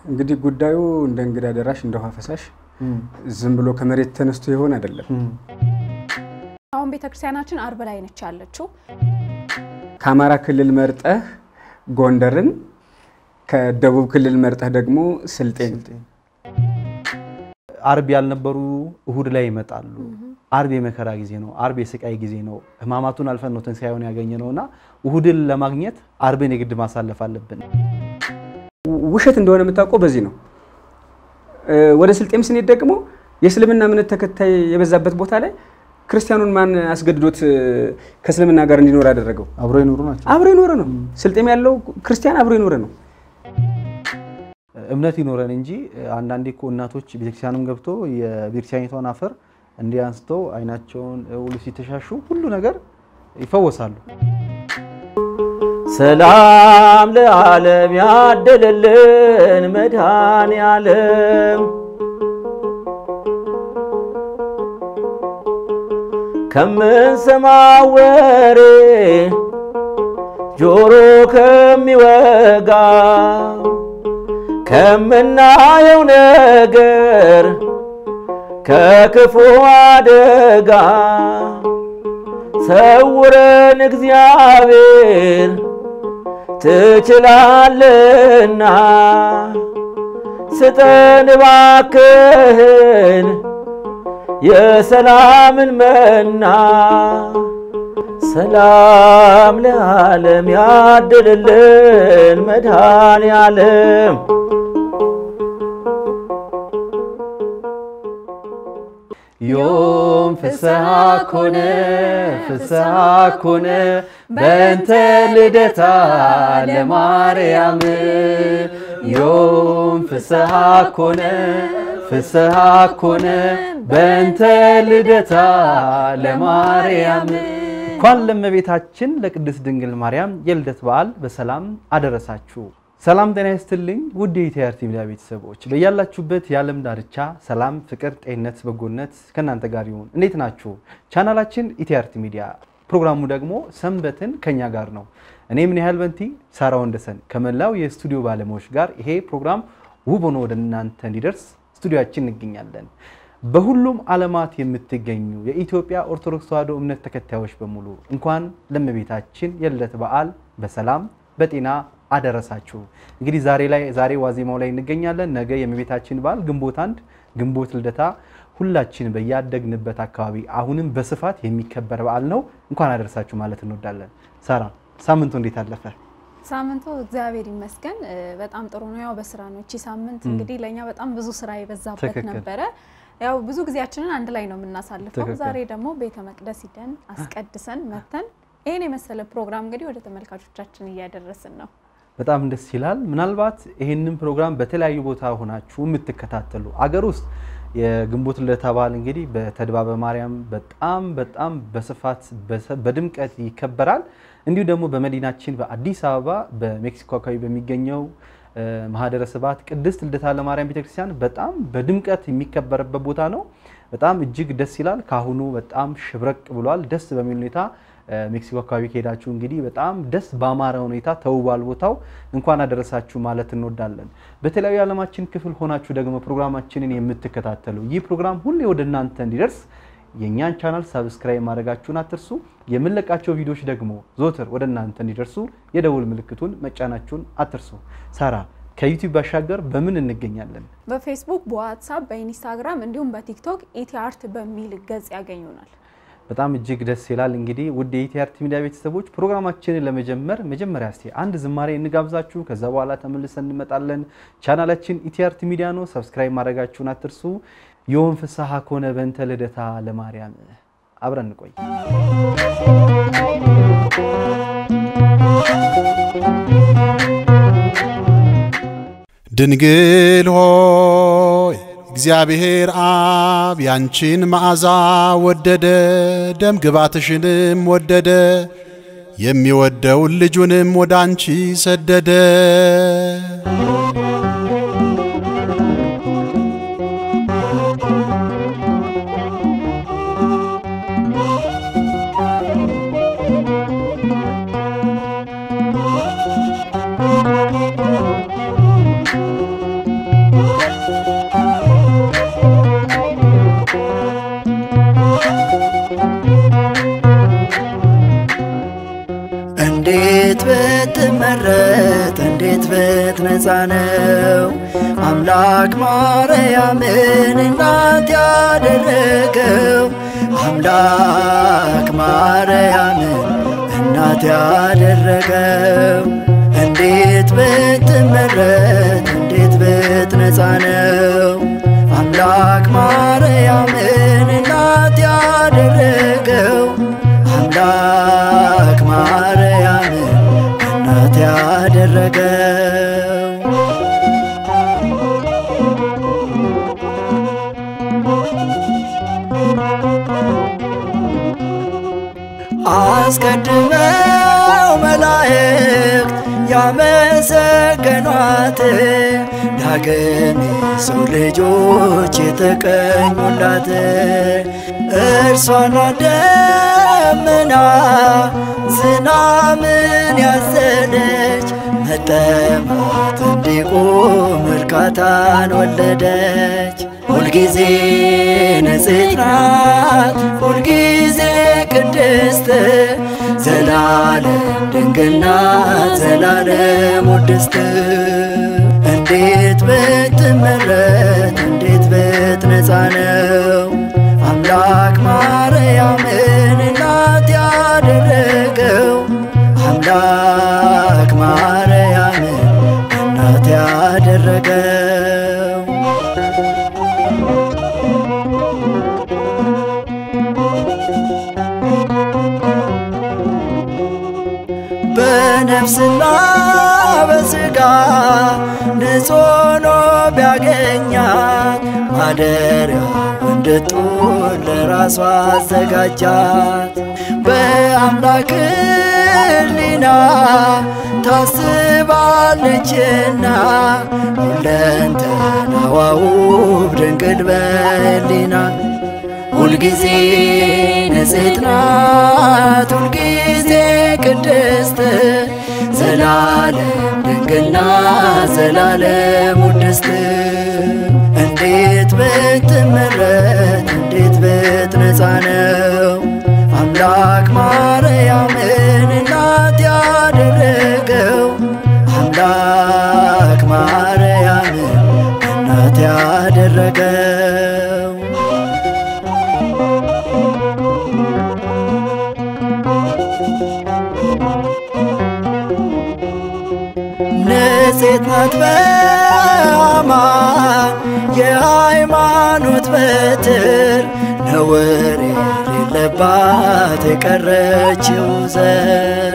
እንግዲህ ጉዳዩ እንደ እንግዳ ደራሽ እንደ ውሃ ፈሳሽ ዝም ብሎ ከመሬት ተነስቶ ይሆን አይደለም። አሁን ቤተክርስቲያናችን አርብ ላይ ነች ያለችው። ከአማራ ክልል መርጠህ ጎንደርን፣ ከደቡብ ክልል መርጠህ ደግሞ ስልጤን አርብ ያልነበሩ እሁድ ላይ ይመጣሉ። አርብ የመከራ ጊዜ ነው። አርብ የስቃይ ጊዜ ነው። ሕማማቱን አልፈን ነው ትንሣኤውን ያገኘ ነው እና እሁድን ለማግኘት አርብን የግድ ማሳለፍ አለብን። ውሸት እንደሆነ የምታውቀው በዚህ ነው። ወደ ስልጤም ስንሄድ ደግሞ የእስልምና እምነት ተከታይ የበዛበት ቦታ ላይ ክርስቲያኑን ማን አስገድዶት ከእስልምና ጋር እንዲኖር ያደረገው? አብሮ የኖሩ ናቸው። አብሮ የኖረ ነው። ስልጤም ያለው ክርስቲያን አብሮ የኖረ ነው። እምነት ይኖረን እንጂ አንዳንዴ እኮ እናቶች ቤተክርስቲያንም ገብቶ የቤተክርስቲያኒቷን አፈር እንዲህ አንስተው አይናቸውን ሁሉ ሲተሻሹ ሁሉ ነገር ይፈወሳሉ። ሰላም ለዓለም ያደለልን መድኃኔ ዓለም ከምንሰማው ወሬ ጆሮ ከሚወጋ ከምናየው ነገር ከክፉ አደጋ ሰውረን እግዚአብሔር ትችላለና ስጠን እባክህን የሰላምን መና ሰላም ለዓለም ያድልልን መድኃኔ ዓለም ዮም ፍስሐ ኮነ ፍስሐ ኮነ በእንተ ልደታ ለማርያም ዮም ፍስሐ ኮነ ፍስሐ ኮነ በእንተ ልደታ ለማርያም። እንኳን ለእመቤታችን ለቅድስት ድንግል ማርያም የልደት በዓል በሰላም አደረሳችሁ። ሰላም ጤና ይስጥልኝ ውድ የኢቲአርቲ ሚዲያ ቤተሰቦች በያላችሁበት የዓለም ዳርቻ ሰላም፣ ፍቅር፣ ጤንነት፣ በጎነት ከእናንተ ጋር ይሁን። እንዴት ናችሁ? ቻናላችን ኢቲአርቲ ሚዲያ ፕሮግራሙ ደግሞ ሰንበትን ከኛ ጋር ነው። እኔ ምን ያህል በንቲ ሳራ ወንደሰን ከመላው የስቱዲዮ ባለሙያዎች ጋር ይሄ ፕሮግራም ውብ ሆኖ ወደ እናንተ እንዲደርስ ስቱዲዮችን እንገኛለን። በሁሉም ዓለማት የምትገኙ የኢትዮጵያ ኦርቶዶክስ ተዋሕዶ እምነት ተከታዮች በሙሉ እንኳን ለእመቤታችን የልደት በዓል በሰላም በጤና አደረሳችሁ። እንግዲህ ዛሬ ላይ ዛሬ ዋዜማው ላይ እንገኛለን። ነገ የእመቤታችን በዓል ግንቦት አንድ ግንቦት ልደታ ሁላችን በያደግንበት አካባቢ አሁንም በስፋት የሚከበር በዓል ነው። እንኳን አደረሳችሁ ማለት እንወዳለን። ሳራ ሳምንቱ እንዴት አለፈ? ሳምንቱ እግዚአብሔር ይመስገን በጣም ጥሩ ነው። ያው በስራ ነው። እቺ ሳምንት እንግዲህ ለእኛ በጣም ብዙ ስራ የበዛበት ትክክል። ነበረ። ያው ብዙ ጊዜያችንን አንድ ላይ ነው የምናሳልፈው። ትክክል። ዛሬ ደግሞ ቤተ መቅደስ ሂደን አስቀድሰን መተን ይህን የመሰለ ፕሮግራም እንግዲህ ወደ ተመልካቾቻችን እያደረስን ነው። በጣም ደስ ይላል። ምናልባት ይህንን ፕሮግራም በተለያዩ ቦታ ሆናችሁ የምትከታተሉ አገር ውስጥ የግንቦት ልደታ በዓል እንግዲህ በተድባበ ማርያም በጣም በጣም በስፋት በሰ- በድምቀት ይከበራል። እንዲሁ ደግሞ በመዲናችን በአዲስ አበባ በሜክሲኮ አካባቢ በሚገኘው እ፣ ማህደረ ስብሐት ቅድስት ልደታ ለማርያም ቤተክርስቲያን በጣም በድምቀት የሚከበርበት ቦታ ነው። በጣም እጅግ ደስ ይላል። ካሁኑ በጣም ሽብረቅ ብሏል። ደስ በሚል ሁኔታ እ፣ ሜክሲኮ አካባቢ ከሄዳችሁ እንግዲህ በጣም ደስ በአማረ ሁኔታ ተውቧል ቦታው። እንኳን አደረሳችሁ ማለት እንወዳለን። በተለያዩ የዓለማችን ክፍል ሆናችሁ ደግሞ ፕሮግራማችንን የምትከታተሉ ይህ ፕሮግራም ሁሌ ወደ እናንተ እንዲደርስ የእኛን ቻናል ሳብስክራይብ ማድረጋችሁን አትርሱ። የምንለቃቸው ቪዲዮዎች ደግሞ ዞትር ወደ እናንተ እንዲደርሱ የደውል ምልክቱን መጫናችሁን አትርሱ። ሳራ ከዩቲዩብ ባሻገር በምን እንገኛለን? በፌስቡክ፣ በዋትሳፕ፣ በኢንስታግራም እንዲሁም በቲክቶክ ኢቲ አርት በሚል ገጽ ያገኙናል። በጣም እጅግ ደስ ይላል። እንግዲህ ውድ የኢቲአርቲ ሚዲያ ቤተሰቦች ፕሮግራማችንን ለመጀመር መጀመሪያ እስቲ አንድ ዝማሬ እንጋብዛችሁ። ከዛ በኋላ ተመልሰን እንመጣለን። ቻናላችን ኢቲአርቲ ሚዲያ ነው። ሰብስክራይብ ማድረጋችሁን አትርሱ። ዮም ፍስሐ ኮነ በእንተ ልደታ ለማርያም። አብረን እንቆይ። ድንግል ሆይ እግዚአብሔር አብ ያንቺን መዓዛ ወደደ፣ ደም ግባትሽንም ወደደ፣ የሚወደውን ልጁንም ወደ አንቺ ሰደደ። ነፃ ነው። አምላክ ማርያምን እናት ያደረገው አምላክ ማርያምን እናት ያደረገው እንዴት ብትመረት እንዴት ብትነፃ ነው። አምላክ ማርያምን እናት ያደረገው አምላክ ማርያምን እናት ያደረገው አስቀድመው መላእክት ያመሰገኗት ዳግም የሰው ልጆች የተቀኙላት እርሷና ደመና ዝናምን ያዘለች መጠማት እንዲቆም እርካታን ወለደች። ሁልጊዜ ንጽሕት ናት፣ ሁልጊዜ ቅድስት ዘላለም ድንግል ናት፣ ዘላለም ውድስት እንዴት ብትመረት እንዴት ብትነፃ ነው አምላክ ማርያምን እናት ያደረገው አምላክ ማርያምን እናት ያደረገው በነፍስና በሥጋ ንጹሕ ሆኖ ቢያገኛት ማደሪያ እንድትሆን ለራሷ አዘጋጃት። በአምላክ ሕሊና ታስባለችና ሁለንተናዋ ውብ ድንግል በሕሊና ሁልጊዜ ንጽሕት ናት፣ ሁልጊዜ ቅድስት ዘላለም ድንግል ናት፣ ዘላለም ውድስት እንዴት ብትመረት እንዴት ብትነፃ ነው አምላክ ማርያምን እናት ያደረገው አምላክ ማርያምን እናት ያደረገው ንጽሕት ናት በአማን የሃይማኖት በትር ነውር የሌለባት የቀረችው ዘር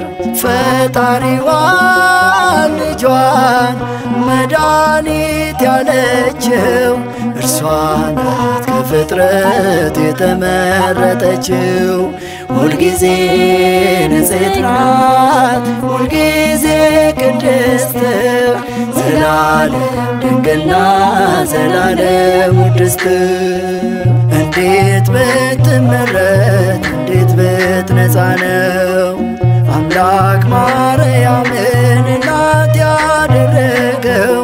ፈጣሪዋን ልጇን መድኃኒት ያለችው እርሷ ናት ከፍጥረት የተመረጠችው ሁልጊዜ ንጽሕት ናት ሁልጊዜ ቅድስት ዘላለም ድንግል ናት ዘላለም ውድስት እንዴት ብትመረት እንዴት ብትነፃ ነው አምላክ ማርያምን እናት ያደረገው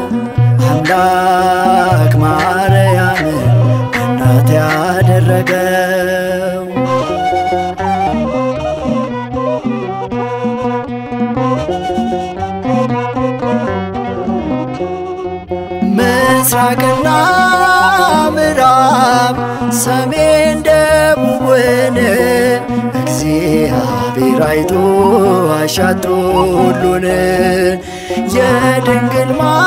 አምላክ ማርያምን እናት ያደረገው ምስራቅና ምዕራብ ሰሜን ደቡብን እግዚአብሔር አይቶ አሻቶ ሁሉን የድንግል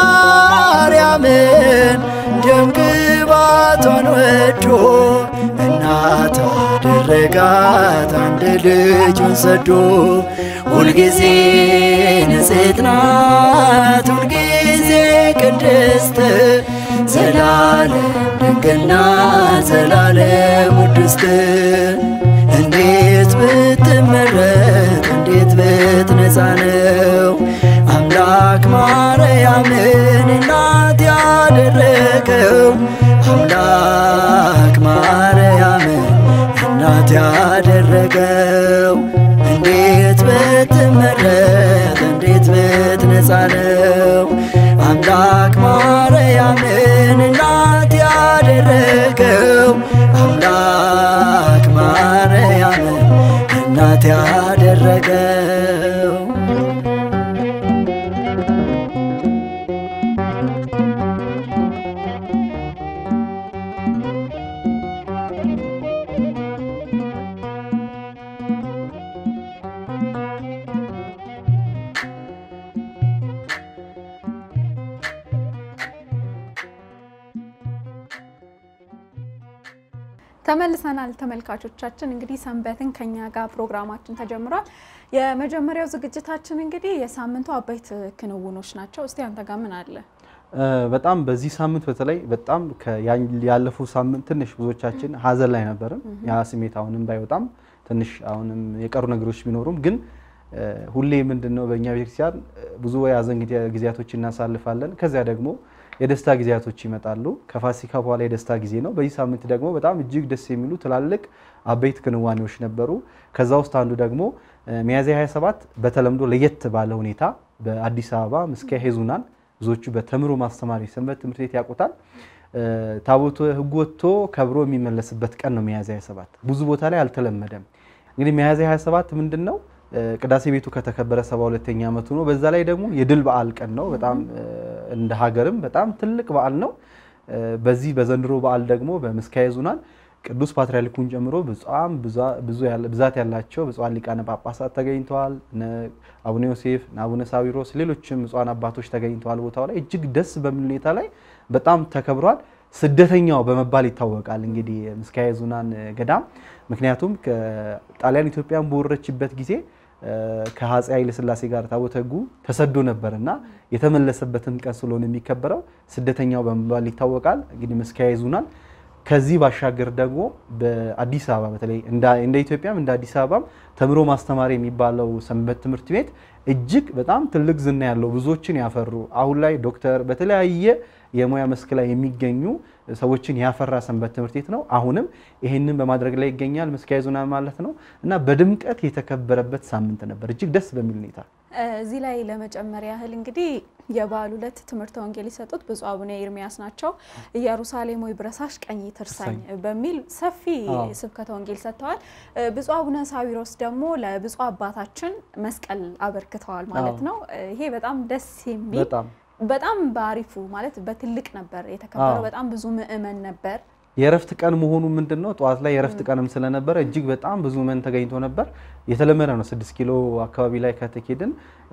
ማርያምን ደምግባቷን ወዶ እናት አደረጋት አንድ ልጁን ሰዶ ሁልጊዜ ንጽሕት ናት ሁልጊዜ ቅድስት ዘላለም ድንግል ናት ዘላለም ውድስት እንዴት ብትመረት እንዴት ብትነፃ ነው አምላክ ማርያምን እናት ያደረገው አምላክ ማርያምን እናት ያደረገው እንዴት ብትመረት እንዴት ብትነፃ ነው አምላክ ማርያምን እናት ያደረገው አምላክ ማርያምን እናት ያደረገው ተመልሰናል ተመልካቾቻችን። እንግዲህ ሰንበትን ከኛ ጋር ፕሮግራማችን ተጀምሯል። የመጀመሪያው ዝግጅታችን እንግዲህ የሳምንቱ አበይት ክንውኖች ናቸው። እስቲ አንተ ጋር ምን አለ? በጣም በዚህ ሳምንት በተለይ በጣም ያለፈው ሳምንት ትንሽ ብዙዎቻችን ሀዘን ላይ ነበርን። ያ ስሜት አሁንም ባይወጣም ትንሽ አሁንም የቀሩ ነገሮች ቢኖሩም ግን ሁሌ ምንድን ነው በእኛ ቤተክርስቲያን ብዙ የሀዘን ጊዜያቶች እናሳልፋለን። ከዚያ ደግሞ የደስታ ጊዜያቶች ይመጣሉ። ከፋሲካ በኋላ የደስታ ጊዜ ነው። በዚህ ሳምንት ደግሞ በጣም እጅግ ደስ የሚሉ ትላልቅ አበይት ክንዋኔዎች ነበሩ። ከዛ ውስጥ አንዱ ደግሞ ሚያዝያ 27 በተለምዶ ለየት ባለ ሁኔታ በአዲስ አበባ ምስካየ ኅዙናን ብዙዎቹ በተምሮ ማስተማር የሰንበት ትምህርት ቤት ያውቁታል። ታቦተ ሕጉ ወጥቶ ከብሮ የሚመለስበት ቀን ነው ሚያዝያ 27። ብዙ ቦታ ላይ አልተለመደም። እንግዲህ ሚያዝያ 27 ምንድን ነው? ቅዳሴ ቤቱ ከተከበረ 72ኛ ዓመቱ ነው። በዛ ላይ ደግሞ የድል በዓል ቀን ነው። በጣም እንደ ሀገርም በጣም ትልቅ በዓል ነው። በዚህ በዘንድሮ በዓል ደግሞ በምስካየ ኅዙናን ቅዱስ ፓትርያርኩን ጨምሮ በጣም ብዛት ያላቸው ብፁዓን ሊቃነ ጳጳሳት ተገኝተዋል። አቡነ ዮሴፍ፣ አቡነ ሳዊሮስ፣ ሌሎችም ብፁዓን አባቶች ተገኝተዋል። ቦታው ላይ እጅግ ደስ በሚል ሁኔታ ላይ በጣም ተከብሯል። ስደተኛው በመባል ይታወቃል። እንግዲህ ምስካየ ኅዙናን ገዳም ምክንያቱም ጣሊያን ኢትዮጵያን በወረረችበት ጊዜ ከአፄ ኃይለ ሥላሴ ጋር ታቦተ ሕጉ ተሰዶ ነበር እና የተመለሰበትን ቀን ስለሆነ የሚከበረው ስደተኛው በመባል ይታወቃል። እንግዲህ ምስካየ ኅዙናን ከዚህ ባሻገር ደግሞ በአዲስ አበባ በተለይ እንደ ኢትዮጵያም እንደ አዲስ አበባም ተምሮ ማስተማር የሚባለው ሰንበት ትምህርት ቤት እጅግ በጣም ትልቅ ዝና ያለው ብዙዎችን ያፈሩ አሁን ላይ ዶክተር በተለያየ የሙያ መስክ ላይ የሚገኙ ሰዎችን ያፈራ ሰንበት ትምህርት ቤት ነው። አሁንም ይህንን በማድረግ ላይ ይገኛል ምስካየ ኅዙናን ማለት ነው እና በድምቀት የተከበረበት ሳምንት ነበር እጅግ ደስ በሚል ሁኔታ። እዚህ ላይ ለመጨመር ያህል እንግዲህ የበዓሉ ዕለት ትምህርተ ወንጌል የሰጡት ብፁዕ አቡነ ኤርሚያስ ናቸው። ኢየሩሳሌም ሆይ ብረሳሽ ቀኝ ትርሳኝ በሚል ሰፊ ስብከተ ወንጌል ሰጥተዋል። ብፁዕ አቡነ ሳዊሮስ ደግሞ ለብፁዕ አባታችን መስቀል አበርክተዋል ማለት ነው። ይሄ በጣም ደስ የሚል በጣም በአሪፉ ማለት በትልቅ ነበር የተከበረው። በጣም ብዙ ምእመን ነበር። የእረፍት ቀን መሆኑ ምንድን ነው? ጠዋት ላይ የእረፍት ቀንም ስለነበረ እጅግ በጣም ብዙ መን ተገኝቶ ነበር። የተለመደ ነው። ስድስት ኪሎ አካባቢ ላይ ከተኬድን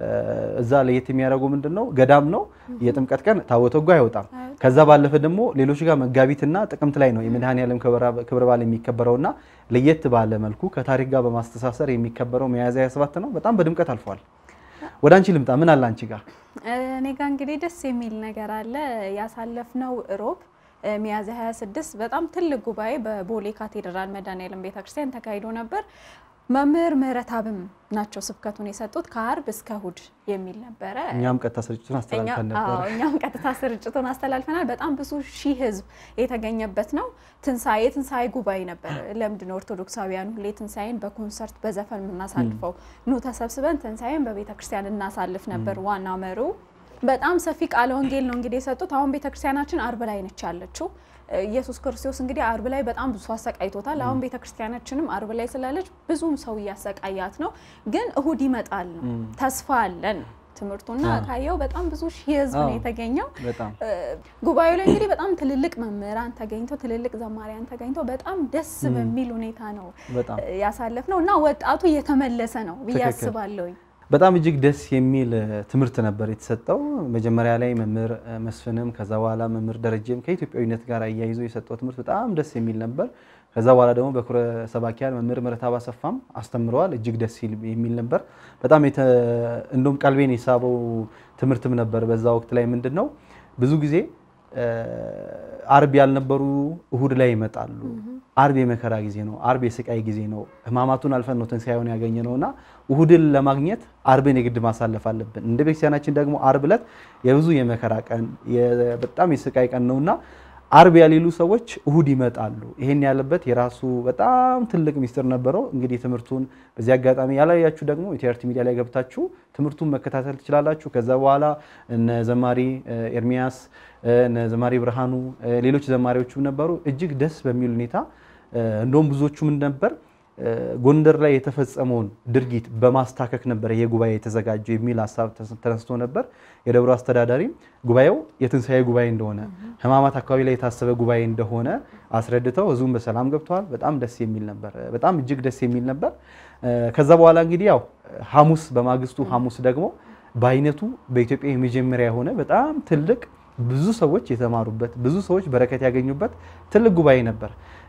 እዛ ለየት የሚያደርገው ምንድን ነው? ገዳም ነው። የጥምቀት ቀን ታቦተ ሕጉ አይወጣም። ከዛ ባለፈ ደግሞ ሌሎች ጋር መጋቢትና ጥቅምት ላይ ነው የመድኃኔዓለም ክብረ በዓል የሚከበረውና ለየት ባለ መልኩ ከታሪክ ጋር በማስተሳሰር የሚከበረው ሚያዝያ 27 ነው። በጣም በድምቀት አልፏል። ወደ አንቺ ልምጣ። ምን አለ አንቺ ጋር? እኔ ጋር እንግዲህ ደስ የሚል ነገር አለ። ያሳለፍነው እሮብ ሚያዝያ 26 በጣም ትልቅ ጉባኤ በቦሌ ካቴድራል መድኃኔዓለም ቤተክርስቲያን ተካሂዶ ነበር። መምህር ምህረተአብም ናቸው ስብከቱን የሰጡት ከአርብ እስከ እሁድ የሚል ነበረ። እኛም ቀጥታ ስርጭቱን አስተላልፈን ነበር። እኛም ቀጥታ ስርጭቱን አስተላልፈናል። በጣም ብዙ ሺህ ህዝብ የተገኘበት ነው። ትንሳኤ የትንሳኤ ጉባኤ ነበር። ለምንድን ነው ኦርቶዶክሳውያን ሁሌ ትንሳኤን በኮንሰርት በዘፈን የምናሳልፈው? ኑ ተሰብስበን ትንሳኤን በቤተ ክርስቲያን እናሳልፍ ነበር ዋና መሪው በጣም ሰፊ ቃለ ወንጌል ነው እንግዲህ የሰጡት። አሁን ቤተክርስቲያናችን አርብ ላይ ነች ያለችው። ኢየሱስ ክርስቶስ እንግዲህ አርብ ላይ በጣም ብዙ አሰቃይቶታል። አሁን ቤተክርስቲያናችንም አርብ ላይ ስላለች ብዙም ሰው እያሰቃያት ነው። ግን እሁድ ይመጣል ነው ተስፋ አለን ትምህርቱና ካየው በጣም ብዙ ሺህ ህዝብ ነው የተገኘው። ጉባኤው ላይ እንግዲህ በጣም ትልልቅ መምህራን ተገኝተው ትልልቅ ዘማሪያን ተገኝተው በጣም ደስ በሚል ሁኔታ ነው ያሳለፍ ነው እና ወጣቱ እየተመለሰ ነው ብዬ አስባለሁኝ። በጣም እጅግ ደስ የሚል ትምህርት ነበር የተሰጠው። መጀመሪያ ላይ መምህር መስፍንም ከዛ በኋላ መምህር ደረጀም ከኢትዮጵያዊነት ጋር አያይዞ የሰጠው ትምህርት በጣም ደስ የሚል ነበር። ከዛ በኋላ ደግሞ በኩረ ሰባኪያን መምህር ምህረተአብ አሰፋም አስተምረዋል። እጅግ ደስ የሚል ነበር። በጣም እንደውም ቀልቤን የሳበው ትምህርትም ነበር። በዛ ወቅት ላይ ምንድን ነው ብዙ ጊዜ አርብ ያልነበሩ እሁድ ላይ ይመጣሉ። አርብ የመከራ ጊዜ ነው። አርብ የስቃይ ጊዜ ነው። ሕማማቱን አልፈን ነው ትንሣኤውን ያገኘ ነው እና እሁድን ለማግኘት አርብን የግድ ማሳለፍ አለብን። እንደ ቤተክርስቲያናችን ደግሞ አርብ ዕለት የብዙ የመከራ ቀን በጣም የስቃይ ቀን ነውና አርብ ያሌሉ ሰዎች እሁድ ይመጣሉ። ይሄን ያለበት የራሱ በጣም ትልቅ ሚስጥር ነበረው። እንግዲህ ትምህርቱን በዚህ አጋጣሚ ያላያችሁ ደግሞ ኢቲአርቲ ሚዲያ ላይ ገብታችሁ ትምህርቱን መከታተል ትችላላችሁ። ከዛ በኋላ እነ ዘማሪ ኤርሚያስ፣ እነ ዘማሪ ብርሃኑ፣ ሌሎች ዘማሪዎችም ነበሩ። እጅግ ደስ በሚል ሁኔታ እንደውም ብዙዎቹ ምን ነበር ጎንደር ላይ የተፈጸመውን ድርጊት በማስታከክ ነበር ይሄ ጉባኤ የተዘጋጀው የሚል ሀሳብ ተነስቶ ነበር። የደብሩ አስተዳዳሪ ጉባኤው የትንሣኤ ጉባኤ እንደሆነ ሕማማት አካባቢ ላይ የታሰበ ጉባኤ እንደሆነ አስረድተው ህዝቡን በሰላም ገብተዋል። በጣም ደስ የሚል ነበር። በጣም እጅግ ደስ የሚል ነበር። ከዛ በኋላ እንግዲህ ያው ሐሙስ በማግስቱ ሐሙስ ደግሞ በአይነቱ በኢትዮጵያ የመጀመሪያ የሆነ በጣም ትልቅ ብዙ ሰዎች የተማሩበት ብዙ ሰዎች በረከት ያገኙበት ትልቅ ጉባኤ ነበር።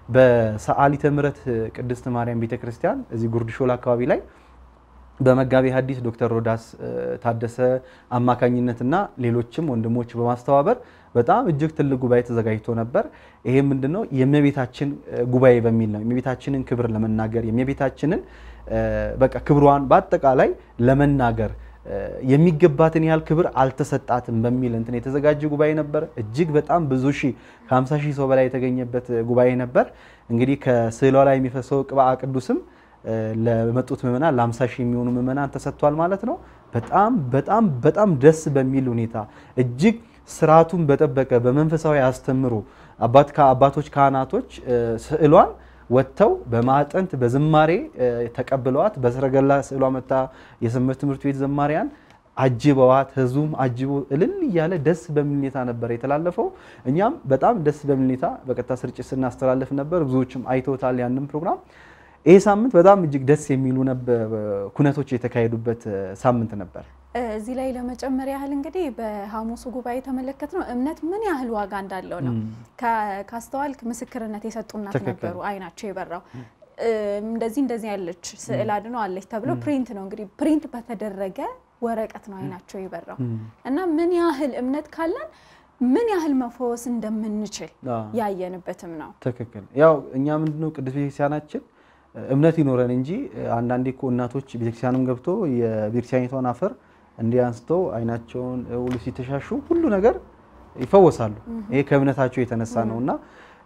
በሰዓሊተ ምሕረት ቅድስት ማርያም ቤተክርስቲያን እዚህ ጉርድ ሾላ አካባቢ ላይ በመጋቤ ሐዲስ ዶክተር ሮዳስ እ፣ ታደሰ አማካኝነትና ሌሎችም ወንድሞች በማስተባበር በጣም እጅግ ትልቅ ጉባኤ ተዘጋጅቶ ነበር። ይሄ ምንድነው? የእመቤታችን እ፣ ጉባኤ በሚል ነው። የእመቤታችንን ክብር ለመናገር የእመቤታችንን እ፣ በቃ ክብሯን በአጠቃላይ ለመናገር እ፣ የሚገባትን ያህል ክብር አልተሰጣትም በሚል እንትን የተዘጋጀ ጉባኤ ነበር። እጅግ በጣም ብዙ ሺህ ከ50 ሺህ ሰው በላይ የተገኘበት ጉባኤ ነበር። እንግዲህ ከስዕሏ ላይ የሚፈሰው ቅብአ ቅዱስም እ፣ ለመጡት ምዕመናን ለ50 ሺህ የሚሆኑ ምዕመናን ተሰጥቷል ማለት ነው። በጣም በጣም በጣም ደስ በሚል ሁኔታ እጅግ ስርዓቱን በጠበቀ በመንፈሳዊ አስተምሮ አባት አባቶች ካህናቶች እ፣ ስዕሏን ወጥተው በማዕጠንት በዝማሬ እ፣ ተቀብለዋት በሰረገላ ስዕሏ መታ የሰንበት ትምህርት ቤት ዘማሪያን አጅበዋት ህዝቡም አጅቦ እልል እያለ ደስ በሚል ሁኔታ ነበር የተላለፈው። እኛም በጣም ደስ በሚል ሁኔታ በቀጥታ ስርጭት ስናስተላልፍ ነበር። ብዙዎችም አይተውታል ያንን ፕሮግራም። ይህ ሳምንት በጣም እጅግ ደስ የሚሉ ነበር ኩነቶች የተካሄዱበት እ፣ ሳምንት ነበር። እዚህ ላይ ለመጨመር ያህል እንግዲህ በሐሙሱ ጉባኤ የተመለከት ነው እምነት ምን ያህል ዋጋ እንዳለው ነው። ከ- ካስተዋልክ ምስክርነት የሰጡ እናት ትክክል። ነበሩ፣ አይናቸው የበራው እም፣ እንደዚህ እንደዚህ ያለች ስዕል አድኖ አለች ተብሎ ፕሪንት ነው እንግዲህ ፕሪንት በተደረገ ወረቀት ነው አይናቸው የበራው እና ምን ያህል እምነት ካለን ምን ያህል መፈወስ እንደምንችል አዎ። ያየንበትም ነው። ትክክል። ያው እኛ ምንድነው ቅዱስ ቤተክርስቲያናችን እምነት ይኖረን እንጂ አንዳንዴ እኮ እናቶች ቤተክርስቲያንም ገብቶ የቤተክርስቲያኒቷን አፈር እንዲህ አንስተው አይናቸውን ሁሉ ሲተሻሹ ሁሉ ነገር ይፈወሳሉ። ይሄ ከእምነታቸው የተነሳ ነው እና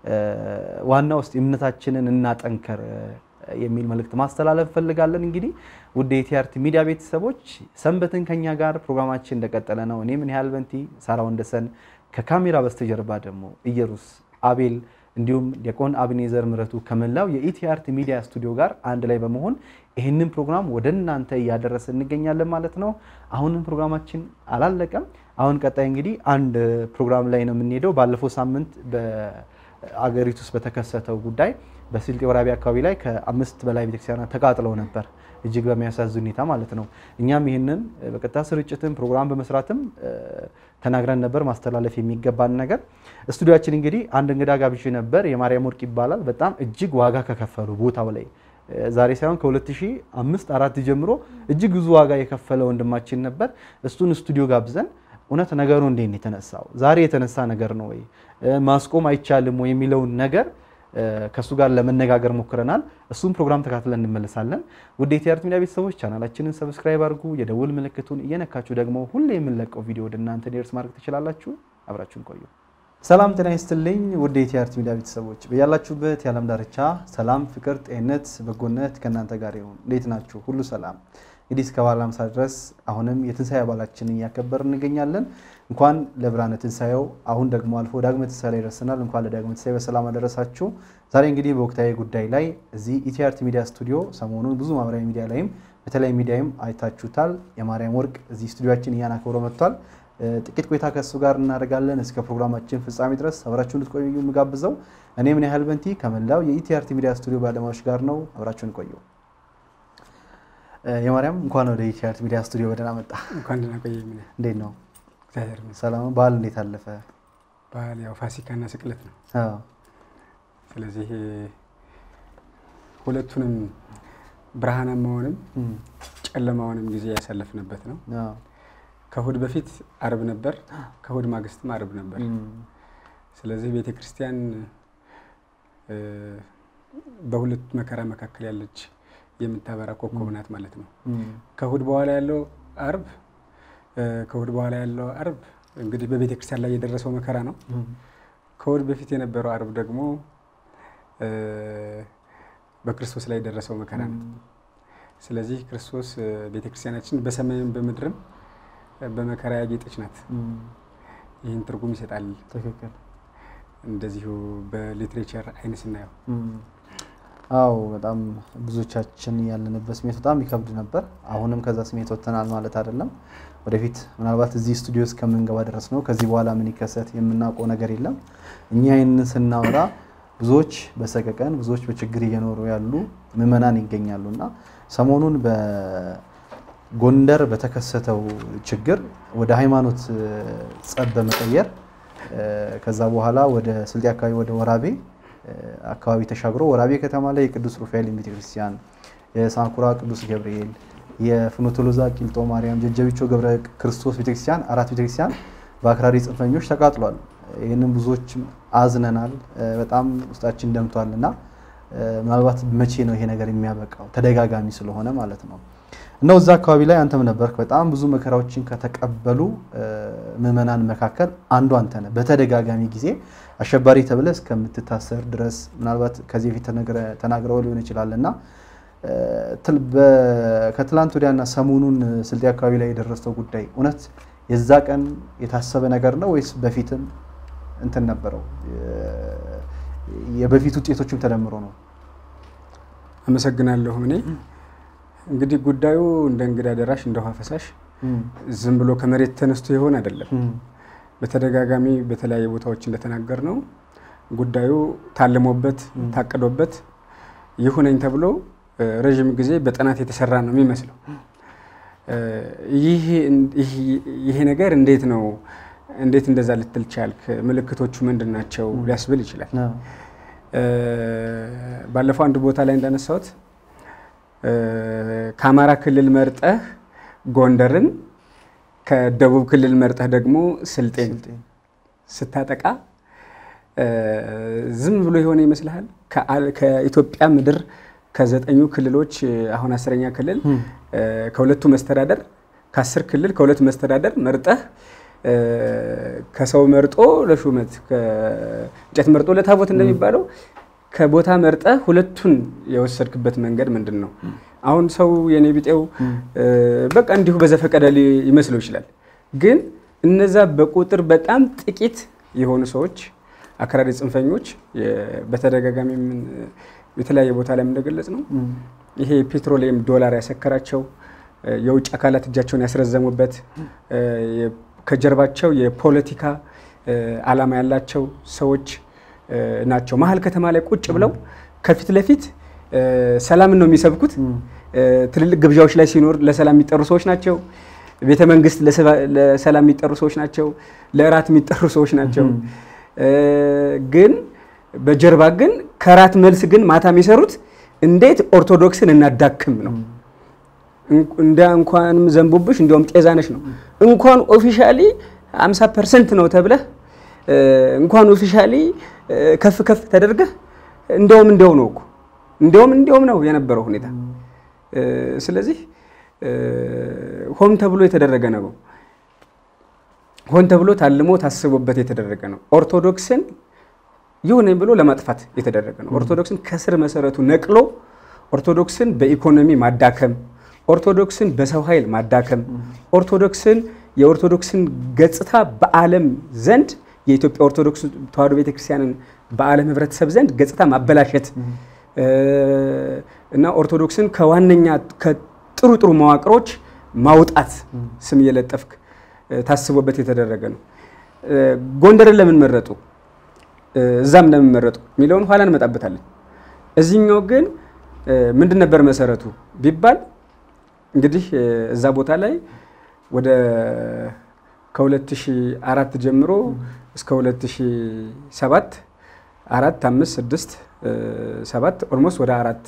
ዋና ውስጥ እምነታችንን እናጠንከር የሚል መልእክት ማስተላለፍ እንፈልጋለን። እንግዲህ ውድ የቲአርቲ ሚዲያ ቤተሰቦች ሰንበትን ከኛ ጋር ፕሮግራማችን እንደቀጠለ ነው። እኔ ምን ያህል በንቲ ሳራ ወንደሰን ከካሜራ በስተጀርባ ደግሞ ኢየሩስ አቤል እንዲሁም ዲያቆን አብኔዘር ምረቱ ከመላው የኢቲአርት ሚዲያ ስቱዲዮ ጋር አንድ ላይ በመሆን ይህንን ፕሮግራም ወደ እናንተ እያደረሰ እንገኛለን ማለት ነው። አሁንም ፕሮግራማችን አላለቀም። አሁን ቀጣይ እንግዲህ አንድ ፕሮግራም ላይ ነው የምንሄደው። ባለፈው ሳምንት በአገሪቱ ውስጥ በተከሰተው ጉዳይ በስልጤ ወራቤ አካባቢ ላይ ከአምስት በላይ ቤተክርስቲያናት ተቃጥለው ነበር፣ እጅግ በሚያሳዝን ሁኔታ ማለት ነው። እኛም ይህንን በቀጥታ ስርጭትም ፕሮግራም በመስራትም ተናግረን ነበር፣ ማስተላለፍ የሚገባን ነገር። ስቱዲያችን እንግዲህ አንድ እንግዳ ጋብዤ ነበር። የማርያም ወርቅ ይባላል። በጣም እጅግ ዋጋ ከከፈሉ ቦታው ላይ ዛሬ ሳይሆን ከ2005 አራት ጀምሮ እጅግ ብዙ ዋጋ የከፈለ ወንድማችን ነበር። እሱን ስቱዲዮ ጋብዘን እውነት ነገሩ እንዴት ነው የተነሳው? ዛሬ የተነሳ ነገር ነው ወይ ማስቆም አይቻልም ወይ የሚለውን ነገር ከእሱ ጋር ለመነጋገር ሞክረናል። እሱም ፕሮግራም ተካትለን እንመለሳለን። ውድ የቲአርቲ ሚዲያ ቤተሰቦች ቻናላችንን ሰብስክራይብ አድርጉ፣ የደውል ምልክቱን እየነካችሁ ደግሞ ሁሌ የምንለቀው ቪዲዮ ወደ እናንተ ዴርስ ማድረግ ትችላላችሁ። አብራችሁን ቆዩ። ሰላም ጤና ይስጥልኝ ውድ የቲአርቲ ሚዲያ ቤተሰቦች በያላችሁበት የዓለም ዳርቻ ሰላም፣ ፍቅር፣ ጤንነት፣ በጎነት ከእናንተ ጋር ይሁን። እንዴት ናችሁ? ሁሉ ሰላም? እንግዲህ እስከ በዓለ ሃምሳ ድረስ አሁንም የትንሣኤ በዓላችንን እያከበር እንገኛለን። እንኳን ለብርሃነ ትንሣኤው አሁን ደግሞ አልፎ ዳግመ ትንሣኤ ላይ ደርሰናል። እንኳን ለዳግመ ትንሣኤ በሰላም አደረሳችሁ። ዛሬ እንግዲህ በወቅታዊ ጉዳይ ላይ እዚህ ኢቲአርቲ ሚዲያ ስቱዲዮ ሰሞኑን ብዙ ማህበራዊ ሚዲያ ላይም በተለያዩ ሚዲያም አይታችሁታል። የማርያም ወርቅ እዚህ ስቱዲዮችን እያናከብሮ መጥቷል። ጥቂት ቆይታ ከእሱ ጋር እናደርጋለን። እስከ ፕሮግራማችን ፍጻሜ ድረስ አብራችሁን እንድትቆዩ የምጋብዘው እኔ ምን ያህል በንቲ ከመላው የኢቲአርቲ ሚዲያ ስቱዲዮ ባለሙያዎች ጋር ነው። አብራችሁን ቆዩ። የማርያም እንኳን ወደ ኢቲአርቲ ሚዲያ ስቱዲዮ በደህና መጣ። እንኳን ደህና ቆየህ። ምን እንዴት ነው? እግዚአብሔር ይመስገን። ሰላም ነው? በዓል እንዴት አለፈ? በዓል ያው ፋሲካና ስቅለት ነው። አዎ። ስለዚህ ሁለቱንም ብርሃናማውንም እም፣ ጨለማውንም ጊዜ ያሳለፍንበት ነው። አዎ። ከእሁድ በፊት አርብ ነበር፣ ከእሁድ ማግስትም አርብ ነበር። እም፣ ስለዚህ ቤተ ክርስቲያን እ፣ በሁለት መከራ መካከል ያለች የምታበራ ኮከብ ናት ማለት ነው። እም፣ ከእሁድ በኋላ ያለው አርብ እ፣ ከእሁድ በኋላ ያለው አርብ እንግዲህ በቤተ ክርስቲያን ላይ የደረሰው መከራ ነው። እም፣ ከእሁድ በፊት የነበረው አርብ ደግሞ እ፣ በክርስቶስ ላይ የደረሰው መከራ ነው። ስለዚህ ክርስቶስ እ፣ ቤተ ክርስቲያናችን በሰማይም በምድርም እ፣ በመከራ ያጌጠች ናት። እም፣ ይህን ትርጉም ይሰጣል። ትክክል። እንደዚሁ በሊትሬቸር አይን ስናየው እም፣ አዎ በጣም ብዙዎቻችን ያለንበት ስሜት በጣም ይከብድ ነበር። አሁንም ከዛ ስሜት ወጥተናል ማለት አይደለም። ወደፊት ምናልባት እዚህ ስቱዲዮ እስከምንገባ ድረስ ነው። ከዚህ በኋላ ምን ይከሰት የምናውቀው ነገር የለም። እኛ ይህንን ስናወራ ብዙዎች በሰቀቀን ብዙዎች በችግር እየኖሩ ያሉ ምዕመናን ይገኛሉ እና ሰሞኑን በጎንደር በተከሰተው ችግር ወደ ሃይማኖት እ፣ ጸብ በመቀየር እ፣ ከዛ በኋላ ወደ ስልጤ አካባቢ ወደ ወራቤ አካባቢ ተሻግሮ ወራቤ ከተማ ላይ የቅዱስ ሩፋኤል ቤተክርስቲያን፣ የሳንኩራ ቅዱስ ገብርኤል፣ የፍኖተ ሎዛ ቂልጦ ማርያም፣ ጀጀቢቾ ገብረ ክርስቶስ ቤተክርስቲያን አራት ቤተክርስቲያን በአክራሪ ጽንፈኞች ተቃጥሏል። ይህንን ብዙዎች አዝነናል፣ በጣም ውስጣችን ደምቷል እና ምናልባት መቼ ነው ይሄ ነገር የሚያበቃው? ተደጋጋሚ ስለሆነ ማለት ነው። እና እዛ አካባቢ ላይ አንተም ነበርክ። በጣም ብዙ መከራዎችን ከተቀበሉ ምዕመናን መካከል አንዱ አንተ ነህ። በተደጋጋሚ ጊዜ አሸባሪ ተብለህ እስከምትታሰር ድረስ ምናልባት ከዚህ በፊት ተናግረው ሊሆን ይችላል እና ከትላንት ወዲያና ሰሞኑን ስልጤ አካባቢ ላይ የደረሰው ጉዳይ እውነት የዛ ቀን የታሰበ ነገር ነው ወይስ በፊትም እንትን ነበረው? የበፊት ውጤቶችም ተደምሮ ነው? አመሰግናለሁ። እኔ እንግዲህ ጉዳዩ እንደ እንግዳ ደራሽ እንደ ውሃ ፈሳሽ ዝም ብሎ ከመሬት ተነስቶ ይሆን አይደለም። በተደጋጋሚ በተለያየ ቦታዎች እንደተናገር ነው ጉዳዩ ታልሞበት ታቅዶበት ይሁነኝ ተብሎ ረዥም ጊዜ በጥናት የተሰራ ነው የሚመስለው። ይሄ ነገር እንዴት ነው እንዴት እንደዛ ልትል ቻልክ? ምልክቶቹ ምንድን ናቸው ሊያስብል ይችላል። ባለፈው አንድ ቦታ ላይ እንዳነሳሁት ከአማራ ክልል መርጠህ ጎንደርን ከደቡብ ክልል መርጠህ ደግሞ ስልጤን ስታጠቃ ዝም ብሎ የሆነ ይመስልሃል? ከኢትዮጵያ ምድር ከዘጠኙ ክልሎች አሁን አስረኛ ክልል ከሁለቱ መስተዳደር ከአስር ክልል ከሁለቱ መስተዳደር መርጠህ ከሰው መርጦ ለሹመት እንጨት መርጦ ለታቦት እንደሚባለው ከቦታ መርጠህ ሁለቱን የወሰድክበት መንገድ ምንድን ነው? አሁን ሰው የኔ ቢጤው በቃ እንዲሁ በዘፈቀደ ሊመስለው ይችላል። ግን እነዛ በቁጥር በጣም ጥቂት የሆኑ ሰዎች አክራሪ ጽንፈኞች በተደጋጋሚ የተለያየ ቦታ ላይ እንደገለጽ ነው ይሄ ፔትሮሊየም ዶላር ያሰከራቸው የውጭ አካላት እጃቸውን ያስረዘሙበት ከጀርባቸው የፖለቲካ ዓላማ ያላቸው ሰዎች ናቸው። መሀል ከተማ ላይ ቁጭ ብለው ከፊት ለፊት ሰላምን ነው የሚሰብኩት። ትልልቅ ግብዣዎች ላይ ሲኖር ለሰላም የሚጠሩ ሰዎች ናቸው። ቤተ መንግስት ለሰላም የሚጠሩ ሰዎች ናቸው። ለእራት የሚጠሩ ሰዎች ናቸው። ግን በጀርባ ግን ከራት መልስ ግን ማታ የሚሰሩት እንዴት ኦርቶዶክስን እናዳክም ነው። እንደ እንኳንም ዘንቦብሽ እንዲያውም ጤዛነሽ ነው። እንኳን ኦፊሻሊ 50 ፐርሰንት ነው ተብለህ እንኳን ኦፊሻሊ ከፍ ከፍ ተደርገህ እንዲያውም እንዲያው ነው እኮ እንዲያውም እንዲያውም ነው የነበረው ሁኔታ። ስለዚህ ሆን ተብሎ የተደረገ ነው። ሆን ተብሎ ታልሞ ታስቦበት የተደረገ ነው። ኦርቶዶክስን ይሁን ብሎ ለማጥፋት የተደረገ ነው። ኦርቶዶክስን ከስር መሰረቱ ነቅሎ ኦርቶዶክስን በኢኮኖሚ ማዳከም፣ ኦርቶዶክስን በሰው ኃይል ማዳከም፣ ኦርቶዶክስን የኦርቶዶክስን ገጽታ በዓለም ዘንድ የኢትዮጵያ ኦርቶዶክስ ተዋሕዶ ቤተክርስቲያንን በዓለም ሕብረተሰብ ዘንድ ገጽታ ማበላሸት እና ኦርቶዶክስን ከዋነኛ ከጥሩ ጥሩ መዋቅሮች ማውጣት ስም እየለጠፍክ ታስቦበት የተደረገ ነው። ጎንደርን ለምን መረጡ፣ እዛም ለምን መረጡ የሚለውን ኋላ እንመጣበታለን። እዚህኛው ግን ምንድን ነበር መሰረቱ ቢባል እንግዲህ እዛ ቦታ ላይ ወደ ከ2004 ጀምሮ እስከ 2007 አራት አምስት ስድስት ሰባት ኦልሞስት ወደ አራት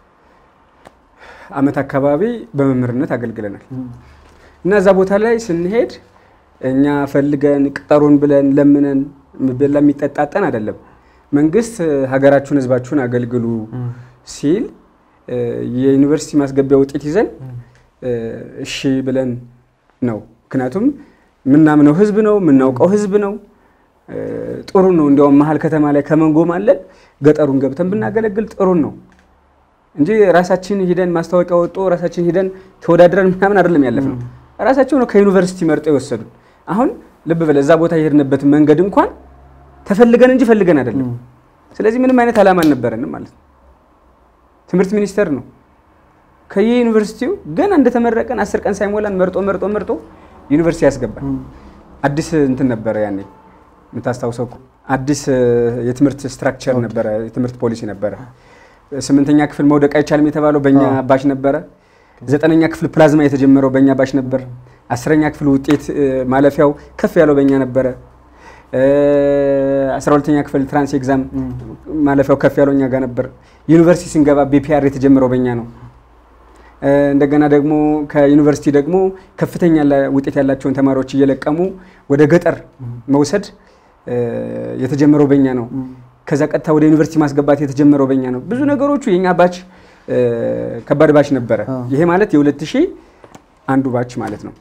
ዓመት አካባቢ በመምህርነት አገልግለናል እና እዛ ቦታ ላይ ስንሄድ እኛ ፈልገን ቅጠሩን ብለን ለምነን በላ የሚጠጣጠን አይደለም። መንግስት ሀገራችሁን ህዝባችሁን አገልግሉ ሲል የዩኒቨርሲቲ ማስገቢያ ውጤት ይዘን እሺ ብለን ነው። ምክንያቱም የምናምነው ህዝብ ነው፣ የምናውቀው ህዝብ ነው። ጥሩ ነው። እንዲያውም መሀል ከተማ ላይ ከመንጎማለን ገጠሩን ገብተን ብናገለግል ጥሩ ነው እንጂ ራሳችን ሂደን ማስታወቂያ ወጦ ራሳችን ሂደን ተወዳድረን ምናምን አይደለም ያለፍ ነው። ራሳቸው ነው ከዩኒቨርሲቲ መርጠው የወሰዱ። አሁን ልብ በለ እዛ ቦታ የሄድንበትን መንገድ እንኳን ተፈልገን እንጂ ፈልገን አይደለም። ስለዚህ ምንም አይነት ዓላማ አልነበረንም ማለት ነው። ትምህርት ሚኒስቴር ነው ከየዩኒቨርሲቲው ገና እንደተመረቀን አስር ቀን ሳይሞላን መርጦ መርጦ መርጦ ዩኒቨርሲቲ ያስገባል። አዲስ እንትን ነበረ ያኔ የምታስታውሰው አዲስ የትምህርት ስትራክቸር ነበረ፣ የትምህርት ፖሊሲ ነበረ። ስምንተኛ ክፍል መውደቅ አይቻልም የተባለው በእኛ ባች ነበረ። ዘጠነኛ ክፍል ፕላዝማ የተጀመረው በእኛ ባች ነበር። አስረኛ ክፍል ውጤት ማለፊያው ከፍ ያለው በእኛ ነበረ። አስራ ሁለተኛ ክፍል ትራንስ ኤግዛም ማለፊያው ከፍ ያለው እኛ ጋር ነበር። ዩኒቨርሲቲ ስንገባ ቢፒአር የተጀመረው በእኛ ነው። እ፣ እንደገና ደግሞ ከዩኒቨርሲቲ ደግሞ ከፍተኛ ላ- ውጤት ያላቸውን ተማሪዎች እየለቀሙ ወደ ገጠር መውሰድ እ፣ የተጀመረው በእኛ ነው። ከዛ ቀጥታ ወደ ዩኒቨርሲቲ ማስገባት የተጀመረው በእኛ ነው። ብዙ ነገሮቹ የኛ ባች እ፣ ከባድ ባች ነበረ። ይሄ ማለት የሁለት ሺህ አንዱ ባች ማለት ነው።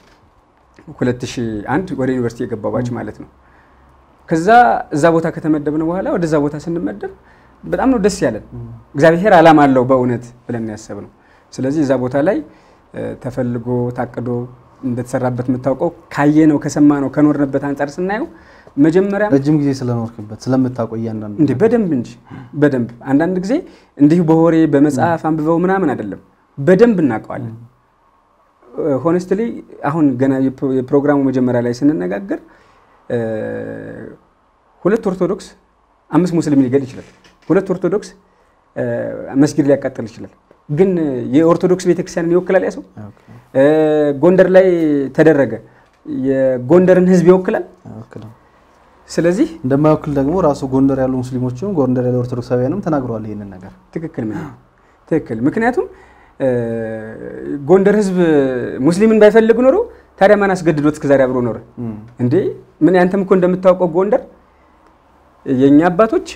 2001 ወደ ዩኒቨርሲቲ የገባው ባች ማለት ነው። ከዛ እዛ ቦታ ከተመደብን በኋላ ወደዛ ቦታ ስንመደብ በጣም ነው ደስ ያለን። እግዚአብሔር ዓላማ አለው በእውነት ብለን ያሰብነው። ስለዚህ እዛ ቦታ ላይ እ፣ ተፈልጎ ታቅዶ እንደተሰራበት የምታውቀው ካየነው ከሰማነው ከኖርንበት አንጻር ስናየው መጀመሪያ ረጅም ጊዜ ስለኖርክበት ስለምታውቀው እያንዳንዱ እንዴ በደንብ እንጂ በደንብ አንዳንድ ጊዜ እንዲሁ በወሬ በመጽሐፍ አንብበው ምናምን አይደለም፣ በደንብ እናውቀዋለን። ሆነስትሊ አሁን ገና የፕሮ- የፕሮግራሙ መጀመሪያ ላይ ስንነጋገር እ፣ ሁለት ኦርቶዶክስ አምስት ሙስሊም ሊገል ይችላል። ሁለት ኦርቶዶክስ እ፣ መስጊድ ሊያቃጥል ይችላል። ግን የኦርቶዶክስ ቤተክርስቲያንን ይወክላል ያ ሰው? እ፣ ጎንደር ላይ ተደረገ የጎንደርን ሕዝብ ይወክላል። አይወክልም። ስለዚህ እንደማይወክል ደግሞ ራሱ ጎንደር ያሉ ሙስሊሞችም ጎንደር ያሉ ኦርቶዶክሳውያንም ተናግረዋል ይህንን ነገር። ትክክል ምን ትክክል። ምክንያቱም እ፣ ጎንደር ህዝብ ሙስሊምን ባይፈልግ ኖሮ ታዲያ ማን አስገድዶት እስከዛሬ አብሮ ኖረ እንዴ? ምን ያንተም እኮ እንደምታውቀው ጎንደር የእኛ አባቶች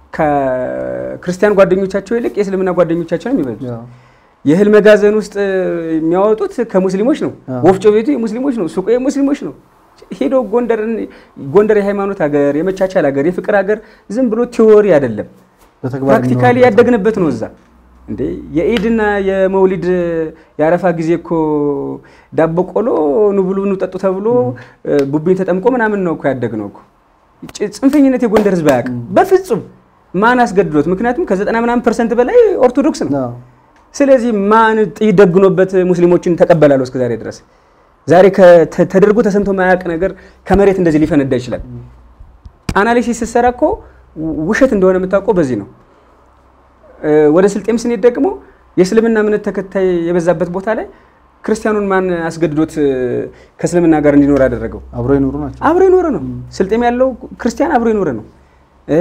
ከክርስቲያን ጓደኞቻቸው ይልቅ የእስልምና ጓደኞቻቸው ነው የሚበዙት። የእህል መጋዘን ውስጥ የሚያወጡት ከሙስሊሞች ነው። ወፍጮ ቤቱ የሙስሊሞች ነው። ሱቁ የሙስሊሞች ነው። ሄዶ ጎንደርን ጎንደር የሃይማኖት ሀገር፣ የመቻቻል ሀገር፣ የፍቅር ሀገር ዝም ብሎ ቲዎሪ አይደለም በተግባር ፕራክቲካሊ የሚኖርበት ያደግንበት ነው። እዛ እንዴ የኢድና የመውሊድ የአረፋ ጊዜ እኮ ዳቦ ቆሎ ኑ ብሉ ኑ ጠጡ ተብሎ ቡብኝ ተጠምቆ ምናምን ነው እኮ ያደግነው እኮ። ጭ- ጽንፈኝነት የጎንደር ህዝብ አያውቅም በፍጹም። ማን አስገድዶት? ምክንያቱም ከዘጠና ምናምን ፐርሰንት በላይ ኦርቶዶክስ ነው። አዎ። ስለዚህ ማን ጥይት ደግኖበት ሙስሊሞችን ተቀበላለሁ እስከ ዛሬ ድረስ? ዛሬ ከ- ተደርጎ ተሰምቶ ማያውቅ ነገር ከመሬት እንደዚህ ሊፈነዳ ይችላል። አናሊሲስ ስትሰራ እኮ ውሸት እንደሆነ የምታውቀው በዚህ ነው። እ፣ ወደ ስልጤም ስንሄድ ደግሞ የእስልምና እምነት ተከታይ የበዛበት ቦታ ላይ ክርስቲያኑን ማን አስገድዶት እ፣ ከእስልምና ጋር እንዲኖር ያደረገው? አብሮ የኖሩ ናቸው። አብሮ የኖረ ነው። ስልጤም ያለው ክርስቲያን አብሮ የኖረ ነው። እ፣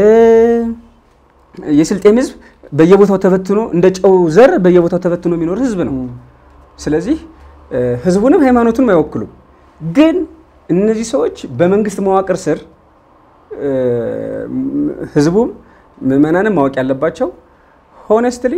የስልጤም ህዝብ በየቦታው ተበትኖ እንደ ጨው ዘር በየቦታው ተበትኖ የሚኖር ህዝብ ነው። ስለዚህ እ፣ ህዝቡንም ሃይማኖቱንም አይወክሉም። ግን እነዚህ ሰዎች በመንግስት መዋቅር ስር እ፣ ህዝቡም ምዕመናንም ማወቅ ያለባቸው ሆነስትሊ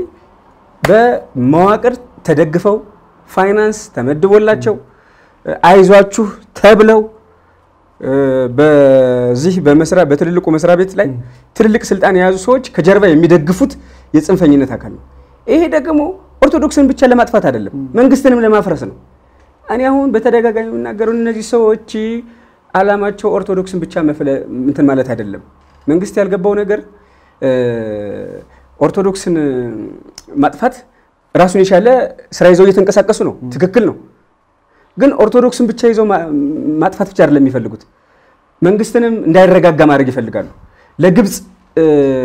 በመዋቅር ተደግፈው ፋይናንስ ተመድቦላቸው እ፣ አይዟችሁ ተብለው እ፣ በዚህ በመስሪያ በትልልቁ መስሪያ ቤት ላይ ትልልቅ ስልጣን የያዙ ሰዎች ከጀርባ የሚደግፉት የጽንፈኝነት አካል ነው። ይሄ ደግሞ ኦርቶዶክስን ብቻ ለማጥፋት አይደለም፣ መንግስትንም ለማፍረስ ነው። እኔ አሁን በተደጋጋሚ የምናገረው እነዚህ ሰዎች አላማቸው ኦርቶዶክስን ብቻ መፍለ እንትን ማለት አይደለም። መንግስት ያልገባው ነገር እ፣ ኦርቶዶክስን ማጥፋት ራሱን የቻለ ስራ ይዘው እየተንቀሳቀሱ ነው። ትክክል ነው። ግን ኦርቶዶክስን ብቻ ይዘው ማ- ማጥፋት ብቻ አይደለም የሚፈልጉት፣ መንግስትንም እንዳይረጋጋ ማድረግ ይፈልጋሉ። ለግብፅ እ፣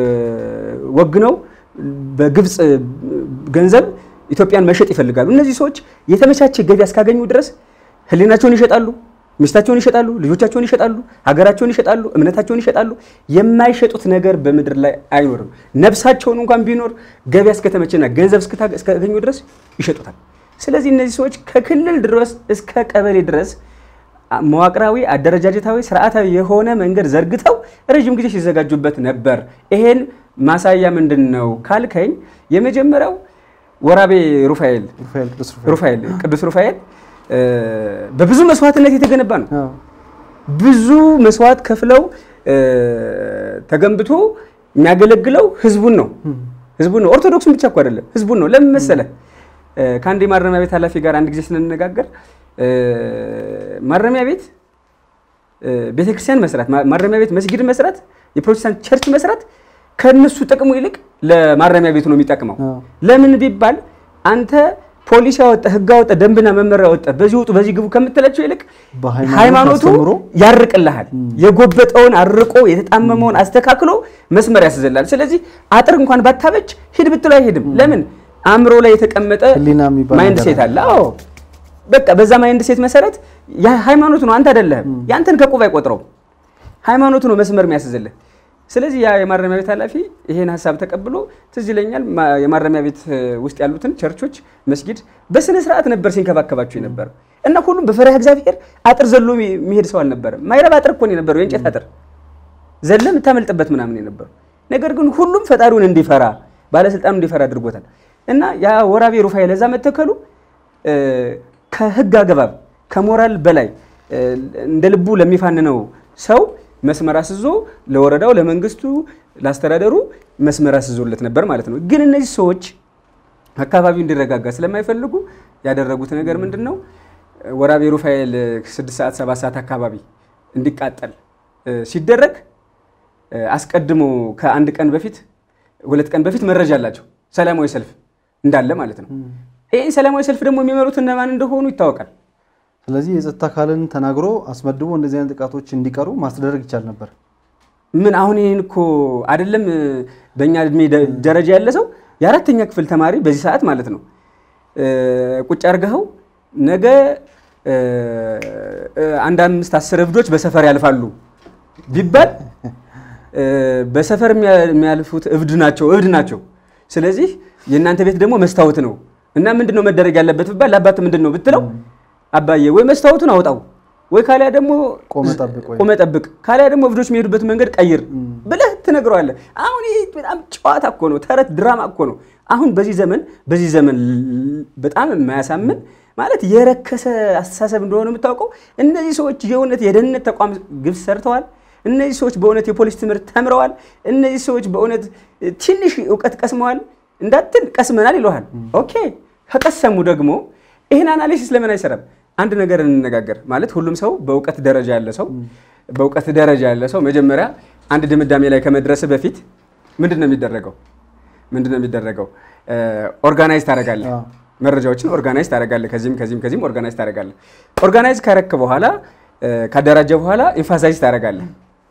ወግነው በግብፅ ገንዘብ ኢትዮጵያን መሸጥ ይፈልጋሉ። እነዚህ ሰዎች የተመቻቸ ገቢ እስካገኙ ድረስ ህሊናቸውን ይሸጣሉ፣ ሚስታቸውን ይሸጣሉ፣ ልጆቻቸውን ይሸጣሉ፣ ሀገራቸውን ይሸጣሉ፣ እምነታቸውን ይሸጣሉ። የማይሸጡት ነገር በምድር ላይ አይኖርም። ነፍሳቸውን እንኳን ቢኖር ገበያ እስከተመቸና ገንዘብ እስከታ- እስካገኙ ድረስ ይሸጡታል። ስለዚህ እነዚህ ሰዎች ከክልል ድረስ እስከ ቀበሌ ድረስ መዋቅራዊ፣ አደረጃጀታዊ፣ ስርዓታዊ የሆነ መንገድ ዘርግተው ረዥም ጊዜ ሲዘጋጁበት ነበር። ይሄን ማሳያ ምንድን ነው ካልከኝ የመጀመሪያው ወራቤ ሩፋኤል ሩፋኤል ቅዱስ ሩፋኤል ሩፋኤል ቅዱስ ሩፋኤል እ፣ በብዙ መስዋዕትነት የተገነባ ነው። አዎ። ብዙ መስዋዕት ከፍለው እ፣ ተገንብቶ የሚያገለግለው ህዝቡን ነው ህዝቡን ነው። ኦርቶዶክሱን ብቻ እኮ አይደለም ህዝቡን ነው። ለምን መሰለህ? እ፣ ከአንድ የማረሚያ ቤት ኃላፊ ጋር አንድ ጊዜ ስንነጋገር እ፣ ማረሚያ ቤት እ፣ ቤተክርስቲያን መስራት፣ ማ- ማረሚያ ቤት መስጊድ መስራት፣ የፕሮቴስታንት ቸርች መስራት ከነሱ ጥቅሙ ይልቅ ለማረሚያ ቤቱ ነው የሚጠቅመው። አዎ። ለምን ቢባል አንተ ፖሊስ ያወጣ ህግ ያወጣ ደንብና መመሪያ ያወጣ በዚህ ውጡ በዚህ ግቡ ከምትላቸው ይልቅ በሃይማኖት ሃይማኖቱ አስተምሮ ያርቅልሃል። የጎበጠውን አርቆ የተጣመመውን አስተካክሎ መስመር ያስዘላል። ስለዚህ አጥር እንኳን ባታበጅ ሂድ ብትለው አይሄድም። ለምን አእምሮ ላይ የተቀመጠ ህሊና የሚባል ማይንድ ነገር ሴት አለ። አዎ በቃ በዛ ማይንድ ሴት መሰረት ያ ሃይማኖቱ ነው፣ አንተ አይደለህም። ያንተን ከቁብ አይቆጥረውም። ሃይማኖቱ ነው መስመር የሚያስዝልህ። ስለዚህ ያ የማረሚያ ቤት ኃላፊ ይሄን ሀሳብ ተቀብሎ ትዝ ይለኛል ማ- የማረሚያ ቤት እ, ውስጥ ያሉትን ቸርቾች፣ መስጊድ በስነ ስርዓት ነበር ሲንከባከባቸው የነበረ እና ሁሉም በፈሪሃ እግዚአብሔር አጥር ዘሎ የሚ- የሚሄድ ሰው አልነበረም። ማይረባ አጥር እኮ ነው የነበረው፣ የእንጨት አጥር ዘለ የምታመልጥበት ምናምን የነበረው ነገር ግን ሁሉም ፈጣሪውን እንዲፈራ ባለስልጣኑ እንዲፈራ አድርጎታል። እና ያ ወራቤ ሩፋኤል ለዛ መተከሉ እ፣ ከህግ አግባብ ከሞራል በላይ እ፣ እንደ ልቡ ለሚፋንነው ሰው መስመር አስዞ ለወረዳው፣ ለመንግስቱ፣ ለአስተዳደሩ መስመር አስዞለት ነበር ማለት ነው። ግን እነዚህ ሰዎች አካባቢው እንዲረጋጋ ስለማይፈልጉ ያደረጉት ነገር ምንድን ነው? ወራቤ ሩፋኤል ስድስት ሰዓት ሰባት ሰዓት አካባቢ እንዲቃጠል እ፣ ሲደረግ እ፣ አስቀድሞ ከአንድ ቀን በፊት ሁለት ቀን በፊት መረጃ አላቸው ሰላማዊ ሰልፍ እንዳለ ማለት ነው። ይህ ሰላማዊ ሰልፍ ደግሞ የሚመሩት እነማን እንደሆኑ ይታወቃል። ስለዚህ የጸጥታ አካልን ተናግሮ አስመድቦ እንደዚህ አይነት ጥቃቶች እንዲቀሩ ማስደረግ ይቻል ነበር። ምን አሁን ይህን እኮ አይደለም እ፣ በእኛ እድሜ ደ- ደረጃ ያለ ሰው የአራተኛ ክፍል ተማሪ በዚህ ሰዓት ማለት ነው እ፣ ቁጭ አርገኸው ነገ እ፣ እ፣ አንድ አምስት አስር እብዶች በሰፈር ያልፋሉ ቢባል እ፣ በሰፈር የሚያ- የሚያልፉት እብድ ናቸው እብድ ናቸው። ስለዚህ የእናንተ ቤት ደግሞ መስታወት ነው እና ምንድን ነው መደረግ ያለበት ብባል ለአባት ምንድን ነው ብትለው አባዬ ወይ መስታወቱን አውጣው ወይ ካሊያ ደግሞ ቆመ ጠብቅ ወይ ቆመ ጠብቅ ካሊያ ደግሞ እብዶች የሚሄዱበት መንገድ ቀይር ብለህ ትነግረዋለህ። አሁን ይህ በጣም ጨዋታ እኮ ነው፣ ተረት ድራማ እኮ ነው። አሁን በዚህ ዘመን በዚህ ዘመን ል- በጣም የማያሳምን ማለት የረከሰ አስተሳሰብ እንደሆነ የምታውቀው እነዚህ ሰዎች የእውነት የደህንነት ተቋም ግብ ሰርተዋል። እነዚህ ሰዎች በእውነት የፖሊስ ትምህርት ተምረዋል። እነዚህ ሰዎች በእውነት ትንሽ እውቀት ቀስመዋል እንዳትል ቀስመናል ይለሃል። ኦኬ ከቀሰሙ ደግሞ ይህን አናሊሲስ ለምን አይሰራም? አንድ ነገር እንነጋገር ማለት ሁሉም ሰው በእውቀት ደረጃ ያለ ሰው በእውቀት ደረጃ ያለ ሰው መጀመሪያ አንድ ድምዳሜ ላይ ከመድረስ በፊት ምንድን ነው የሚደረገው? ምንድን ነው የሚደረገው? ኦርጋናይዝ ታደርጋለህ። አዎ። መረጃዎችን ኦርጋናይዝ ታደርጋለህ። ከዚህም ከዚህም ከዚህም ኦርጋናይዝ ታደርጋለህ። ኦርጋናይዝ ካረክ በኋላ እ፣ ካደራጀ በኋላ ኤምፋሳይዝ ታደርጋለህ፣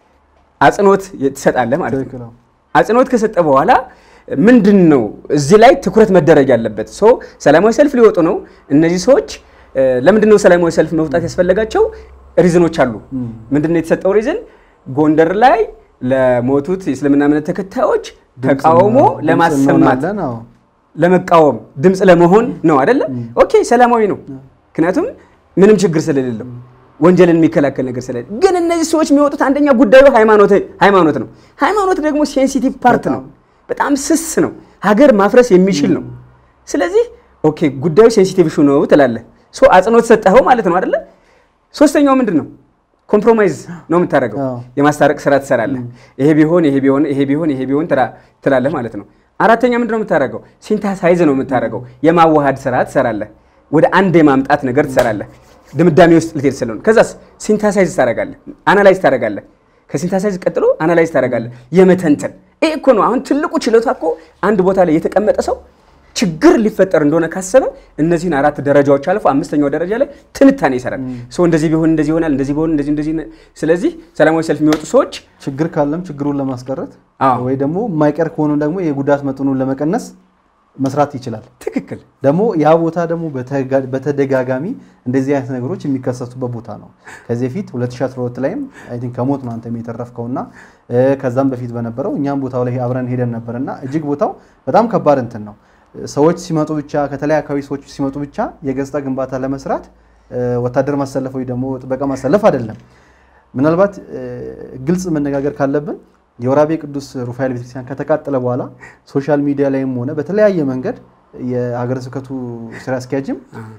አጽንኦት ትሰጣለህ ማለት ነው። ትክክል ነው። አጽንኦት ከሰጠ በኋላ ምንድን ነው እዚህ ላይ ትኩረት መደረግ ያለበት? ሶ ሰላማዊ ሰልፍ ሊወጡ ነው እነዚህ ሰዎች። እ፣ ለምንድን ነው ሰላማዊ ሰልፍ መውጣት ያስፈለጋቸው? ሪዝኖች አሉ። ምንድን ነው የተሰጠው ሪዝን? ጎንደር ላይ ለሞቱት የእስልምና እምነት ተከታዮች ተቃውሞ ድምፅ ለማሰማት እንሆናለን። አዎ። ለመቃወም ድምፅ ለመሆን ነው አይደለ? ኦኬ ሰላማዊ ነው። ምክንያቱም ምንም ችግር ስለሌለው ወንጀልን የሚከላከል ነገር ስለሌለ። ግን እነዚህ ሰዎች የሚወጡት አንደኛ ጉዳዩ ሃይማኖት ሃይማኖት ነው። ሃይማኖት ደግሞ ሴንሲቲቭ ፓርት ነው፣ በጣም ስስ ነው፣ ሀገር ማፍረስ የሚችል ነው። ስለዚህ ኦኬ ጉዳዩ ሴንሲቲቭ ኢሹ ነው ትላለህ። ሶ አጽንኦት ሰጠኸው ማለት ነው አይደለ? ሶስተኛው ምንድን ነው? ኮምፕሮማይዝ ነው የምታደርገው። አዎ። የማስታረቅ ስራ ትሰራለህ። ይሄ ቢሆን ይሄ ቢሆን ይሄ ቢሆን ይሄ ቢሆን ትላ- ትላለህ ማለት ነው። አራተኛ ምንድን ነው የምታደርገው? ሲንታሳይዝ ነው የምታደርገው። የማዋሃድ ስራ ትሰራለህ። ወደ አንድ የማምጣት ነገር ትሰራለህ። ድምዳሜ ውስጥ ልትሄድ ስለሆነ ከዛስ ሲንታሳይዝ ታደርጋለህ፣ አናላይዝ ታደርጋለህ። ከሲንታሳይዝ ቀጥሎ አናላይዝ ታደርጋለህ፣ የመተንተን ይሄ እኮ ነው አሁን ትልቁ ችሎታ እኮ አንድ ቦታ ላይ የተቀመጠ ሰው ችግር ሊፈጠር እንደሆነ ካሰበ እነዚህን አራት ደረጃዎች አልፎ አምስተኛው ደረጃ ላይ ትንታኔ ይሰራል። ሰው እንደዚህ ቢሆን እንደዚህ ይሆናል፣ እንደዚህ ቢሆን እንደዚህ እንደዚህ። ስለዚህ ሰላማዊ ሰልፍ የሚወጡ ሰዎች ችግር ካለም ችግሩን ለማስቀረት አዎ። ወይ ደግሞ የማይቀር ከሆነ ደግሞ የጉዳት መጠኑን ለመቀነስ መስራት ይችላል። ትክክል ደግሞ ያ ቦታ ደግሞ በተጋ- በተደጋጋሚ እንደዚህ አይነት ነገሮች የሚከሰቱበት ቦታ ነው። ከዚህ በፊት 2012 ላይም አይ ቲንክ ከሞት ነው አንተም የተረፍከውና እ፣ ከዛም በፊት በነበረው እኛም ቦታው ላይ አብረን ሄደን ነበርና እጅግ ቦታው በጣም ከባድ እንትን ነው። ሰዎች ሲመጡ ብቻ ከተለያዩ አካባቢ ሰዎች ሲመጡ ብቻ የገጽታ ግንባታ ለመስራት እ፣ ወታደር ማሰለፍ ወይ ደግሞ ጥበቃ ማሰለፍ አይደለም። ምናልባት እ፣ ግልጽ መነጋገር ካለብን የወራቤ ቅዱስ ሩፋኤል ቤተክርስቲያን ከተቃጠለ በኋላ ሶሻል ሚዲያ ላይም ሆነ በተለያየ መንገድ የሀገረ ስብከቱ ስራ አስኪያጅም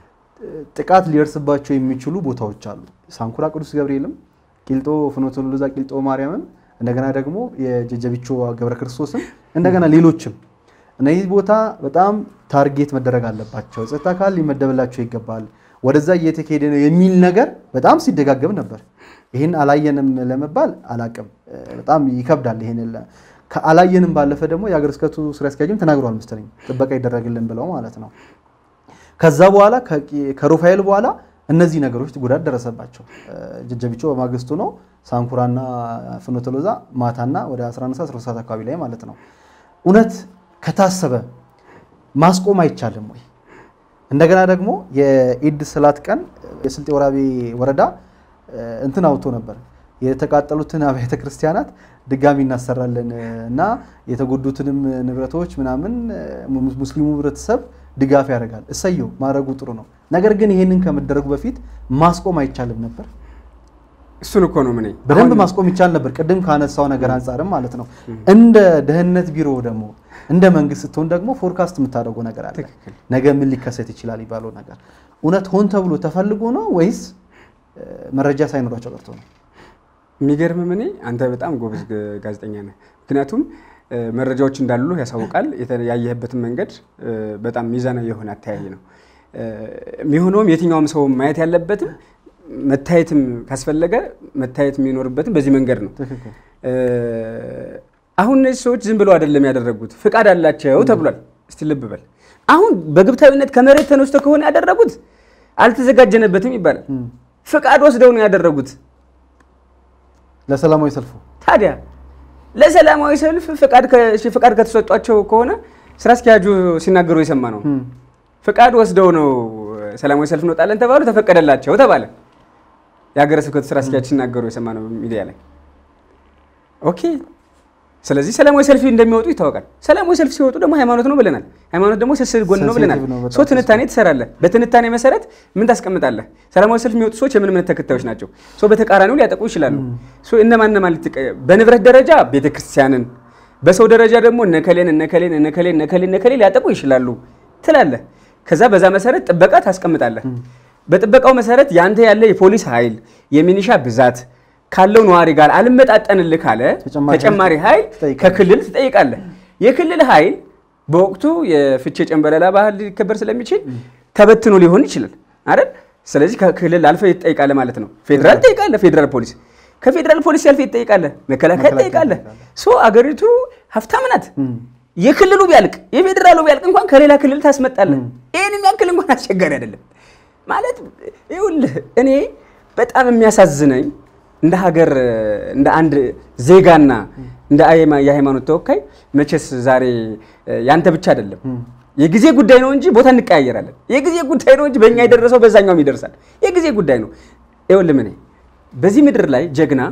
ጥቃት ሊደርስባቸው የሚችሉ ቦታዎች አሉ። ሳንኩራ ቅዱስ ገብርኤልም፣ ቂልጦ ፍኖተ ሎዛ ቂልጦ ማርያምም፣ እንደገና ደግሞ የጀጀቢቾ ገብረ ክርስቶስም እንደገና ሌሎችም እነዚህ ቦታ በጣም ታርጌት መደረግ አለባቸው። ጸጥታ አካል ሊመደብላቸው ይገባል። ወደዛ እየተካሄደ ነው የሚል ነገር በጣም ሲደጋገም ነበር። ይህን አላየንም ለመባል አላቅም፣ በጣም ይከብዳል። ይህን ከአላየንም ባለፈ ደግሞ የሀገረ ስብከቱ ስራ አስኪያጅም ተናግሯል መሰለኝ ጥበቃ ይደረግልን ብለው ማለት ነው። ከዛ በኋላ ከቂ- ከሩፋኤል በኋላ እነዚህ ነገሮች ጉዳት ደረሰባቸው። ጀጀቢቾ በማግስቱ ነው፣ ሳንኩራና ፍኖተ ሎዛ ማታና ወደ 11 ሰዓት 12 ሰዓት አካባቢ ላይ ማለት ነው። እውነት ከታሰበ ማስቆም አይቻልም ወይ? እንደገና ደግሞ የኢድ ስላት ቀን የስልጤ ወራቤ ወረዳ እ፣ እንትን አውጥቶ ነበር የተቃጠሉትን አብያተ ክርስቲያናት ድጋሚ እናሰራለን እና የተጎዱትንም ንብረቶች ምናምን ሙ- ሙስሊሙ ህብረተሰብ ድጋፍ ያደርጋል። እሰየው ማድረጉ ጥሩ ነው። ነገር ግን ይህንን ከመደረጉ በፊት ማስቆም አይቻልም ነበር? እሱን እኮ ነው ምን በደንብ ማስቆም ይቻል ነበር። ቅድም ካነሳው ነገር አንጻርም ማለት ነው። እንደ ደህንነት ቢሮ ደግሞ እንደ መንግስት ስትሆን ደግሞ ፎርካስት የምታደርገው ነገር አለ። ትክክል። ነገ ምን ሊከሰት ይችላል ይባለው ነገር እውነት ሆን ተብሎ ተፈልጎ ነው ወይስ እ፣ መረጃ ሳይኖራቸው ቀርቶ ነው? የሚገርም እኔ አንተ በጣም ጎበዝ ግ- ጋዜጠኛ ነህ። ምክንያቱም እ፣ መረጃዎች እንዳሉ ያሳውቃል። የተ- ያየህበትን መንገድ እ፣ በጣም ሚዛናዊ የሆነ አተያይ ነው እ፣ የሚሆነውም የትኛውም ሰው ማየት ያለበትም መታየትም ካስፈለገ መታየት የሚኖርበትም በዚህ መንገድ ነው። ትክክል። እ፣ አሁን እነዚህ ሰዎች ዝም ብለው አይደለም ያደረጉት፣ ፍቃድ አላቸው ተብሏል። እስቲ ልብ በል። አሁን በግብታዊነት ከመሬት ተነስቶ ከሆነ ያደረጉት አልተዘጋጀነበትም ይባላል። ፍቃድ ወስደው ነው ያደረጉት። ለሰላማዊ ሰልፉ ታዲያ ለሰላማዊ ሰልፍ ፍቃድ ከ- እሺ፣ ፍቃድ ከተሰጧቸው ከሆነ ስራ አስኪያጁ ሲናገሩ የሰማ ነው። ፍቃድ ወስደው ነው ሰላማዊ ሰልፍ እንወጣለን ተባሉ፣ ተፈቀደላቸው ተባለ። የሀገረ ስብከቱ ስራ አስኪያጅ ሲናገሩ የሰማ ነው ሚዲያ ላይ። ኦኬ። ስለዚህ ሰላማዊ ሰልፍ እንደሚወጡ ይታወቃል። ሰላማዊ ሰልፍ ሲወጡ ደግሞ ሃይማኖት ነው ብለናል። ሃይማኖት ደግሞ ስስል ጎን ነው ብለናል። ሴንሲቲቭ ነው በጣም ሶ ትንታኔ ትሰራለህ። በትንታኔ መሰረት ምን ታስቀምጣለህ? ሰላማዊ ሰልፍ የሚወጡ ሰዎች የምን እምነት ተከታዮች ናቸው? ሶ በተቃራኒው ሊያጠቁ ይችላሉ። ሶ እነማን እነማን ልትቀ- በንብረት ደረጃ ቤተክርስቲያንን፣ በሰው ደረጃ ደግሞ እነከሌን እነከሌን እነከሌን እነከሌን እነከሌን ሊያጠቁ ይችላሉ ትላለህ። ከዛ በዛ መሰረት ጥበቃ ታስቀምጣለህ። በጥበቃው መሰረት ያንተ ያለ የፖሊስ ኃይል የሚኒሻ ብዛት ካለው ነዋሪ ጋር አልመጣጠንልህ ካለ ተጨማሪ ተጨማሪ ኃይል ትጠይቃለህ። ከክልል ትጠይቃለህ። የክልል ኃይል በወቅቱ የፍቼ ጨንበለላ ባህል ሊከበር ስለሚችል ተበትኖ ሊሆን ይችላል አይደል? ስለዚህ ከክልል አልፈህ ትጠይቃለህ ማለት ነው። ፌዴራል ትጠይቃለህ፣ ፌዴራል ፖሊስ ከፌዴራል ፖሊስ ያልፈህ ትጠይቃለህ፣ መከላከያ መከላከያ ትጠይቃለህ። ትጠይቃለህ። ሶ አገሪቱ ሀብታም ናት። የክልሉ ቢያልቅ የፌዴራሉ ቢያልቅ እንኳን ከሌላ ክልል ታስመጣለህ። ይህን የሚያክል እንኳን አስቸጋሪ አይደለም ማለት ይኸውልህ፣ እኔ በጣም የሚያሳዝነኝ እንደ ሀገር እንደ አንድ ዜጋና እንደ አየማ- የሃይማኖት ተወካይ መቼስ ዛሬ እ፣ ያንተ ብቻ አይደለም የጊዜ ጉዳይ ነው እንጂ ቦታ እንቀያየራለን። የጊዜ ጉዳይ ነው እንጂ በእኛ የደረሰው በዛኛውም ይደርሳል። የጊዜ ጉዳይ ነው። ይኸውልህ እኔ በዚህ ምድር ላይ ጀግና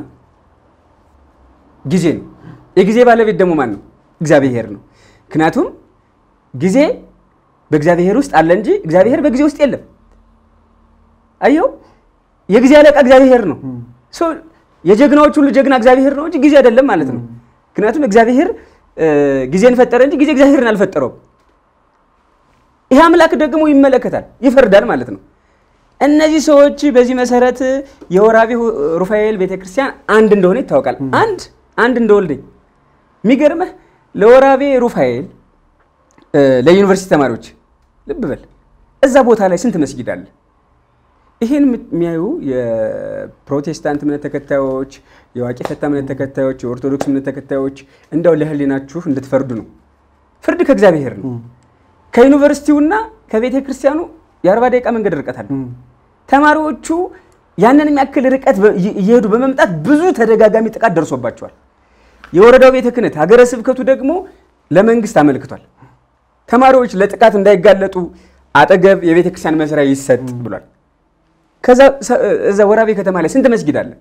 ጊዜ ነው። የጊዜ ባለቤት ደግሞ ማን ነው? እግዚአብሔር ነው። ምክንያቱም ጊዜ በእግዚአብሔር ውስጥ አለ እንጂ እግዚአብሔር በጊዜ ውስጥ የለም። አየው፣ የጊዜ አለቃ እግዚአብሔር ነው። ሶ የጀግናዎች ሁሉ ጀግና እግዚአብሔር ነው እንጂ ጊዜ አይደለም ማለት ነው። ምክንያቱም እግዚአብሔር እ፣ ጊዜን ፈጠረ እንጂ ጊዜ እግዚአብሔርን አልፈጠረውም። ይህ አምላክ ደግሞ ይመለከታል፣ ይፈርዳል ማለት ነው። እነዚህ ሰዎች በዚህ መሰረት የወራቤ ሩፋኤል ቤተክርስቲያን አንድ እንደሆነ ይታወቃል። አንድ አንድ እንደወልደኝ የሚገርምህ ለወራቤ ሩፋኤል እ፣ ለዩኒቨርሲቲ ተማሪዎች ልብ በል እዛ ቦታ ላይ ስንት መስጊድ አለ? ይህን የሚያዩ የፕሮቴስታንት እምነት ተከታዮች፣ የዋቂ ፈታ እምነት ተከታዮች፣ የኦርቶዶክስ እምነት ተከታዮች እንደው ለህሊናችሁ እንድትፈርዱ ነው። ፍርድ ከእግዚአብሔር ነው። ከዩኒቨርሲቲውና ከቤተ ክርስቲያኑ የአርባ ደቂቃ መንገድ ርቀት አለ። ተማሪዎቹ ያንን የሚያክል ርቀት በ- እየ- እየሄዱ በመምጣት ብዙ ተደጋጋሚ ጥቃት ደርሶባቸዋል። የወረዳው ቤተ ክህነት ሀገረ ስብከቱ ደግሞ ለመንግስት አመልክቷል። ተማሪዎች ለጥቃት እንዳይጋለጡ አጠገብ የቤተ ክርስቲያን መስሪያ ይሰጥ ብሏል። ከዛ ሰ- እዛ ወራቤ ከተማ ላይ ስንት መስጊድ አለ?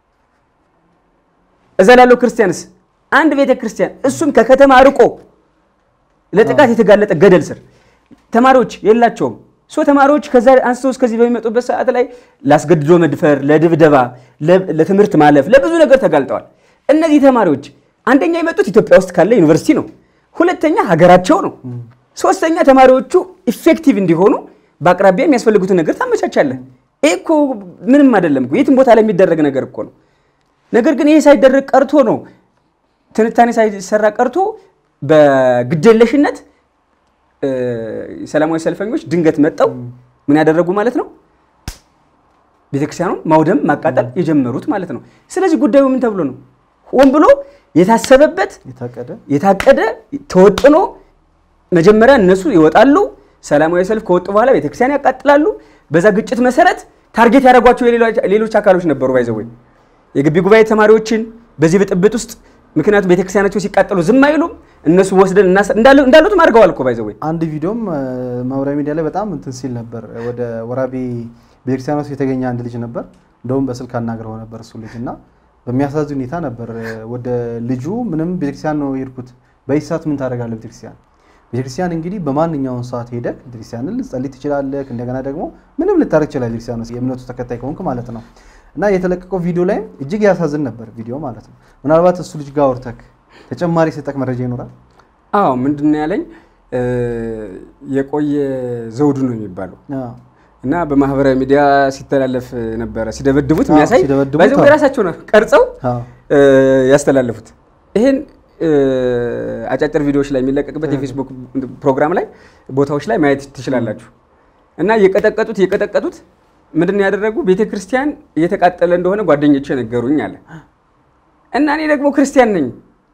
እዛ ላለው ክርስቲያንስ አንድ ቤተ ክርስቲያን እሱም ከከተማ ርቆ ለጥቃት የተጋለጠ ገደል ስር ተማሪዎች የላቸውም። ሶ ተማሪዎች ከዛ አንስተው እስከዚህ በሚመጡበት ሰዓት ላይ ላስገድዶ መድፈር፣ ለድብደባ፣ ለ- ለትምህርት ማለፍ፣ ለብዙ ነገር ተጋልጠዋል። እነዚህ ተማሪዎች አንደኛ የመጡት ኢትዮጵያ ውስጥ ካለ ዩኒቨርሲቲ ነው። ሁለተኛ ሀገራቸው ነው። ሶስተኛ ተማሪዎቹ ኢፌክቲቭ እንዲሆኑ በአቅራቢያ የሚያስፈልጉትን ነገር ታመቻቻለህ። ይህ እኮ ምንም አይደለም እኮ የትም ቦታ ላይ የሚደረግ ነገር እኮ ነው። ነገር ግን ይሄ ሳይደረግ ቀርቶ ነው ትንታኔ ሳይሰራ ቀርቶ በግዴለሽነት እ፣ ሰላማዊ ሰልፈኞች ድንገት መጠው ምን ያደረጉ ማለት ነው ቤተክርስቲያኑን ማውደም ማቃጠል የጀመሩት ማለት ነው። ስለዚህ ጉዳዩ ምን ተብሎ ነው? ሆን ብሎ የታሰበበት የታቀደ የታቀደ ተወጥኖ መጀመሪያ እነሱ ይወጣሉ። ሰላማዊ ሰልፍ ከወጡ በኋላ ቤተክርስቲያን ያቃጥላሉ። በዛ ግጭት መሰረት ታርጌት ያደረጓቸው የሌሎች- ሌሎች አካሎች ነበሩ። ባይዘወይ የግቢ ጉባኤ ተማሪዎችን በዚህ ብጥብጥ ውስጥ ምክንያቱም ቤተክርስቲያናቸው ሲቃጠሉ ዝም አይሉም። እነሱ ወስደን እናስ- እንዳሉ- እንዳሉትም አድርገዋል እኮ ባይዘወይ አንድ ቪዲዮም እ፣ ማህበራዊ ሚዲያ ላይ በጣም እንትን ሲል ነበር። ወደ ወራቤ ቤተክርስቲያን ውስጥ የተገኘ አንድ ልጅ ነበር። እንደውም በስልክ አናግረው ነበር እሱ ልጅ እና በሚያሳዝን ሁኔታ ነበር። ወደ ልጁ ምንም ቤተክርስቲያን ነው የሄድኩት። በዚህ ሰዓት ምን ታደርጋለህ? ቤተክርስቲያን ቤተክርስቲያን እንግዲህ በማንኛውም ሰዓት ሄደህ ቤተክርስቲያንን ልትጸልይ ትችላለህ። እንደገና ደግሞ ምንም ልታደርግ ትችላለህ። ቤተክርስቲያን ውስጥ የእምነቱ ተከታይ ከሆንክ ማለት ነው። እና የተለቀቀው ቪዲዮ ላይ እጅግ ያሳዝን ነበር ቪዲዮ ማለት ነው። ምናልባት እሱ ልጅ ጋር አውርተህ ተጨማሪ የሰጠህ መረጃ ይኖራል? አዎ ምንድን ነው ያለኝ እ፣ የቆየ ዘውዱ ነው የሚባለው አዎ። እና በማህበራዊ ሚዲያ ሲተላለፍ ነበረ ሲደበድቡት አዎ፣ የሚያሳይ ሲደበድቡት፣ በዚህ አዎ። የራሳቸው ነው ቀርጸው አዎ። እ፣ ያስተላለፉት ይህን እ፣ አጫጭር ቪዲዮዎች ላይ የሚለቀቅበት የፌስቡክ ፕሮግራም ላይ ቦታዎች ላይ ማየት ትችላላችሁ። እና የቀጠቀጡት የቀጠቀጡት ምንድን ነው ያደረጉ ቤተ ክርስቲያን እየተቃጠለ እንደሆነ ጓደኞቼ ነገሩኝ አለ እና እኔ ደግሞ ክርስቲያን ነኝ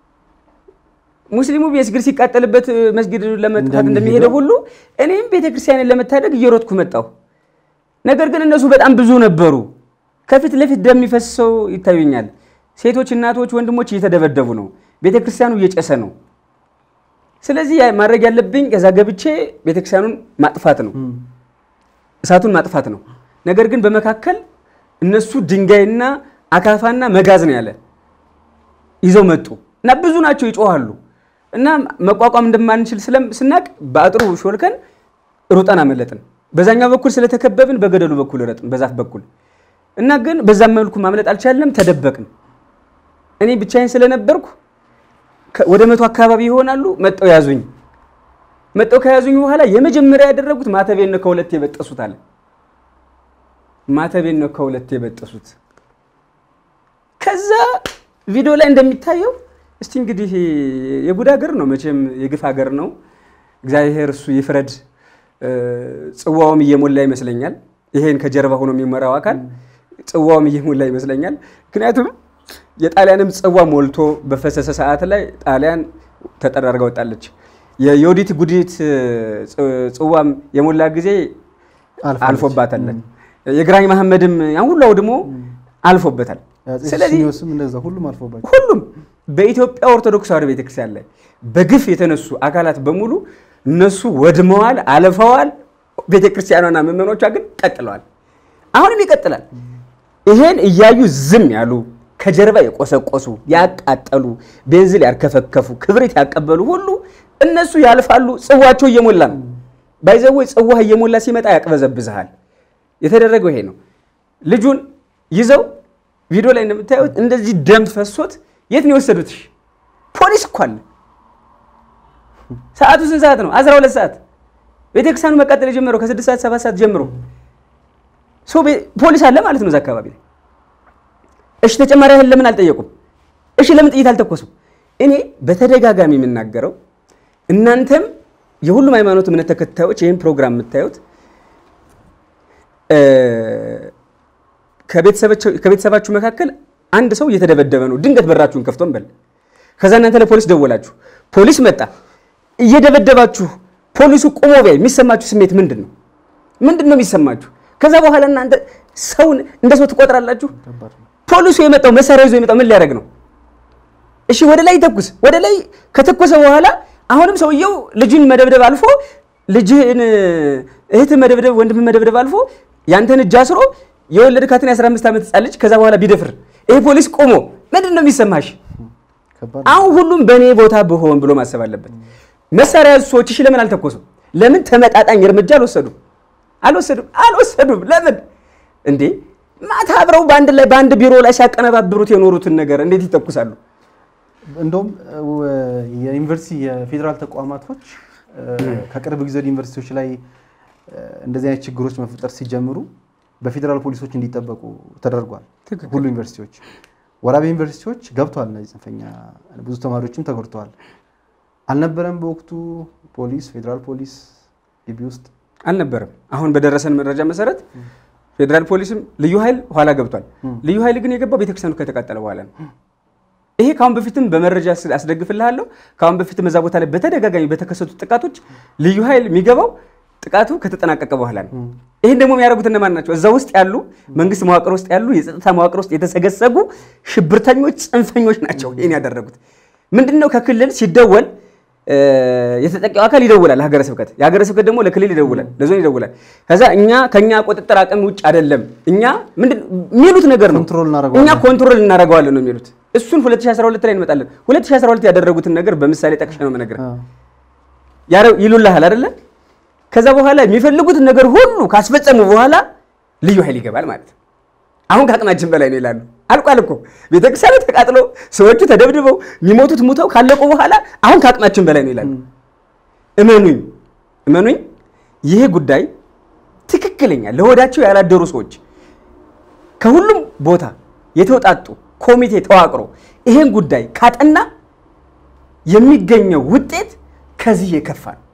ሙስሊሙ መስጊድ ሲቃጠልበት መስጊድ ለመጥፋት እንደሚሄደው ሁሉ እኔም ቤተ ክርስቲያንን ለመታደግ እየሮጥኩ መጣሁ። ነገር ግን እነሱ በጣም ብዙ ነበሩ። ከፊት ለፊት ደም የሚፈሰው ይታዩኛል። ሴቶች፣ እናቶች፣ ወንድሞች እየተደበደቡ ነው። ቤተ ክርስቲያኑ እየጨሰ ነው። ስለዚህ ያ- ማድረግ ያለብኝ ከዛ ገብቼ ቤተ ክርስቲያኑን ማጥፋት ነው፣ እሳቱን ማጥፋት ነው። ነገር ግን በመካከል እነሱ ድንጋይና አካፋና መጋዝ ነው ያለ ይዘው መጡ እና ብዙ ናቸው፣ ይጮሃሉ እና መቋቋም እንደማንችል ስለም ስናቅ በአጥሩ ሾልከን ሩጠን አመለጥን። በዛኛው በኩል ስለተከበብን በገደሉ በኩል ረጥን፣ በዛፍ በኩል እና ግን በዛም መልኩ ማምለጥ አልቻለም፣ ተደበቅን። እኔ ብቻዬን ስለነበርኩ ከ- ወደ መቶ አካባቢ ይሆናሉ መጠው ያዙኝ። መጠው ከያዙኝ በኋላ የመጀመሪያ ያደረጉት ማተቤን ነው ከሁለት የበጠሱት አለ። ማተቤን ነው ከሁለት የበጠሱት። ከዛ ቪዲዮ ላይ እንደሚታየው እስቲ እንግዲህ የጉድ ሀገር ነው መቼም የግፍ ሀገር ነው። እግዚአብሔር እሱ ይፍረድ። እ፣ ጽዋውም እየሞላ ይመስለኛል። ይሄን ከጀርባ ሆኖ የሚመራው አካል ጽዋውም እየሞላ ይመስለኛል። ምክንያቱም የጣሊያንም ጽዋ ሞልቶ በፈሰሰ ሰዓት ላይ ጣሊያን ተጠራርጋ ወጣለች። የዮዲት ጉዲት ፅ- ጽዋም የሞላ ጊዜ አልፋለች። አልፎባታል። የግራኝ መሐመድም ያን ሁሉ አውድሞ አልፎበታል። ስለዚህ ስም እንደዛ ሁሉም አልፎባቸው ሁሉም በኢትዮጵያ ኦርቶዶክስ ተዋሕዶ ቤተክርስቲያን ላይ በግፍ የተነሱ አካላት በሙሉ እነሱ ወድመዋል፣ አልፈዋል። ቤተክርስቲያኗና ምዕመኖቿ ግን ቀጥለዋል። አሁንም ይቀጥላል። ይሄን እያዩ ዝም ያሉ ከጀርባ የቆሰቆሱ ያቃጠሉ፣ ቤንዚል ያርከፈከፉ፣ ክብሪት ያቀበሉ ሁሉ እነሱ ያልፋሉ። ጽዋቸው እየሞላ ነው። ባይዘወይ ጽዋህ እየሞላ ሲመጣ ያቅበዘብዝሃል። የተደረገው ይሄ ነው። ልጁን ይዘው ቪዲዮ ላይ እንደምታዩት እንደዚህ ደም ፈሶት የት ነው የወሰዱት? እሺ፣ ፖሊስ እኮ አለ። ሰዓቱ ስንት ሰዓት ነው? 12 ሰዓት። ቤተክርስቲያኑ መቃጠል የጀመረው ከ6 ሰዓት 7 ሰዓት ጀምሮ ሰው ቤ- ፖሊስ አለ ማለት ነው እዛ አካባቢ ላይ። እሺ ተጨማሪ ያህል ለምን አልጠየቁም? እሺ ለምን ጥይት አልተኮሱም? እኔ በተደጋጋሚ የምናገረው እናንተም የሁሉም ሃይማኖት እምነት ተከታዮች ይህን ፕሮግራም የምታዩት እ፣ ከቤተሰባቸው- ከቤተሰባችሁ መካከል አንድ ሰው እየተደበደበ ነው። ድንገት በራችሁን ከፍቶ እንበል። ከዛ እናንተ ለፖሊስ ደወላችሁ። ፖሊስ መጣ። እየደበደባችሁ ፖሊሱ ቆሞ ቢያይ የሚሰማችሁ ስሜት ምንድን ነው? ምንድን ነው የሚሰማችሁ? ከዛ በኋላ እናንተ ሰውን እንደ ሰው ትቆጥራላችሁ። ፖሊሱ የመጣው መሳሪያ ይዞ የመጣው ምን ሊያደርግ ነው? እሺ ወደ ላይ ተኩስ። ወደ ላይ ከተኮሰ በኋላ አሁንም ሰውየው ልጅን መደብደብ አልፎ ልጅህን እህትን መደብደብ ወንድምን መደብደብ አልፎ ያንተን እጅ አስሮ የወለድካትን የ15 ዓመት ህፃን ልጅ ከዛ በኋላ ቢደፍር ይሄ ፖሊስ ቆሞ ምንድን ነው የሚሰማሽ? ከባድ አሁን ሁሉም በእኔ ቦታ ብሆን ብሎ ማሰብ አለበት። መሳሪያ ያዙ ሰዎች እሺ ለምን አልተኮሱም? ለምን ተመጣጣኝ እርምጃ አልወሰዱም? አልወሰዱም አልወሰዱም። ለምን እንዴ ማታ አብረው በአንድ ላይ በአንድ ቢሮ ላይ ሲያቀነባብሩት የኖሩትን ነገር እንዴት ይተኩሳሉ? እንደውም እ፣ የዩኒቨርሲቲ የፌዴራል ተቋማቶች እ፣ ከቅርብ ጊዜ ወደ ዩኒቨርሲቲዎች ላይ እ፣ እንደዚህ አይነት ችግሮች መፈጠር ሲጀምሩ በፌዴራል ፖሊሶች እንዲጠበቁ ተደርጓል። ትክክል። ሁሉ ዩኒቨርሲቲዎች፣ ወራቤ ዩኒቨርሲቲዎች ገብተዋል። እነዚህ ጽንፈኛ ብዙ ተማሪዎችም ተጎድተዋል። አልነበረም በወቅቱ ፖሊስ ፌዴራል ፖሊስ ግቢ ውስጥ አልነበረም። አሁን በደረሰን መረጃ መሰረት ፌዴራል ፖሊስም ልዩ ኃይል ኋላ ገብቷል። ልዩ ኃይል ግን የገባው ቤተክርስቲያኑ ከተቃጠለ በኋላ ነው። ይሄ ከአሁን በፊትም በመረጃ ስ- አስደግፍልሃለሁ። ከአሁን በፊትም እዛ ቦታ ላይ በተደጋጋሚ በተከሰቱ ጥቃቶች ልዩ ኃይል የሚገባው ጥቃቱ ከተጠናቀቀ በኋላ ነው። ይህን ደግሞ የሚያደርጉት እነማን ናቸው? እዛ ውስጥ ያሉ መንግስት መዋቅር ውስጥ ያሉ የጸጥታ መዋቅር ውስጥ የተሰገሰጉ ሽብርተኞች፣ ጽንፈኞች ናቸው ይህን ያደረጉት። ምንድን ነው ከክልል ሲደወል እ፣ የተጠቂው አካል ይደውላል ሀገረ ስብከት፣ የሀገረ ስብከት ደግሞ ለክልል ይደውላል፣ ለዞን ይደውላል። ከዛ እኛ ከኛ ቁጥጥር አቅም ውጭ አይደለም እኛ ምንድን የሚሉት ነገር ነው ኮንትሮል እናደርገዋለን። እኛ ኮንትሮል እናደርገዋለን ነው የሚሉት። እሱን 2012 ላይ እንመጣለን። 2012 ያደረጉትን ነገር በምሳሌ ጠቅሼ ነው የምነግርህ። ያረ- ይሉልሃል አይደለ? ከዛ በኋላ የሚፈልጉትን ነገር ሁሉ ካስፈጸሙ በኋላ ልዩ ኃይል ይገባል ማለት ነው። አሁን ከአቅማችን በላይ ነው ይላሉ። አልቋል እኮ ቤተክርስቲያኑ ተቃጥሎ ሰዎቹ ተደብድበው የሚሞቱት ሙተው ካለቁ በኋላ አሁን ከአቅማችን በላይ ነው ይላሉ። እመኑኝ እመኑኝ፣ ይሄ ጉዳይ ትክክለኛ ለሆዳቸው ያላደሩ ሰዎች ከሁሉም ቦታ የተውጣጡ ኮሚቴ ተዋቅሮ ይሄን ጉዳይ ካጠና የሚገኘው ውጤት ከዚህ የከፋ ነው።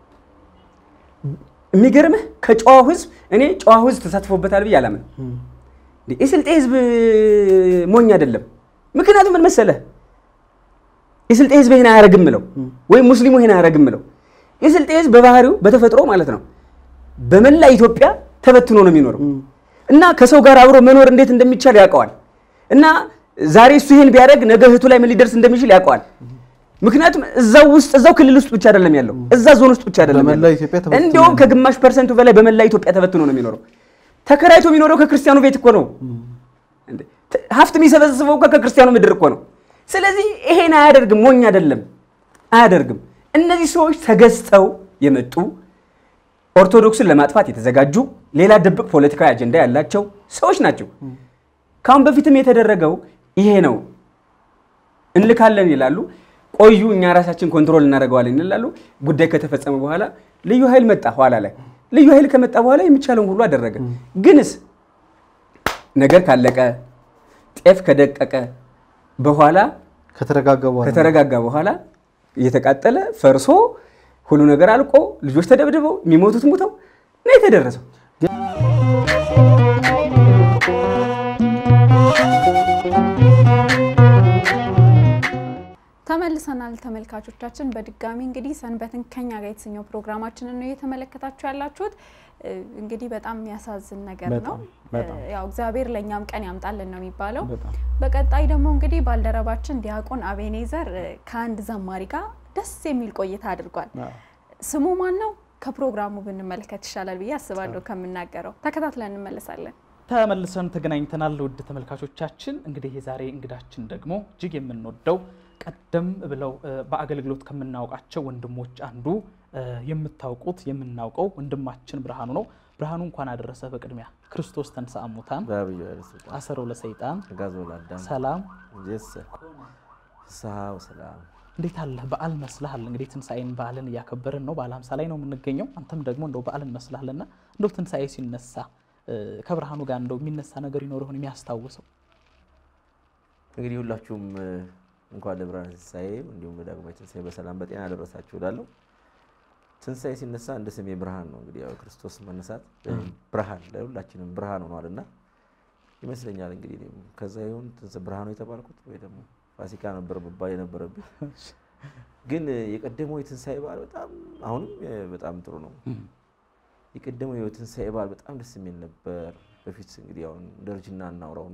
የሚገርምህ ከጨዋው ህዝብ እኔ ጨዋው ህዝብ ተሳትፎበታል ብዬ አላምን። የስልጤ ህዝብ ሞኝ አይደለም። ምክንያቱም ምን መሰለህ፣ የስልጤ ህዝብ ይሄን አያረግም ምለው ወይም ሙስሊሙ ይሄን አያረግም ምለው። የስልጤ ህዝብ በባህሪው በተፈጥሮ ማለት ነው በመላ ኢትዮጵያ ተበትኖ ነው የሚኖረው እና ከሰው ጋር አብሮ መኖር እንዴት እንደሚቻል ያውቀዋል። እና ዛሬ እሱ ይሄን ቢያደርግ ነገ እህቱ ላይ ምን ሊደርስ እንደሚችል ያውቀዋል። ምክንያቱም እዛው ውስጥ እዛው ክልል ውስጥ ብቻ አይደለም ያለው፣ እዛ ዞን ውስጥ ብቻ አይደለም በመላ ያለው። ኢትዮጵያ ተበትኖ እንዲያውም ነው። ከግማሽ ፐርሰንቱ በላይ በመላ ኢትዮጵያ ተበትኖ ነው የሚኖረው። ተከራይቶ የሚኖረው ከክርስቲያኑ ቤት እኮ ነው። እንዴ! ተ- ሀብት የሚሰበስበው እኮ ከክርስቲያኑ ምድር እኮ ነው። ስለዚህ ይሄን አያደርግም፣ ሞኝ አይደለም፣ አያደርግም። እነዚህ ሰዎች ተገዝተው የመጡ ኦርቶዶክስን ለማጥፋት የተዘጋጁ ሌላ ድብቅ ፖለቲካዊ አጀንዳ ያላቸው ሰዎች ናቸው። ከአሁን በፊትም የተደረገው ይሄ ነው። እንልካለን ይላሉ። ቆዩ እኛ ራሳችን ኮንትሮል እናደርገዋለን ይላሉ። ጉዳይ ከተፈጸመ በኋላ ልዩ ኃይል መጣ። ኋላ ላይ ልዩ ኃይል ከመጣ በኋላ የሚቻለውን ሁሉ አደረገ። ግንስ ነገር ካለቀ ጤፍ ከደቀቀ በኋላ ከተረጋጋ በኋላ ከተረጋጋ በኋላ እየተቃጠለ ፈርሶ ሁሉ ነገር አልቆ ልጆች ተደብድበው የሚሞቱት ሙተው ነው የተደረሰው። ተመልሰናል ተመልካቾቻችን። በድጋሚ እንግዲህ ሰንበትን ከኛ ጋር የተሰኘው ፕሮግራማችንን ነው እየተመለከታችሁ ያላችሁት። እ፣ እንግዲህ በጣም የሚያሳዝን ነገር ነው። በጣም፣ በጣም። እ፣ ያው እግዚአብሔር ለእኛም ቀን ያምጣልን ነው የሚባለው። በጣም። በቀጣይ ደግሞ እንግዲህ ባልደረባችን ዲያቆን አቤኔዘር እ፣ ከአንድ ዘማሪ ጋር ደስ የሚል ቆይታ አድርጓል። ስሙ ማን ነው? ከፕሮግራሙ ብንመለከት ይሻላል ብዬ አስባለሁ ከምናገረው። ተከታትለን እንመለሳለን። ተመልሰን ተገናኝተናል። ውድ ተመልካቾቻችን እንግዲህ የዛሬ እንግዳችን ደግሞ እጅግ የምንወደው ቀደም ብለው እ፣ በአገልግሎት ከምናውቃቸው ወንድሞች አንዱ እ፣ የምታውቁት የምናውቀው ወንድማችን ብርሃኑ ነው። ብርሃኑ እንኳን አደረሰ። በቅድሚያ ክርስቶስ ተንሥአ እሙታን በአብዩ ኃይለ ሥልጣን አሰሮ ለሰይጣን ጋዞ ለአዳም ሰላም ጀሰ ፍስሐ ወሰላም እንዴት አለ በዓል መስልሃል። እንግዲህ ትንሣኤን በዓልን እያከበርን ነው። በዓለ ሃምሳ ላይ ነው የምንገኘው። አንተም ደግሞ እንደው በዓልን መስልሃልና እንደው ትንሣኤ ሲነሳ እ፣ ከብርሃኑ ጋር እንደው የሚነሳ ነገር ይኖር ይሆን የሚያስታውሰው? እንግዲህ ሁላችሁም እ፣ እንኳን ለብርሃነ ትንሣኤ እንዲሁም ለዳግማዊ ትንሣኤ በሰላም በጤና ደረሳችሁ እላለሁ። ትንሣኤ ሲነሳ እንደ ስሜ ብርሃን ነው። እንግዲህ ያው ክርስቶስ መነሳት እ፣ ብርሃን ለሁላችንም ብርሃን ሆኗልና ይመስለኛል እንግዲህ እኔም ከዛ ይሁን ትንሣኤ ብርሃኑ የተባልኩት ወይ ደግሞ ፋሲካ ነበር መባል የነበረብኝ። ግን እ፣ የቀደመው የትንሣኤ በዓል በጣም አሁንም እ፣ በጣም ጥሩ ነው። የቀደመው የትንሣኤ በዓል በጣም ደስ የሚል ነበር። በፊት እንግዲህ አሁን እንደ እርጅና እናውራውና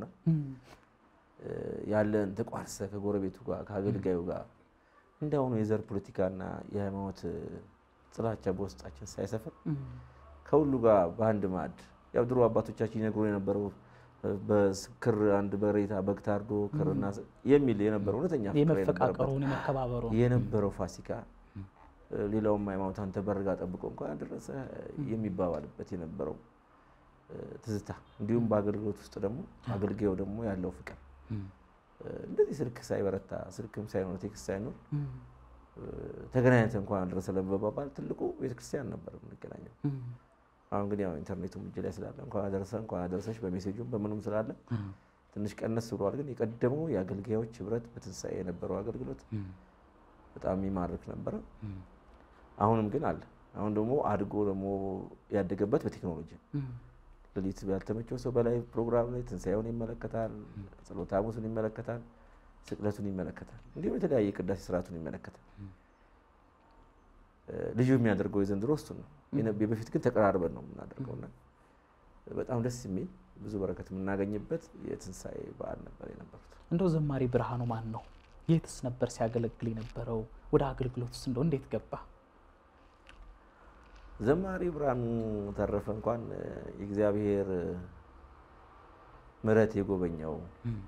እ፣ ያለን ተቋርሰ ከጎረቤቱ ጋር ከአገልጋዩ ጋር እንዳሁኑ የዘር ፖለቲካና የሃይማኖት እ፣ ጥላቻ በውስጣችን ሳይሰፍር ከሁሉ ጋር በአንድ ማዕድ ያው ድሮ አባቶቻችን ይነግሩ የነበረው እ፣ በክር አንድ በሬታ በግ ታርዶ ክርና ስ- የሚል የነበረው እውነተኛ ፍቅር የነበረበት የመፈቃቀሩን የመከባበሩን የነበረው ፋሲካ እ፣ ሌላውም ሃይማኖት አንተ በርጋ ጠብቆ እንኳን አደረሰ የሚባባልበት የነበረው እ፣ ትዝታ እንዲሁም በአገልግሎት ውስጥ ደግሞ አገልጋዩ ደግሞ ያለው ፍቅር እ፣ እንደዚህ ስልክ ሳይበረታ ስልክም ሳይኖር ቴክስት ሳይኖር እ፣ ተገናኝተን እንኳን አደረሰ ለመባባል ትልቁ ቤተክርስቲያን ነበር የምንገናኘው። አሁን ግን ያው ኢንተርኔቱም እጅ ላይ ስላለ እንኳን አደረሰ እንኳን አደረሰች በሜሴጁም በምኑም ስላለ ትንሽ ቀነስ ብሏል። ግን የቀደመው የአገልጋዮች ህብረት በትንሣኤ የነበረው አገልግሎት በጣም የሚማርክ ነበረ። አሁንም ግን አለ። አሁን ደግሞ አድጎ ደግሞ ያደገበት በቴክኖሎጂ ሌሊት ያልተመቸው ሰው በላይ ፕሮግራም ላይ ትንሣኤውን ይመለከታል፣ ጸሎተ ሐሙሱን ይመለከታል፣ ስቅለቱን ይመለከታል፣ እንዲሁም የተለያየ ቅዳሴ ስርዓቱን ይመለከታል። እ፣ ልዩ የሚያደርገው የዘንድሮ እሱን ነው። የነ- የበፊት ግን ተቀራርበን ነው የምናደርገውና በጣም ደስ የሚል ብዙ በረከት የምናገኝበት የትንሣኤ በዓል ነበር የነበሩት። እንደው ዘማሪ ብርሃኑ ማን ነው? የትስ ነበር ሲያገለግል የነበረው? ወደ አገልግሎትስ እንደው እንዴት ገባ? ዘማሪ ብርሃኑ ተረፈ እንኳን እ፣ የእግዚአብሔር እ፣ ምሕረት የጎበኘው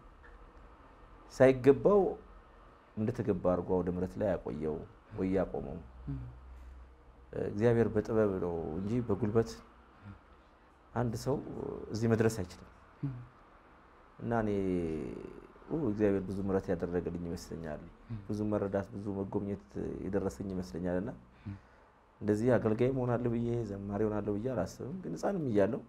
ሳይገባው እንደተገባ አድርጎ ወደ ምሕረት ላይ ያቆየው ወይ ያቆመው እ፣ እግዚአብሔር በጥበብ ነው እንጂ በጉልበት አንድ ሰው እዚህ መድረስ አይችልም። እና እኔ ኡ፣ እግዚአብሔር ብዙ ምሕረት ያደረገልኝ ይመስለኛል። ብዙ መረዳት፣ ብዙ መጎብኘት የደረሰኝ ይመስለኛል እና እንደዚህ አገልጋይ መሆናለሁ ብዬ ዘማሪ ሆናለሁ ብዬ አላስብም። ግን ሕፃንም እያለሁ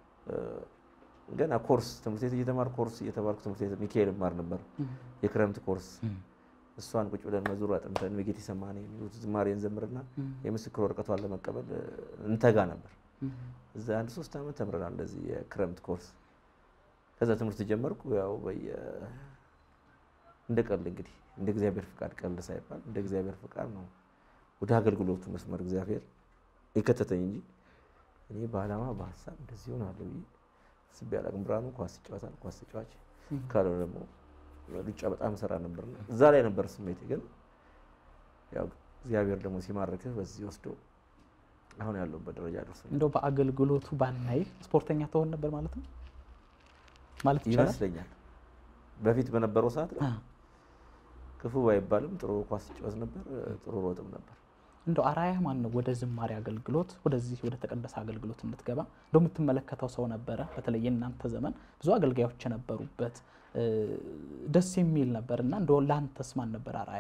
ገና ኮርስ ትምህርት ቤት እየተማር ኮርስ እየተማርኩ ትምህርት ቤት ሚካኤል እማር ነበር፣ የክረምት ኮርስ። እሷን ቁጭ ብለን መዝሙር አጥንተን በጌቴ ሰማኔ የሚሉት ዝማሬ እንዘምርና የምስክር ወረቀቷን ለመቀበል እንተጋ ነበር። እዛ አንድ ሶስት ዓመት ተምረናል እንደዚህ የክረምት ኮርስ። ከዛ ትምህርት ጀመርኩ። ያው በየ እንደ ቀልድ እንግዲህ እንደ እግዚአብሔር ፍቃድ ቀልድ ሳይባል እንደ እግዚአብሔር ፍቃድ ነው ወደ አገልግሎቱ መስመር እግዚአብሔር የከተተኝ እንጂ እኔ በዓላማ በሀሳብ እንደዚህ ሆናለሁ ብዬ አስቤ አላውቅም። ብርሃኑ ኳስ ይጫወታል፣ ኳስ ተጫዋች ካልሆነ ደግሞ ሩጫ በጣም ሰራ ነበርና እዛ ላይ ነበር ስሜቴ። ግን ያው እግዚአብሔር ደግሞ ሲማርክህ በዚህ ወስዶ አሁን ያለሁበት ደረጃ ደርሶኛል እንደው በአገልግሎቱ ባናይ ስፖርተኛ ትሆን ነበር ማለት ነው ማለት ይቻላል? ይመስለኛል። በፊት በነበረው ሰዓት ላይ አ፣ ክፉ ባይባልም ጥሩ ኳስ ይጫወት ነበር፣ ጥሩ ሮጥም ነበር። እንደው አራያ ማን ነው ወደ ዝማሬ አገልግሎት ወደዚህ ወደ ተቀደሰ አገልግሎት እንድትገባ እንደው የምትመለከተው ሰው ነበረ? በተለይ የእናንተ ዘመን ብዙ አገልጋዮች የነበሩበት እ፣ ደስ የሚል ነበር እና እንደው ለአንተስ ማን ነበር አራያ?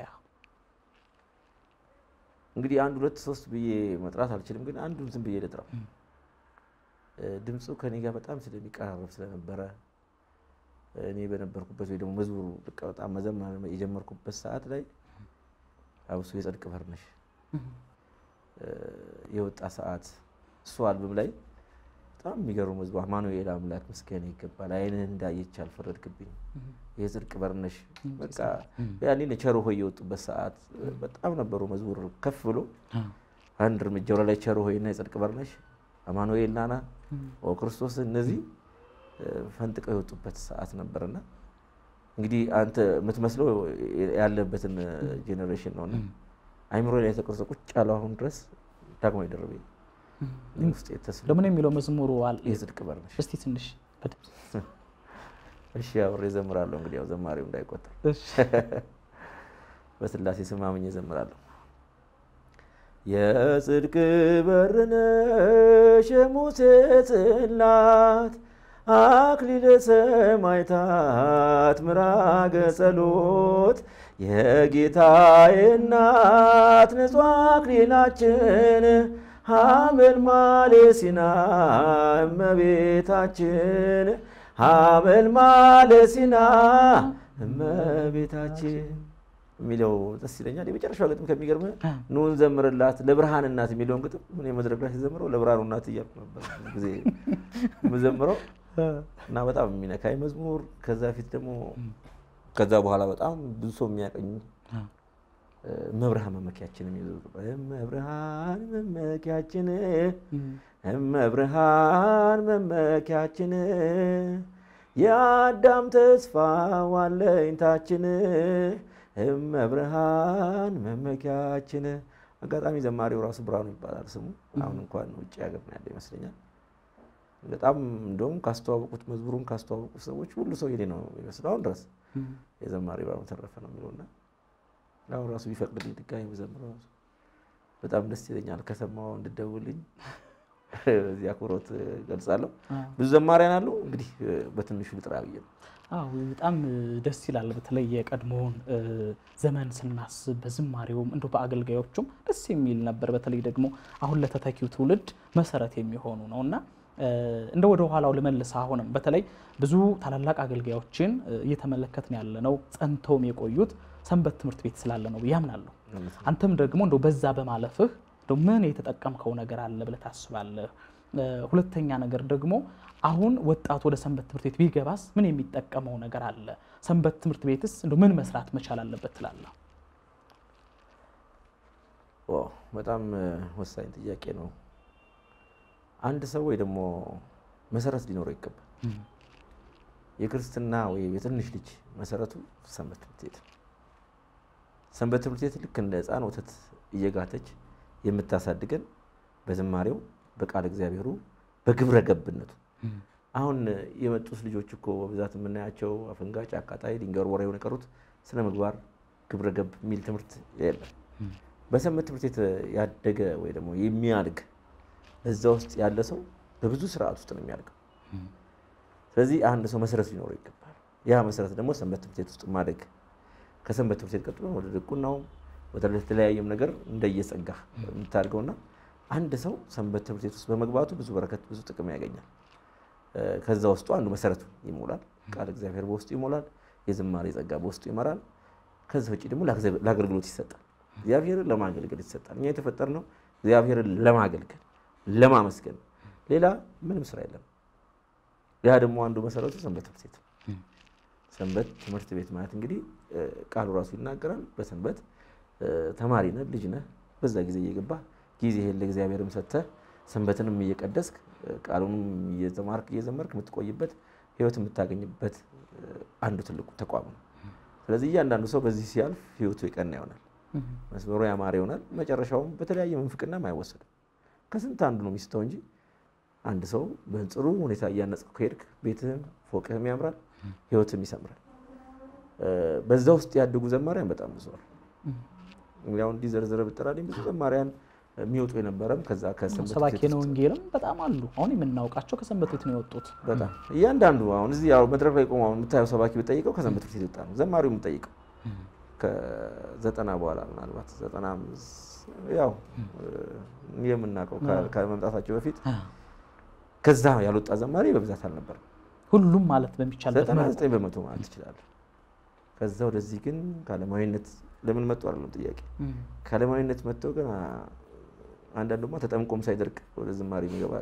እንግዲህ አንድ ሁለት ሶስት ብዬ መጥራት አልችልም፣ ግን አንዱን ዝም ብዬ ልጥራው። ድምፁ ከኔ ጋር በጣም ስለሚቀራረብ ስለነበረ እኔ በነበርኩበት ወይ ደግሞ መዝሙሩ በቃ በጣም መዘመር የጀመርኩበት ሰዓት ላይ አብሶ የጽድቅ በር ነሽ የወጣ ሰዓት እሱ አልበም ላይ በጣም የሚገርሙ መዝሙር አማኑኤል አምላክ ምስጋና ይገባል፣ ዓይንህ እንዳየች አልፈረድክብኝ፣ የጽድቅ በር ነሽ በቃ ያኔ ቸሮ ሆይ የወጡበት ሰዓት በጣም ነበሩ። መዝሙር ከፍ ብሎ አንድ እርምጃ ወደ ላይ ቸሮ ሆይና የጽድቅ በር ነሽ አማኑኤል ናና ኦ ክርስቶስ እነዚህ ፈንጥቀው የወጡበት ሰዓት ነበርና እንግዲህ አንተ የምትመስለው ያለበትን ጄኔሬሽን ነውና አይምሮ ላይ የተቀረጸ ቁጭ ያለው አሁን ድረስ ዳግማዊ ደርቤ ውስጥ የተስለ ለምን የሚለው መዝሙሩ አለ? የጽድቅ በር ነሽ። እስቲ ትንሽ በድምፅ እሺ አብሬ እዘምራለሁ። እንግዲህ ያው ዘማሪው እንዳይቆጠር እሺ። በስላሴ ስም አምኜ እዘምራለሁ። የጽድቅ በር ነሽ የሙሴ ጽላት አክሊለ ሰማዕታት ምራገ ጸሎት የጌታዬ እናት ንጹሕ አክሊላችን ሐመልማሌ ሲና እመቤታችን ሐመልማሌ ሲና እመቤታችን የሚለው ደስ ይለኛል። የመጨረሻው ግጥም ከሚገርም ኑን ዘምርላት ለብርሃን እናት የሚለውን ግጥም እኔ መድረክ ላይ ሲዘምረው ለብርሃኑ እናት እያልኩ ነበር ጊዜ የምዘምረው እና በጣም የሚነካኝ መዝሙር። ከዛ ፊት ደግሞ ከዛ በኋላ በጣም ብዙ ሰው የሚያቀኝ መብርሃን መመኪያችን የሚሉ መብርሃን መመኪያችን መብርሃን መመኪያችን የአዳም ተስፋ ዋለኝታችን መብርሃን መመኪያችን። አጋጣሚ ዘማሪው ራሱ ብርሃኑ ይባላል ስሙ። አሁን እንኳን ውጭ ሀገር ነው ያለ ይመስለኛል። በጣም እንደውም ካስተዋወቁት መዝሙሩን ካስተዋወቁት ሰዎች ሁሉ ሰው የኔ ነው የሚመስለው አሁን ድረስ የዘማሪ ብርሃኑ ተረፈ ነው የሚለውና አሁን ራሱ ቢፈቅድልኝ ድጋሚ ብዘምረው በጣም ደስ ይለኛል። ከሰማው እንድደውልኝ በዚህ አክብሮት ገልጻለሁ። ብዙ ዘማሪያን አሉ። እንግዲህ በትንሹ ልጥራ ብዬ ነው። አዎ በጣም ደስ ይላል። በተለይ የቀድሞውን ዘመን ስናስብ በዝማሬውም እንዲሁ በአገልጋዮቹም ደስ የሚል ነበር። በተለይ ደግሞ አሁን ለተተኪው ትውልድ መሰረት የሚሆኑ ነው እና እንደ ወደ ኋላው ልመልስ። አሁንም በተለይ ብዙ ታላላቅ አገልጋዮችን እየተመለከትን ያለ ነው ጸንተውም የቆዩት ሰንበት ትምህርት ቤት ስላለ ነው ብዬ አምናለሁ። አንተም ደግሞ እንደው በዛ በማለፍህ እንደው ምን የተጠቀምከው ነገር አለ ብለህ ታስባለህ? ሁለተኛ ነገር ደግሞ አሁን ወጣቱ ወደ ሰንበት ትምህርት ቤት ቢገባስ ምን የሚጠቀመው ነገር አለ? ሰንበት ትምህርት ቤትስ እንደው ምን መስራት መቻል አለበት ትላለህ? በጣም ወሳኝ ጥያቄ ነው። አንድ ሰው ወይ ደግሞ መሰረት ሊኖረው ይገባል። የክርስትና ወይ የትንሽ ልጅ መሰረቱ ሰንበት ትምህርት ቤት ነው። ሰንበት ትምህርት ቤት ልክ እንደ ሕፃን ወተት እየጋተች የምታሳድገን በዝማሬው በቃል እግዚአብሔሩ በግብረ ገብነቱ አሁን የመጡት ልጆች እኮ በብዛት የምናያቸው አፈንጋጭ፣ አቃጣይ፣ ድንጋይ ወርዋሪ የሆነ የቀሩት ስነ ምግባር ግብረ ገብ የሚል ትምህርት የለም። በሰንበት ትምህርት ቤት ያደገ ወይ ደግሞ የሚያድግ እዛ ውስጥ ያለ ሰው በብዙ ስርዓት ውስጥ ነው የሚያድገው። ስለዚህ አንድ ሰው መሰረት ሊኖረው ይገባል። ያ መሰረት ደግሞ ሰንበት ትምህርት ቤት ውስጥ ማደግ ከሰንበት ትምህርት ቤት ቀጥሎ ወደ ድቁናውም ወደ ተለያየም ነገር እንደየጸጋ የምታድገውና አንድ ሰው ሰንበት ትምህርት ቤት ውስጥ በመግባቱ ብዙ በረከት ብዙ ጥቅም ያገኛል። ከዛ ውስጡ አንዱ መሰረቱ ይሞላል። ቃል እግዚአብሔር በውስጡ ይሞላል። የዝማሬ ጸጋ በውስጡ ይመራል። ከዛ ውጭ ደግሞ ለአገልግሎት ይሰጣል። እግዚአብሔርን ለማገልገል ይሰጣል። እኛ የተፈጠርነው እግዚአብሔርን ለማገልገል ለማመስገን፣ ሌላ ምንም ስራ የለም። ያ ደግሞ አንዱ መሰረቱ ሰንበት ትምህርት ቤት ነው። ሰንበት ትምህርት ቤት ማለት እንግዲህ ቃሉ ራሱ ይናገራል። በሰንበት ተማሪ ነህ፣ ልጅ ነህ። በዛ ጊዜ እየገባ ጊዜህን ለእግዚአብሔርም ሰጥተህ ሰንበትንም እየቀደስክ ቃሉንም እየተማርክ እየዘመርክ የምትቆይበት ህይወት የምታገኝበት አንዱ ትልቁ ተቋም ነው። ስለዚህ እያንዳንዱ ሰው በዚህ ሲያልፍ ህይወቱ የቀና ይሆናል፣ መስመሩ ያማረ ይሆናል። መጨረሻውም በተለያየ ምንፍቅናም አይወሰድም። ከስንት አንዱ ነው የሚስተው እንጂ አንድ ሰው በጥሩ ሁኔታ እያነጽክ ከሄድክ ቤትህም ፎቅህም ያምራል፣ ህይወትም ይሰምራል። በዛ ውስጥ ያደጉ ዘማሪያን በጣም ብዙ ነው። እንግዲህ አሁን እንዲህ ዘርዝረህ ብትጠራልኝ ብዙ ዘማሪያን የሚወጡ የነበረም ከዛ ከሰንበት ሰባኪ ቤት ነው ውስጥ ወንጌልም በጣም አሉ። አሁን የምናውቃቸው ከሰንበት ቤት ነው የወጡት። በጣም እያንዳንዱ አሁን እዚህ ያው መድረክ ላይ ቆሞ አሁን የምታየው ሰባኪ ብጠይቀው ከሰንበት ቤት የወጣ ነው። ዘማሪው የምጠይቀው ከዘጠና በኋላ ምናልባት ዘጠና አምስት ያው የምናውቀው ከ- ከመምጣታቸው በፊት ከዛ ያልወጣ ዘማሪ በብዛት አልነበረም። ሁሉም ማለት በሚቻልበት ዘጠና መልኩ ዘጠኝ በመቶ ማለት ትችላለህ። ከዛ ወደዚህ ግን ከዓለማዊነት ለምን መጡ አይደለም ጥያቄ። ከዓለማዊነት መጥተው ግን አ- አንዳንዱማ ተጠምቆም ሳይደርቅ ወደ ዝማሬ ይገባል።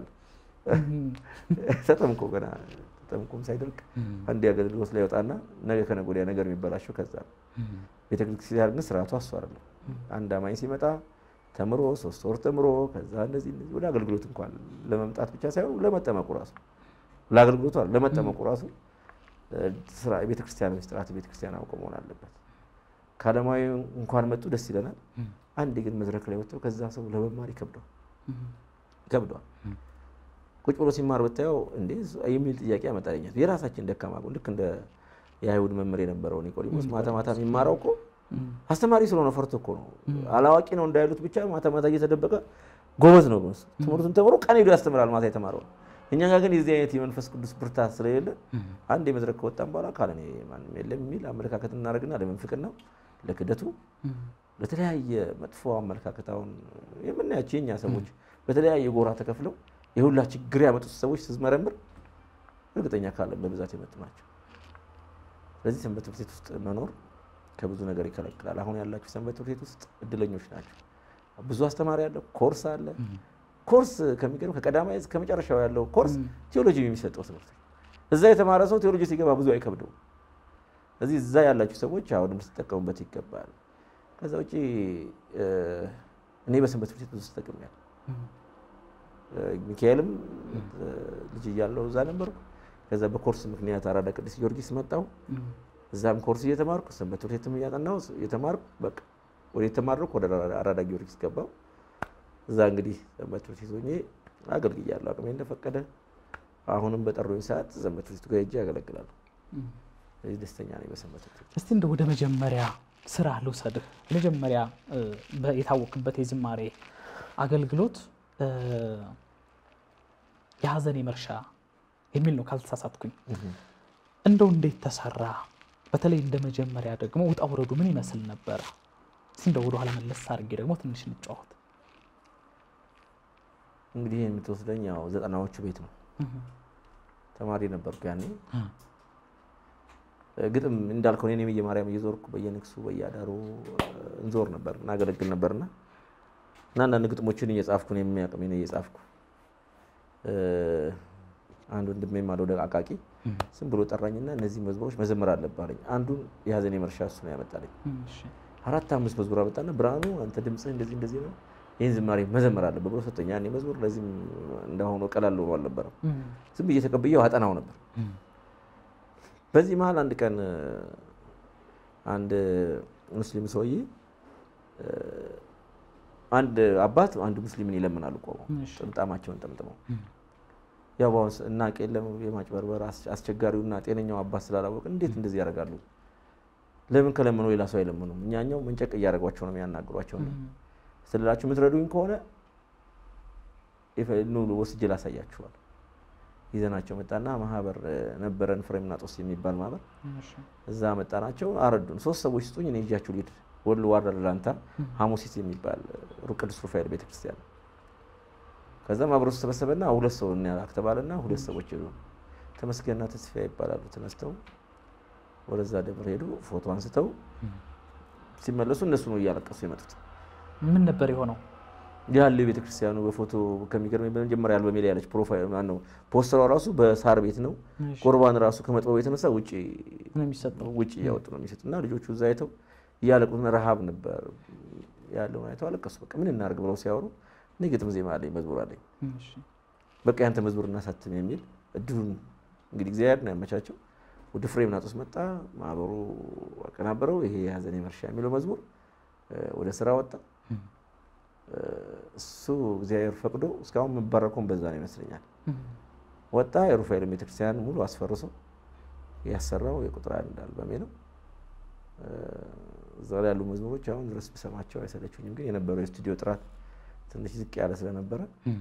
ተጠምቆ ገና ተጠምቆም ሳይደርቅ አንድ የአገልግሎት ላይ ይወጣና ነገ ከነገ ወዲያ ነገር የሚበላሸው ከዛ ነው። ቤተክርስቲያን ግን ስርዓቱ እሱ አይደለም። አንድ አማኝ ሲመጣ ተምሮ ሶስት ወር ተምሮ ከዛ እንደዚህ እንደዚህ ወደ አገልግሎት እንኳን ለመምጣት ብቻ ሳይሆን ለመጠመቁ ራሱ ለአገልግሎቱ አይደለም፣ ለመጠመቁ ራሱ እ፣ ስራ የቤተክርስቲያን ስርዓት ቤተክርስቲያን አውቀ መሆን አለበት። ከዓለማዊ እንኳን መጡ ደስ ይለናል። አንድ ግን መድረክ ላይ ወጥተው ከዛ ሰው ለመማር ይከብደዋል ይከብደዋል። ቁጭ ብሎ ሲማር ብታየው እንዴ የሚል ጥያቄ ያመጣልኛል። የራሳችን ደካማ ጎን ልክ እንደ የአይሁድ መምህር የነበረው ኒቆዲሞስ ማታ ማታ የሚማረው እኮ አስተማሪ ስለሆነ ፈርቶ እኮ ነው። አላዋቂ ነው እንዳይሉት ብቻ ማታ ማታ እየተደበቀ ጎበዝ ነው። ጎበዝ ትምህርቱን ተምሮ ቀን ሄዶ ያስተምራል ማታ የተማረው። እኛ ጋር ግን የዚህ አይነት የመንፈስ ቅዱስ ብርታት ስለሌለ አንድ የመድረክ ከወጣን በኋላ ካለኔ ማንም የለም የሚል አመለካከት እናደርግና ለመንፍቅናው፣ ለክደቱ፣ ለተለያየ መጥፎ አመለካከት አሁን የምናያቸው የኛ ሰዎች በተለያየ ጎራ ተከፍለው የሁላ ችግር ያመጡት ሰዎች ስትመረምር እርግጠኛ ካለን በብዛት የመጡ ናቸው። ስለዚህ ሰንበት ትምህርት ቤት ውስጥ መኖር ከብዙ ነገር ይከለክላል። አሁን ያላችሁ ሰንበት ትምህርት ቤት ውስጥ እድለኞች ናቸው። ብዙ አስተማሪ አለ፣ ኮርስ አለ። ኮርስ ከሚገርም ከቀዳማይ እስከ መጨረሻው ያለው ኮርስ ቴዎሎጂ የሚሰጠው ትምህርት ነው። እዛ የተማረ ሰው ቴዎሎጂ ሲገባ ብዙ አይከብደውም። ስለዚህ እዛ ያላችሁ ሰዎች አሁንም ልትጠቀሙበት ይገባል። ከዛ ውጭ እ፣ እኔ በሰንበት ትምህርት ቤት ብዙ ተጠቅሜያለሁ። ሚካኤልም እ፣ ልጅ እያለሁ እዛ ነበርኩ። ከዛ በኮርስ ምክንያት አራዳ ቅዱስ ጊዮርጊስ መጣሁ። እዛም ኮርስ እየተማርኩ ሰንበት ትምህርት ቤትም እያጠናሁ እየተማርኩ በቃ ወደ የተማርኩ ወደ አራዳ ጊዮርጊስ ገባሁ። እዛ እንግዲህ ሰንበት ትምህርት ቤት ሆኜ አገልግያለሁ አቅሜ እንደፈቀደ። አሁንም በጠሩኝ ሰዓት ሰንበት ትምህርት ቤት ጋር ሄጄ ያገለግላለሁ። ስለዚህ ደስተኛ ነኝ በሰንበት ትምህርት ቤት። እስቲ እንደ ወደ መጀመሪያ ስራ ልውሰድህ። መጀመሪያ እ፣ በ- የታወቅበት የዝማሬ አገልግሎት እ፣ የሀዘን መርሻ የሚል ነው ካልተሳሳትኩኝ። እንደው እንዴት ተሰራ? በተለይ እንደ መጀመሪያ ደግሞ ውጣ ውረዱ ምን ይመስል ነበረ? እስቲ እንደው ወደኋላ መለስ አድርጌ ደግሞ ትንሽ እንጫወት። እንግዲህ ይህን የምትወስደኝ ያው ዘጠናዎቹ ቤት ነው። ተማሪ ነበርኩ ያኔ። ግጥም እንዳልከው እኔም የማርያም እየዞርኩ በየንግሱ በየአዳሩ እንዞር ነበር እናገለግል ነበርና እና አንዳንድ ግጥሞችን እየጻፍኩ ነው የሚያቅሜን እየጻፍኩ አንድ ወንድሜም አለ ወደ አቃቂ ዝም ብሎ ጠራኝና እነዚህ መዝሙሮች መዘመር አለብህ አለኝ። አንዱን የሀዘኔ መርሻ እሱ ነው ያመጣልኝ። እሺ። አራት አምስት መዝሙር አመጣና ብርሃኑ አንተ ድምፅህ እንደዚህ እንደዚህ ነው ይህን ዝማሬ መዘመር አለብህ ብሎ ሰጠኝ። ያኔ መዝሙር ለዚህም እንደሆነ ቀላል ሆኖ አልነበረም። እም፣ ዝም ብዬ ተቀብዬው አጠናው ነበር። በዚህ መሀል አንድ ቀን አንድ ሙስሊም ሰውዬ አንድ አባት አንድ ሙስሊምን ይለምናሉ ቆመው እሺ። ጥምጣማቸውን ጠምጥመው ያው በአሁን ሰ- እናቅ የለም የማጭበርበር አስ- አስቸጋሪውና ጤነኛው አባት ስላላወቅ እንዴት እንደዚህ ያደርጋሉ? ለምን ከለምነው ሌላ ሰው አይለምኑም? እኛኛው መንጨቅ እያደረጓቸው ነው የሚያናግሯቸው። ነው ስልላችሁ የምትረዱኝ ከሆነ የፈ- ኑ ወስጄ ላሳያችኋል። ይዘናቸው መጣና ማህበር እ፣ ነበረን ፍሬምናጦስ የሚባል ማህበር እሺ። እዛ መጣናቸው አረዱን። ሶስት ሰዎች ስጡኝ እኔ ይዣችሁ ልሂድ። ወሎ ዋራ ደላንታ ሐሙሲት የሚባል ሩቅ ቅዱስ ሩፋኤል ቤተክርስቲያን። ከዛም አብሮ ተሰበሰበና ሁለት ሰው እናላክ ተባለና ሁለት ሰዎች ሄዱ። ተመስገንና ተስፋ ይባላሉ። ተነስተው ወደዛ ደብር ሄዱ። ፎቶ አንስተው ሲመለሱ እነሱ ነው እያለቀሱ የመጡት። ምን ነበር የሆነው? ያለ ቤተክርስቲያኑ በፎቶ ከሚገርመኝ በመጀመሪያ አልበሜ ላይ ያለች ፕሮፋይል ማነው ፖስተሯ ራሱ በሳር ቤት ነው። እሺ። ቁርባን ራሱ ከመጥበቡ የተነሳ ውጭ ምን የሚሰጠው? ውጭ እያወጡ ነው የሚሰጡት እና ልጆቹ እዛ አይተው እያለቁት ረሃብ ነበር ያለውን አይተው አለቀሱ። በቃ ምን እናደርግ ብለው ሲያወሩ እኔ ግጥም ዜማ አለኝ መዝሙር አለኝ እሺ። በቃ ያንተ መዝሙር እናሳትም የሚል እድሉን እንግዲህ እግዚአብሔር ነው ያመቻቸው። ወደ ፍሬምናጦስ መጣ፣ ማህበሩ አቀናበረው። ይሄ የሀዘኔ መርሻ የሚለው መዝሙር እ፣ ወደ ስራ ወጣ። እ፣ እሱ እግዚአብሔር ፈቅዶ እስካሁን የምባረከውን በዛ ነው ይመስለኛል። ወጣ። የሩፋኤል ቤተክርስቲያን ሙሉ አስፈርሶ ያሰራው የቁጥር አንድ አልበሜ ነው። እ፣ እዛ ላይ ያሉ መዝሙሮች አሁን ድረስ ብሰማቸው አይሰለችኝም። ግን የነበረው የስቱዲዮ ጥራት ትንሽ ዝቅ ያለ ስለነበረ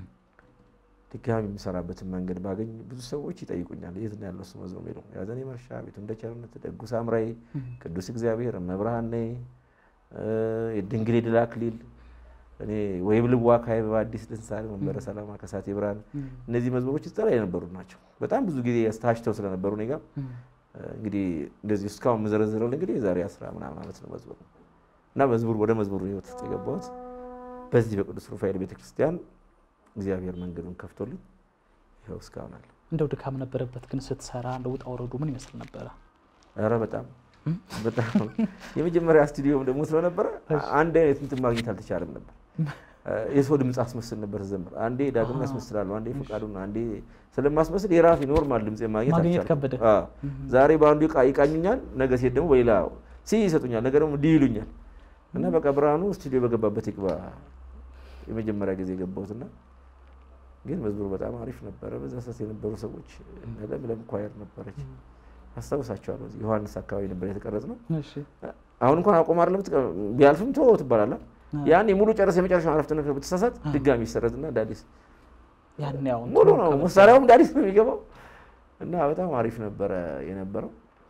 ድጋሚ የምሰራበትን መንገድ ባገኝ ብዙ ሰዎች ይጠይቁኛል። የት ነው ያለው እሱ መዝሙር የሚለው የሀዘኔ መርሻ፣ ቤቱ እንደ ቸርነት፣ ደጉ ሳምራይ፣ ቅዱስ እግዚአብሔር፣ እመብርሃን ነይ፣ እ፣ የድንግል የድል አክሊል፣ እኔ ወይም ልዋ ካይብ በአዲስ ልንሳሌ መንበረ ሰላማ ከሳቴ ብርሃን እነዚህ መዝሙሮች እዛ ላይ የነበሩ ናቸው። በጣም ብዙ ጊዜ ታሽተው ስለነበሩ እኔ ጋር እንግዲህ እንደዚህ እስካሁን የምዘረዝረው እንግዲህ የዛሬ አስራ ምናምን ዓመት ነው መዝሙር እና መዝሙር ወደ መዝሙሩ ህይወት ውስጥ የገባሁት በዚህ በቅዱስ ሩፋኤል ቤተክርስቲያን እግዚአብሔር መንገዱን ከፍቶልኝ ይኸው እስካሁን አለ። እንደው ድካም ነበረበት ግን ስትሰራ እንደ ውጣ ወረዱ ምን ይመስል ነበረ? ኧረ በጣም በጣም የመጀመሪያ ስቱዲዮም ደግሞ ስለነበረ አንድ አይነት እንትን ማግኘት አልተቻለም ነበር። የሰው ድምፅ አስመስል ነበር ዘምር። አንዴ ዳግም ያስመስላለሁ፣ አንዴ ፈቃዱን፣ አንዴ ስለማስመስል የራሴ ኖርማል ድምፅ ማግኘት ማግኘት አልቻልኩም። ከበደ። አዎ። ዛሬ በአንዱ ይቃ- ይቃኙኛል፣ ነገ ሴት ደግሞ በሌላ ሲ ይሰጡኛል፣ ነገ ደግሞ ዲ ይሉኛል እና በቃ ብርሃኑ ስቱዲዮ በገባበት ይግባ የመጀመሪያ ጊዜ የገባሁትና ግን መዝሙሩ በጣም አሪፍ ነበረ። በዛ ሰዓት የነበሩ ሰዎች እነ ለምለም ኳየር ነበረች አስታውሳቸዋለሁ። እዚህ ዮሐንስ አካባቢ ነበር የተቀረጽ ነው። እሺ። አሁን እንኳን አቆም አይደለም ትቀ- ቢያልፍም ቶ ትባላለህ። ያኔ ሙሉ ጨረስ የመጨረሻ አረፍተ ነገር ብትሳሳት ድጋሚ ይሰረዝና እንደ አዲስ ያን ያው ሙሉ ነው መሳሪያውም እንደ አዲስ ነው የሚገባው እና በጣም አሪፍ ነበረ የነበረው።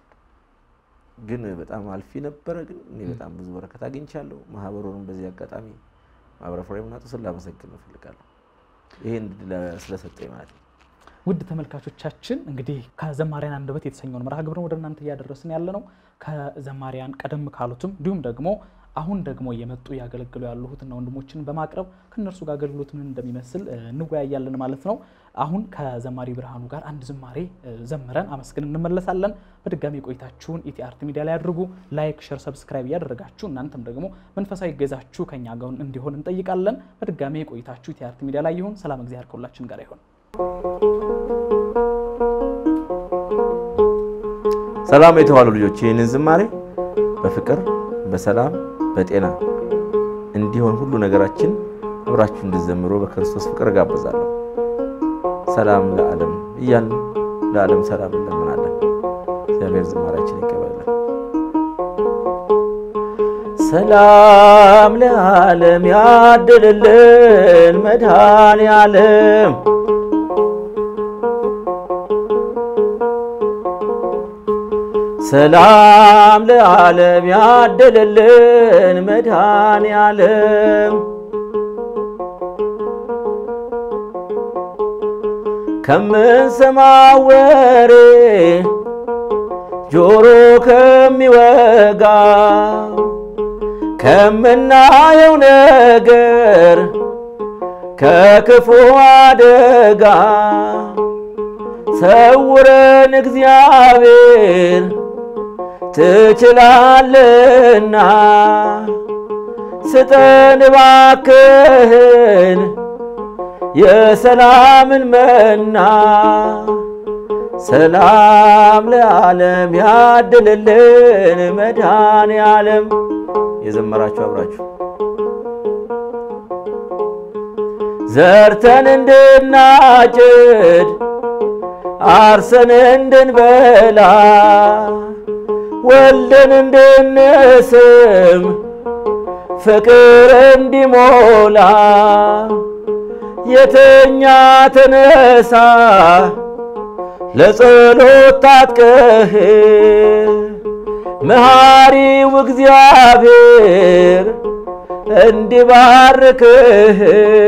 ግን በጣም አልፊ ነበረ። ግን እኔ በጣም ብዙ በረከት አግኝቻለሁ። ማህበሩንም በዚህ አጋጣሚ ማህበረ ፍሬምናጦስን ላመሰግን እፈልጋለሁ። ይሄን እድል ስለሰጠኝ ማለት ነው። ውድ ተመልካቾቻችን እንግዲህ ከዘማሪያን አንደበት የተሰኘውን መርሃ ግብርን ወደ እናንተ እያደረስን ያለ ነው። ከዘማሪያን ቀደም ካሉትም እንዲሁም ደግሞ አሁን ደግሞ እየመጡ እያገለግሉ ያሉ እህትና ወንድሞችን በማቅረብ ከእነርሱ ጋር አገልግሎት ምን እንደሚመስል እ, እንወያያለን ማለት ነው። አሁን ከዘማሪ ብርሃኑ ጋር አንድ ዝማሬ እ, ዘምረን አመስግን እንመለሳለን። በድጋሚ ቆይታችሁን ኢቲአርት ሚዲያ ላይ አድርጉ። ላይክ፣ ሸር፣ ሰብስክራይብ እያደረጋችሁ እናንተም ደግሞ መንፈሳዊ ገዛችሁ ከኛ ጋር እንዲሆን እንጠይቃለን። በድጋሚ ቆይታችሁ ኢቲአርት ሚዲያ ላይ ይሁን። ሰላም እግዚአብሔር ከሁላችን ጋር ይሁን። ሰላም የተዋሉ ልጆች ይህንን ዝማሬ በፍቅር በሰላም በጤና እንዲሆን ሁሉ ነገራችን አብራችሁ እንድዘምሩ በክርስቶስ ፍቅር እጋብዛለሁ። ሰላም ለዓለም እያልን ለዓለም ሰላም እንለምናለን። እግዚአብሔር ዝማሬያችን ይቀበላል። ሰላም ለዓለም ያድልልን መድኃኔ ዓለም ሰላም ለዓለም ያደለልን መድኃኔ ዓለም ከምንሰማው ወሬ ጆሮ ከሚወጋ ከምናየው ነገር ከክፉ አደጋ ሰውረን እግዚአብሔር ትችላለና ስጠን እባክህን የሰላምን መና ሰላም ለዓለም ያድልልን መድኃኔ ዓለም የዘመራችሁ አብራችሁ ዘርተን እንድናጭድ አርሰን እንድንበላ ወልደን እንድንስም ፍቅር እንዲሞላ የተኛ ተነሳ ለጸሎት ታጥቀህ መሐሪው እግዚአብሔር እንዲባርክህ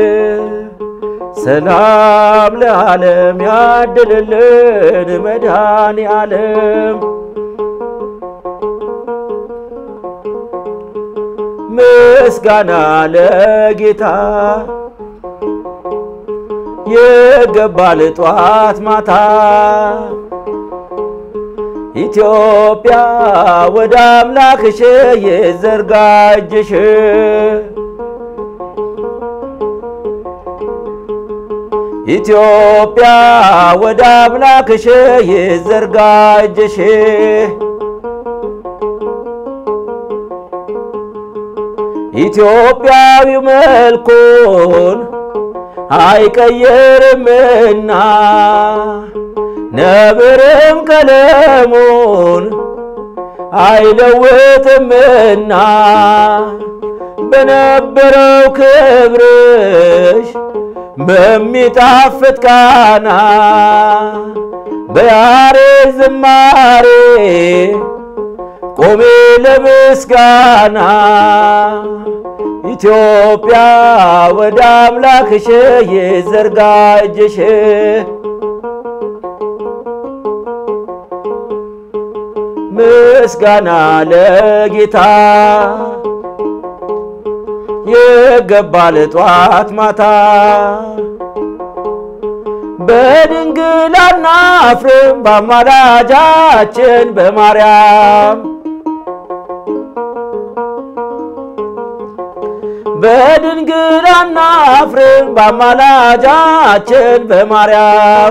ሰላም ለዓለም ያድልልን መድኃኔ ዓለም ምስጋና ለጌታ የገባል ጧት ማታ ኢትዮጵያ ወደ አምላክሽ የዘርጋ እጅሽ ኢትዮጵያ ወደ አምላክሽ የዘርጋ እጅሽ ኢትዮጵያዊው መልኩን አይቀየርምና ነብርም ቀለሙን አይለውጥምና በነበረው ክብርሽ በሚጣፍጥ ቃና በያሬድ ዝማሬ ቆሜ ለምስጋና ኢትዮጵያ ወደ አምላክሽ የዘርጋ እጅሽ ምስጋና ለጌታ ይገባል ጧት ማታ በድንግል አናፍርም በአማላጃችን በማርያም በድንግል አናፍርም በአማላጃችን በማርያም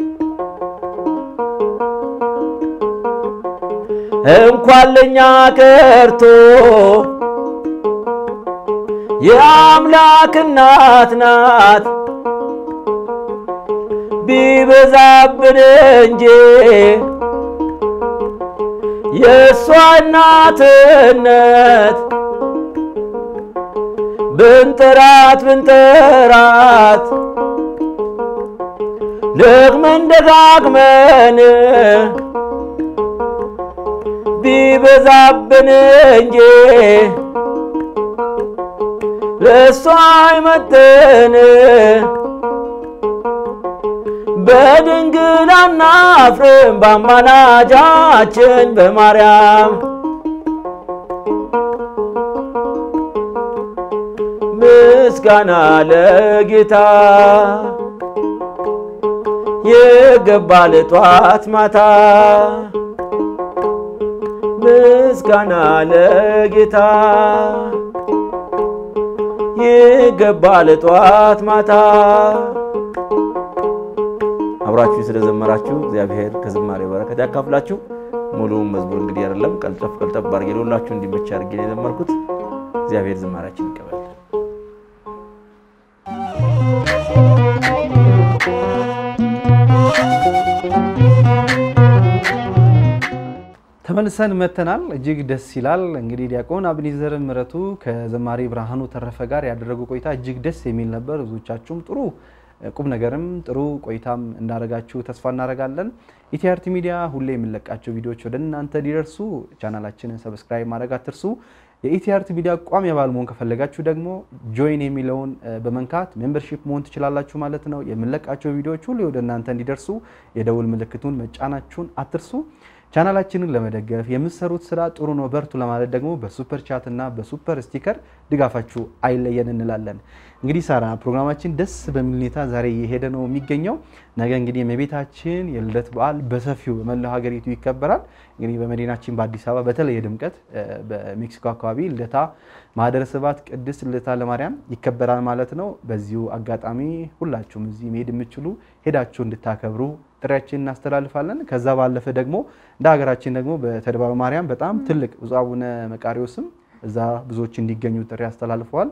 እንኳን ለኛ ቀርቶ የአምላክ እናት ናት ቢበዛብን እንጂ የእሷ እናትነት ብንጠራት ብንጠራት ደግመን ደጋግመን ቢበዛብን እንጂ ለእሷ አይመጥን በድንግል አናፍርም በአማላጃችን በማርያም ምስጋና ለጌታ ይገባል ጧት ማታ ምስጋና ለጌታ ይገባል ጧት ማታ። አብራችሁ ስለዘመራችሁ እግዚአብሔር ከዝማሬ በረከት ያካፍላችሁ። ሙሉውን መዝሙር እንግዲህ አይደለም ቀልጠፍ ቀልጠፍ አድርጌ ለሁላችሁ እንዲመች አድርጌ ነው የዘመርኩት። እግዚአብሔር ዝማሬያችን ይቀበል። ተመልሰን መተናል። እጅግ ደስ ይላል። እንግዲህ ዲያቆን አብኒዘር ምረቱ ከዘማሪ ብርሃኑ ተረፈ ጋር ያደረጉ ቆይታ እጅግ ደስ የሚል ነበር። ብዙዎቻችሁም ጥሩ ቁም ነገርም ጥሩ ቆይታም እንዳደረጋችሁ ተስፋ እናደርጋለን። ኢቲአርቲ ሚዲያ ሁሌ የሚለቃቸው ቪዲዮዎች ወደ እናንተ እንዲደርሱ ቻናላችንን ሰብስክራይብ ማድረግ አትርሱ። የኢቲአርቲ ሚዲያ ቋሚ አባል መሆን ከፈለጋችሁ ደግሞ ጆይን የሚለውን በመንካት ሜምበርሺፕ መሆን ትችላላችሁ ማለት ነው። የምንለቃቸው ቪዲዮዎች ሁሌ ወደ እናንተ እንዲደርሱ የደውል ምልክቱን መጫናችሁን አትርሱ። ቻናላችንን ለመደገፍ የምትሰሩት ስራ ጥሩ ነው በርቱ ለማለት ደግሞ በሱፐር ቻት እና በሱፐር ስቲከር ድጋፋችሁ አይለየን እንላለን። እንግዲህ ሳራ ፕሮግራማችን ደስ በሚል ሁኔታ ዛሬ እየሄደ ነው የሚገኘው። ነገ እንግዲህ የእመቤታችን የልደት በዓል በሰፊው በመላው ሀገሪቱ ይከበራል። እንግዲህ በመዲናችን በአዲስ አበባ በተለየ ድምቀት በሜክሲኮ አካባቢ ልደታ ማህደረ ስብሐት ቅድስት ልደታ ለማርያም ይከበራል ማለት ነው። በዚሁ አጋጣሚ ሁላችሁም እዚህ መሄድ የምትችሉ ሄዳችሁ እንድታከብሩ ጥሪያችን እናስተላልፋለን። ከዛ ባለፈ ደግሞ እንደ ሀገራችን ደግሞ በተድባበ ማርያም በጣም ትልቅ ብፁዕ አቡነ መቃሪዎስም እዛ ብዙዎች እንዲገኙ ጥሪ አስተላልፈዋል።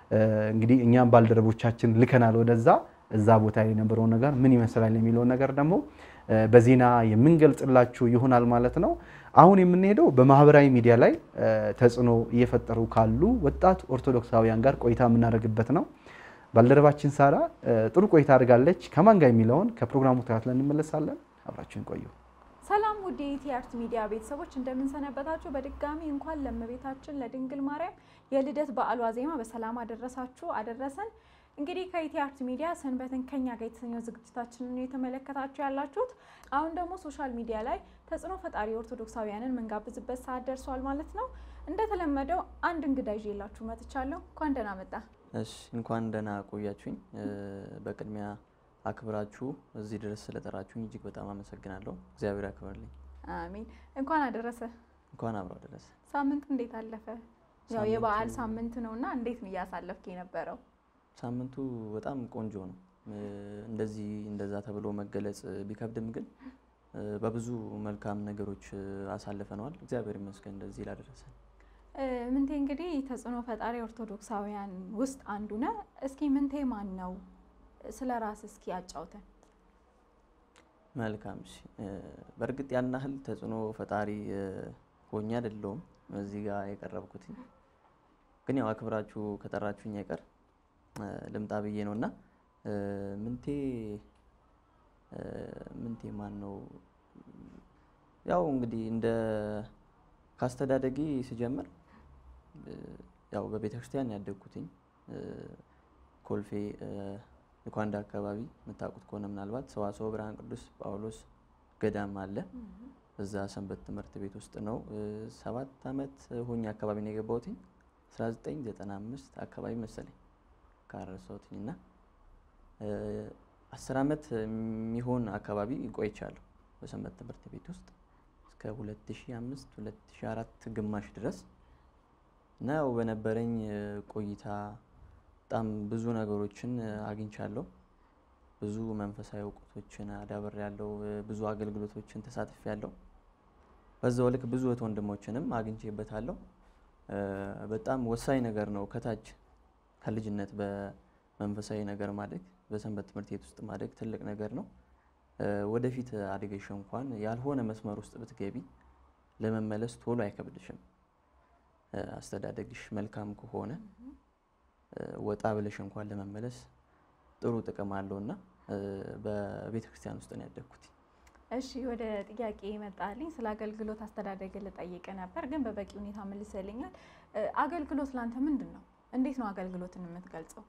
እንግዲህ እኛም ባልደረቦቻችን ልከናል ወደዛ እዛ ቦታ የነበረውን ነገር ምን ይመስላል የሚለውን ነገር ደግሞ በዜና የምንገልጽላችሁ ይሆናል ማለት ነው። አሁን የምንሄደው በማህበራዊ ሚዲያ ላይ ተጽዕኖ እየፈጠሩ ካሉ ወጣት ኦርቶዶክሳውያን ጋር ቆይታ የምናደርግበት ነው። ባልደረባችን ሳራ ጥሩ ቆይታ አድርጋለች። ከማን ጋር የሚለውን ከፕሮግራሙ ተከታትለን እንመለሳለን። አብራችን ቆዩ። ሰላም ውድ የኢቲአርት ሚዲያ ቤተሰቦች እንደምንሰነበታችሁ። በድጋሚ እንኳን ለእመቤታችን ለድንግል ማርያም የልደት በዓል ዋዜማ በሰላም አደረሳችሁ አደረሰን። እንግዲህ ከኢቲአርት ሚዲያ ሰንበትን ከኛ ጋር የተሰኘው ዝግጅታችንን የተመለከታችሁ ያላችሁት። አሁን ደግሞ ሶሻል ሚዲያ ላይ ተጽዕኖ ፈጣሪ ኦርቶዶክሳውያንን የምንጋብዝበት ሰዓት ደርሷል ማለት ነው። እንደተለመደው አንድ እንግዳ ይዤላችሁ መጥቻለሁ። እንኳን ደህና መጣ። እሺ እንኳን ደህና ቆያችሁኝ። በቅድሚያ አክብራችሁ እዚህ ድረስ ስለጠራችሁኝ እጅግ በጣም አመሰግናለሁ። እግዚአብሔር ያክብርልኝ። አሚን። እንኳን አደረሰ። እንኳን አብሮ አደረሰ። ሳምንቱ እንዴት አለፈ? ያው ሳምንቱ- የበዓል ሳምንት ነውና እንዴት ነው እያሳለፍክ የነበረው? ሳምንቱ በጣም ቆንጆ ነው። እንደዚህ እንደዛ ተብሎ መገለጽ ቢከብድም ግን በብዙ መልካም ነገሮች አሳልፈነዋል። እግዚአብሔር ይመስገን እንደዚህ ላደረሰን። እ፣ ምንቴ እንግዲህ ተጽዕኖ ፈጣሪ ኦርቶዶክሳውያን ውስጥ አንዱ ነህ። እስኪ ምንቴ ማን ነው? ስለ ራስ እስኪ አጫውተን። መልካም እሺ። በእርግጥ ያን ያህል ተጽዕኖ ፈጣሪ እ፣ ሆኜ አይደለሁም እዚህ ጋር የቀረብኩትኝ ግን ያው አክብራችሁ ከጠራችሁኝ አይቀር እ፣ ልምጣ ብዬ ነው እና እ፣ ምንቴ እ፣ ምንቴ ማን ነው? ያው እንግዲህ እንደ ካስተዳደጊ ስጀምር እ፣ ያው በቤተ ክርስቲያን ያደግኩትኝ እ፣ ኮልፌ እ፣ ዩካንዳ አካባቢ የምታውቁት ከሆነ ምናልባት ሰዋስወ ብርሃን ቅዱስ ጳውሎስ ገዳም አለ። እዛ ሰንበት ትምህርት ቤት ውስጥ ነው እ፣ ሰባት ዓመት ሆኜ አካባቢ ነው የገባሁትኝ 1995 አካባቢ መሰለኝ ካረሳሁትኝ እና እ፣ አስር ዓመት የሚሆን አካባቢ ቆይቻለሁ በሰንበት ትምህርት ቤት ውስጥ እስከ 2005 2004 ግማሽ ድረስ እና ያው በነበረኝ እ፣ ቆይታ በጣም ብዙ ነገሮችን እ፣ አግኝቻለሁ። ብዙ መንፈሳዊ እውቀቶችን አዳብር ያለው ብዙ አገልግሎቶችን ተሳትፍ ያለው በዛው ልክ ብዙ እህት ወንድሞችንም አግኝቼበታለሁ። እ፣ በጣም ወሳኝ ነገር ነው። ከታች ከልጅነት በመንፈሳዊ ነገር ማደግ በሰንበት ትምህርት ቤት ውስጥ ማደግ ትልቅ ነገር ነው። እ፣ ወደፊት አድገሽ እንኳን ያልሆነ መስመር ውስጥ ብትገቢ ለመመለስ ቶሎ አይከብድሽም። እ፣ አስተዳደግሽ መልካም ከሆነ እ፣ ወጣ ብለሽ እንኳን ለመመለስ ጥሩ ጥቅም አለው እና በቤተ ክርስቲያን ውስጥ ነው ያደግኩት። እሺ ወደ ጥያቄ ይመጣልኝ። ስለ አገልግሎት አስተዳደግ ልጠይቅ ነበር፣ ግን በበቂ ሁኔታ መልሰልኛል። እ፣ አገልግሎት ላንተ ምንድን ነው? እንዴት ነው አገልግሎትን የምትገልጸው?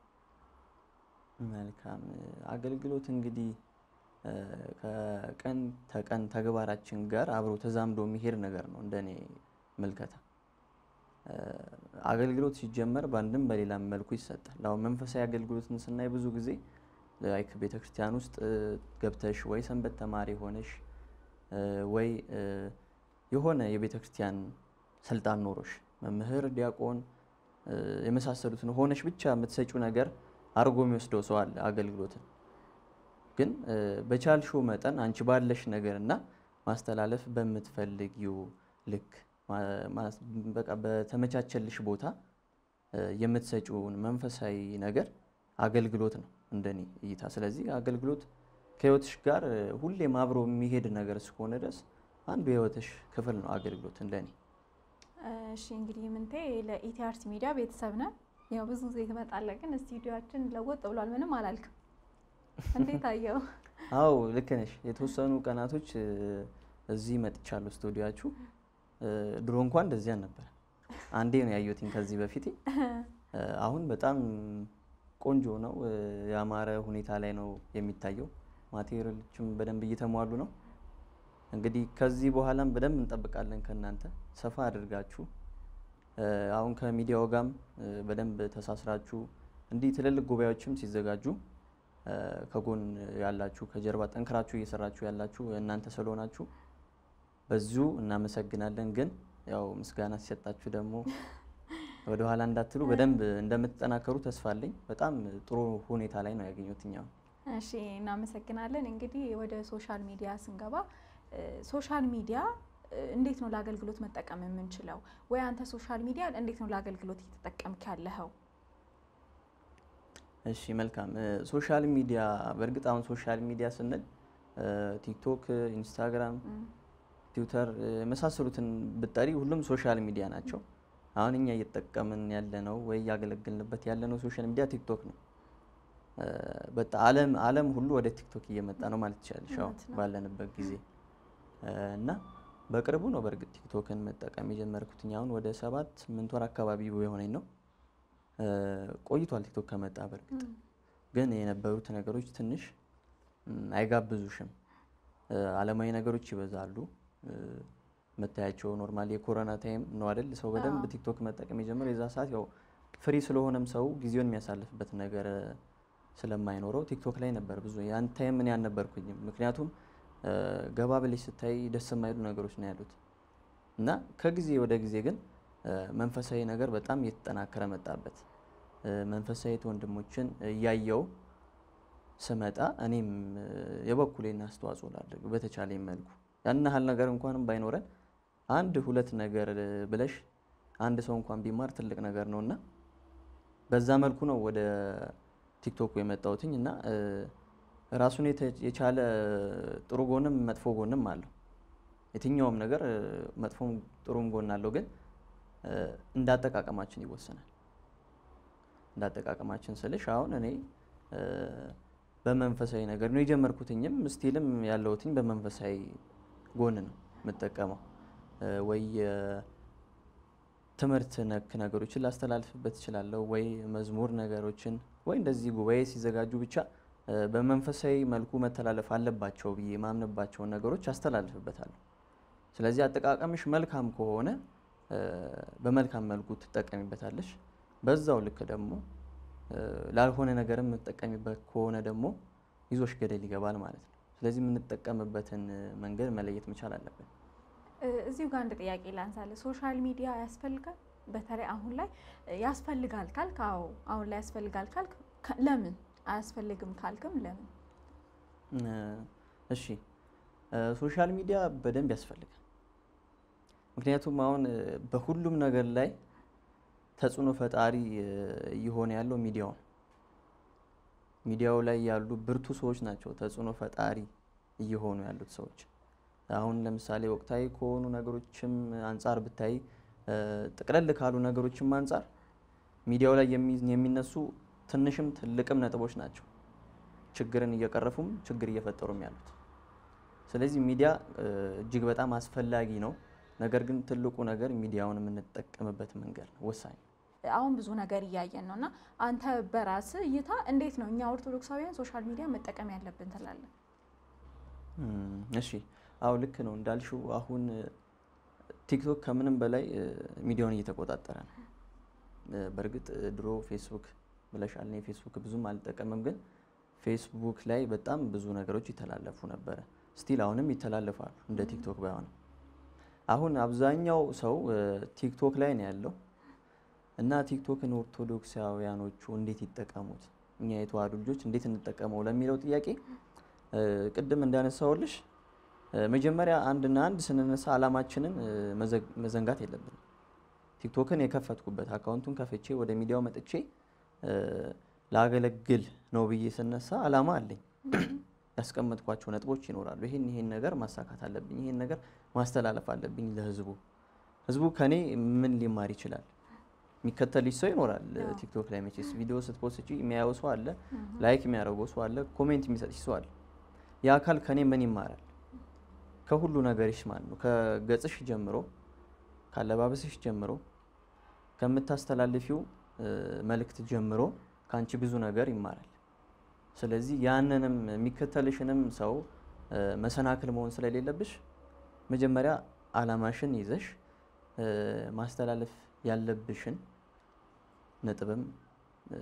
መልካም አገልግሎት እንግዲህ እ፣ ከቀን ተቀን ተግባራችን ጋር አብሮ ተዛምዶ የሚሄድ ነገር ነው እንደኔ ምልከታ። እ፣ አገልግሎት ሲጀመር በአንድም በሌላም መልኩ ይሰጣል። አሁን መንፈሳዊ አገልግሎትን ስናይ ብዙ ጊዜ ላይክ ቤተ ክርስቲያን ውስጥ እ፣ ገብተሽ ወይ ሰንበት ተማሪ ሆነሽ እ፣ ወይ እ፣ የሆነ የቤተ ክርስቲያን ስልጣን ኖሮሽ መምህር፣ ዲያቆን እ፣ የመሳሰሉትን ሆነሽ ብቻ የምትሰጪው ነገር አድርጎ የሚወስደው ሰው አለ አገልግሎትን ግን እ፣ በቻልሽው መጠን አንቺ ባለሽ ነገር እና ማስተላለፍ በምትፈልጊው ልክ ማ- ማስ- በቃ በተመቻቸልሽ ቦታ እ፣ የምትሰጪውን መንፈሳዊ ነገር አገልግሎት ነው እንደኔ እይታ። ስለዚህ አገልግሎት ከህይወትሽ ጋር እ፣ ሁሌም አብሮ የሚሄድ ነገር እስከሆነ ድረስ አንዱ የህይወትሽ ክፍል ነው አገልግሎት እንደኔ። እሺ እንግዲህ ምንቴ ለኢቲአርት ሚዲያ ቤተሰብ ነን። ያው ብዙ ጊዜ ትመጣለህ፣ ግን ስቱዲዮችን ለወጥ ብሏል። ምንም አላልክም። እንዴት አየው? አዎ ልክ ነሽ። የተወሰኑ ቀናቶች እ፣ እዚህ መጥቻለሁ ስቱዲያችሁ። እ፣ ድሮ እንኳን እንደዚህ አልነበረ። አንዴ ነው ያየሁትኝ ከዚህ በፊት። እ፣ አሁን በጣም ቆንጆ ነው፣ እ፣ ያማረ ሁኔታ ላይ ነው የሚታየው። ማቴሪያሎችም በደንብ እየተሟሉ ነው። እንግዲህ ከዚህ በኋላም በደንብ እንጠብቃለን ከእናንተ ሰፋ አድርጋችሁ እ፣ አሁን ከሚዲያው ጋርም እ፣ በደንብ ተሳስራችሁ እንዲህ ትልልቅ ጉባኤዎችም ሲዘጋጁ እ፣ ከጎን ያላችሁ ከጀርባ ጠንክራችሁ እየሰራችሁ ያላችሁ እናንተ ስለሆናችሁ በዚሁ እናመሰግናለን። ግን ያው ምስጋና ሲሰጣችሁ ደግሞ ወደ ኋላ እንዳትሉ በደንብ እንደምትጠናከሩ ተስፋ አለኝ። በጣም ጥሩ ሁኔታ ላይ ነው ያገኘሁት እኛ እሺ እናመሰግናለን። እንግዲህ ወደ ሶሻል ሚዲያ ስንገባ እ፣ ሶሻል ሚዲያ እ፣ እንዴት ነው ለአገልግሎት መጠቀም የምንችለው? ወይ አንተ ሶሻል ሚዲያ እንዴት ነው ለአገልግሎት እየተጠቀምክ ያለኸው? እሺ መልካም። ሶሻል ሚዲያ በእርግጥ አሁን ሶሻል ሚዲያ ስንል ቲክቶክ፣ ኢንስታግራም፣ ትዊተር የመሳሰሉትን ብጠሪ ሁሉም ሶሻል ሚዲያ ናቸው። አሁን እኛ እየተጠቀምን ያለነው ወይ እያገለገልንበት ያለነው ሶሻል ሚዲያ ቲክቶክ ነው። በጣም ዓለም ዓለም ሁሉ ወደ ቲክቶክ እየመጣ ነው ማለት ይቻላል አሁን እውነት ነው። ባለንበት ጊዜ እና በቅርቡ ነው በእርግጥ ቲክቶክን መጠቀም የጀመርኩትኝ አሁን ወደ ሰባት ስምንት ወር አካባቢ የሆነኝ ነው። ቆይቷል ቲክቶክ ከመጣ በእርግጥ ግን የነበሩት ነገሮች ትንሽ ም፣ አይጋብዙሽም። ዓለማዊ ነገሮች ይበዛሉ። መታያቸው ኖርማሊ የኮሮና ታይም ነው አይደል? ሰው በደንብ አዎ። ቲክቶክ መጠቀም የጀመረው የዛ ሰዓት ያው ፍሪ ስለሆነም ሰው ጊዜውን የሚያሳልፍበት ነገር ስለማይኖረው ቲክቶክ ላይ ነበር ብዙ ያን ታይም እኔ አልነበርኩኝም። ምክንያቱም እ፣ ገባ ብለሽ ስታይ ደስ የማይሉ ነገሮች ነው ያሉት እና ከጊዜ ወደ ጊዜ ግን እ፣ መንፈሳዊ ነገር በጣም እየተጠናከረ መጣበት። እ፣ መንፈሳዊ ወንድሞችን እያየው ስመጣ እኔም እ፣ የበኩሌን አስተዋጽኦ ላድርግ በተቻለኝ መልኩ ያን ያህል ነገር እንኳንም ባይኖረን አንድ ሁለት ነገር እ፣ ብለሽ አንድ ሰው እንኳን ቢማር ትልቅ ነገር ነው እና በዛ መልኩ ነው ወደ ቲክቶክ የመጣሁትኝ እና እ፣ ራሱን የተ- የቻለ ጥሩ ጎንም መጥፎ ጎንም አለው። የትኛውም ነገር እ፣ መጥፎም ጥሩም ጎን አለው፣ ግን እ፣ እንዳጠቃቀማችን ይወሰናል። እንዳጠቃቀማችን ስልሽ አሁን እኔ እ፣ በመንፈሳዊ ነገር ነው የጀመርኩትኝም ስቲልም ያለሁትኝ በመንፈሳዊ ጎን ነው የምጠቀመው እ፣ ወይ እ፣ ትምህርት ነክ ነገሮችን ላስተላልፍበት እችላለሁ፣ ወይ መዝሙር ነገሮችን ወይ እንደዚህ ጉባኤ ሲዘጋጁ ብቻ እ፣ በመንፈሳዊ መልኩ መተላለፍ አለባቸው ብዬ የማምንባቸውን ነገሮች አስተላልፍበታለሁ። ስለዚህ አጠቃቀምሽ መልካም ከሆነ እ፣ በመልካም መልኩ ትጠቀሚበታለሽ። በዛው ልክ ደግሞ እ፣ ላልሆነ ነገርም የምትጠቀሚበት ከሆነ ደግሞ ይዞሽ ገደል ይገባል ማለት ነው። ስለዚህ የምንጠቀምበትን እ፣ መንገድ መለየት መቻል አለብን። እ፣ እዚሁ ጋር አንድ ጥያቄ ላንሳለ። ሶሻል ሚዲያ ያስፈልጋል? በተለይ አሁን ላይ እ፣ ያስፈልጋል ካልክ አዎ፣ አሁን ላይ ያስፈልጋል ካልክ ከ- ለምን አያስፈልግም ካልክም ለምን? እ፣ እሺ እ፣ ሶሻል ሚዲያ በደንብ ያስፈልጋል። ምክንያቱም አሁን እ፣ በሁሉም ነገር ላይ ተጽዕኖ ፈጣሪ እ፣ እየሆነ ያለው ሚዲያው ነው። ሚዲያው ላይ ያሉ ብርቱ ሰዎች ናቸው ተጽዕኖ ፈጣሪ እየሆኑ ያሉት ሰዎች። አሁን ለምሳሌ ወቅታዊ ከሆኑ ነገሮችም አንጻር ብታይ እ፣ ጥቅለል ካሉ ነገሮችም አንጻር ሚዲያው ላይ የሚ- የሚነሱ ትንሽም ትልቅም ነጥቦች ናቸው ችግርን እየቀረፉም ችግር እየፈጠሩም ያሉት። ስለዚህ ሚዲያ እ፣ እጅግ በጣም አስፈላጊ ነው። ነገር ግን ትልቁ ነገር ሚዲያውን የምንጠቀምበት መንገድ ነው ወሳኝ ነው። አሁን ብዙ ነገር እያየን ነው እና አንተ በራስ እይታ እንዴት ነው እኛ ኦርቶዶክሳውያን ሶሻል ሚዲያ መጠቀም ያለብን ትላለን? እም፣ እሺ አዎ ልክ ነው እንዳልሽው አሁን እ፣ ቲክቶክ ከምንም በላይ እ፣ ሚዲያውን እየተቆጣጠረ ነው። እ፣ በእርግጥ እ፣ ድሮ ፌስቡክ ብለሻል። እኔ ፌስቡክ ብዙም አልጠቀምም፣ ግን ፌስቡክ ላይ በጣም ብዙ ነገሮች ይተላለፉ ነበረ። ስቲል አሁንም ይተላለፋሉ እንደ ቲክቶክ ባይሆንም። አሁን አብዛኛው ሰው እ፣ ቲክቶክ ላይ ነው ያለው እና ቲክቶክን ኦርቶዶክሳውያኖቹ እንዴት ይጠቀሙት፣ እኛ የተዋህዱ ልጆች እንዴት እንጠቀመው ለሚለው ጥያቄ እ፣ ቅድም እንዳነሳውልሽ እ፣ መጀመሪያ አንድና አንድ ስንነሳ ዓላማችንን እ፣ መዘግ- መዘንጋት የለብንም። ቲክቶክን የከፈትኩበት አካውንቱን ከፍቼ ወደ ሚዲያው መጥቼ እ፣ ላገለግል ነው ብዬ ስነሳ ዓላማ አለኝ። ያስቀመጥኳቸው ነጥቦች ይኖራሉ። ይሄን ይሄን ነገር ማሳካት አለብኝ፣ ይሄን ነገር ማስተላለፍ አለብኝ ለህዝቡ። ህዝቡ ከኔ ምን ሊማር ይችላል? የሚከተልሽ ሰው ይኖራል። ቲክቶክ ላይ መቼስ ቪዲዮ ስትፖስቺ የሚያየው ሰው አለ፣ ላይክ የሚያደርገው ሰው አለ፣ ኮሜንት የሚሰጥሽ ሰው አለ። ያ አካል ከኔ ምን ይማራል? ከሁሉ ነገርሽ ማለት ነው። ከገጽሽ ጀምሮ፣ ካለባበስሽ ጀምሮ፣ ከምታስተላልፊው እ፣ መልእክት ጀምሮ ከአንቺ ብዙ ነገር ይማራል። ስለዚህ ያንንም የሚከተልሽንም ሰው እ፣ መሰናክል መሆን ስለሌለብሽ መጀመሪያ አላማሽን ይዘሽ እ፣ ማስተላለፍ ያለብሽን ነጥብም እ፣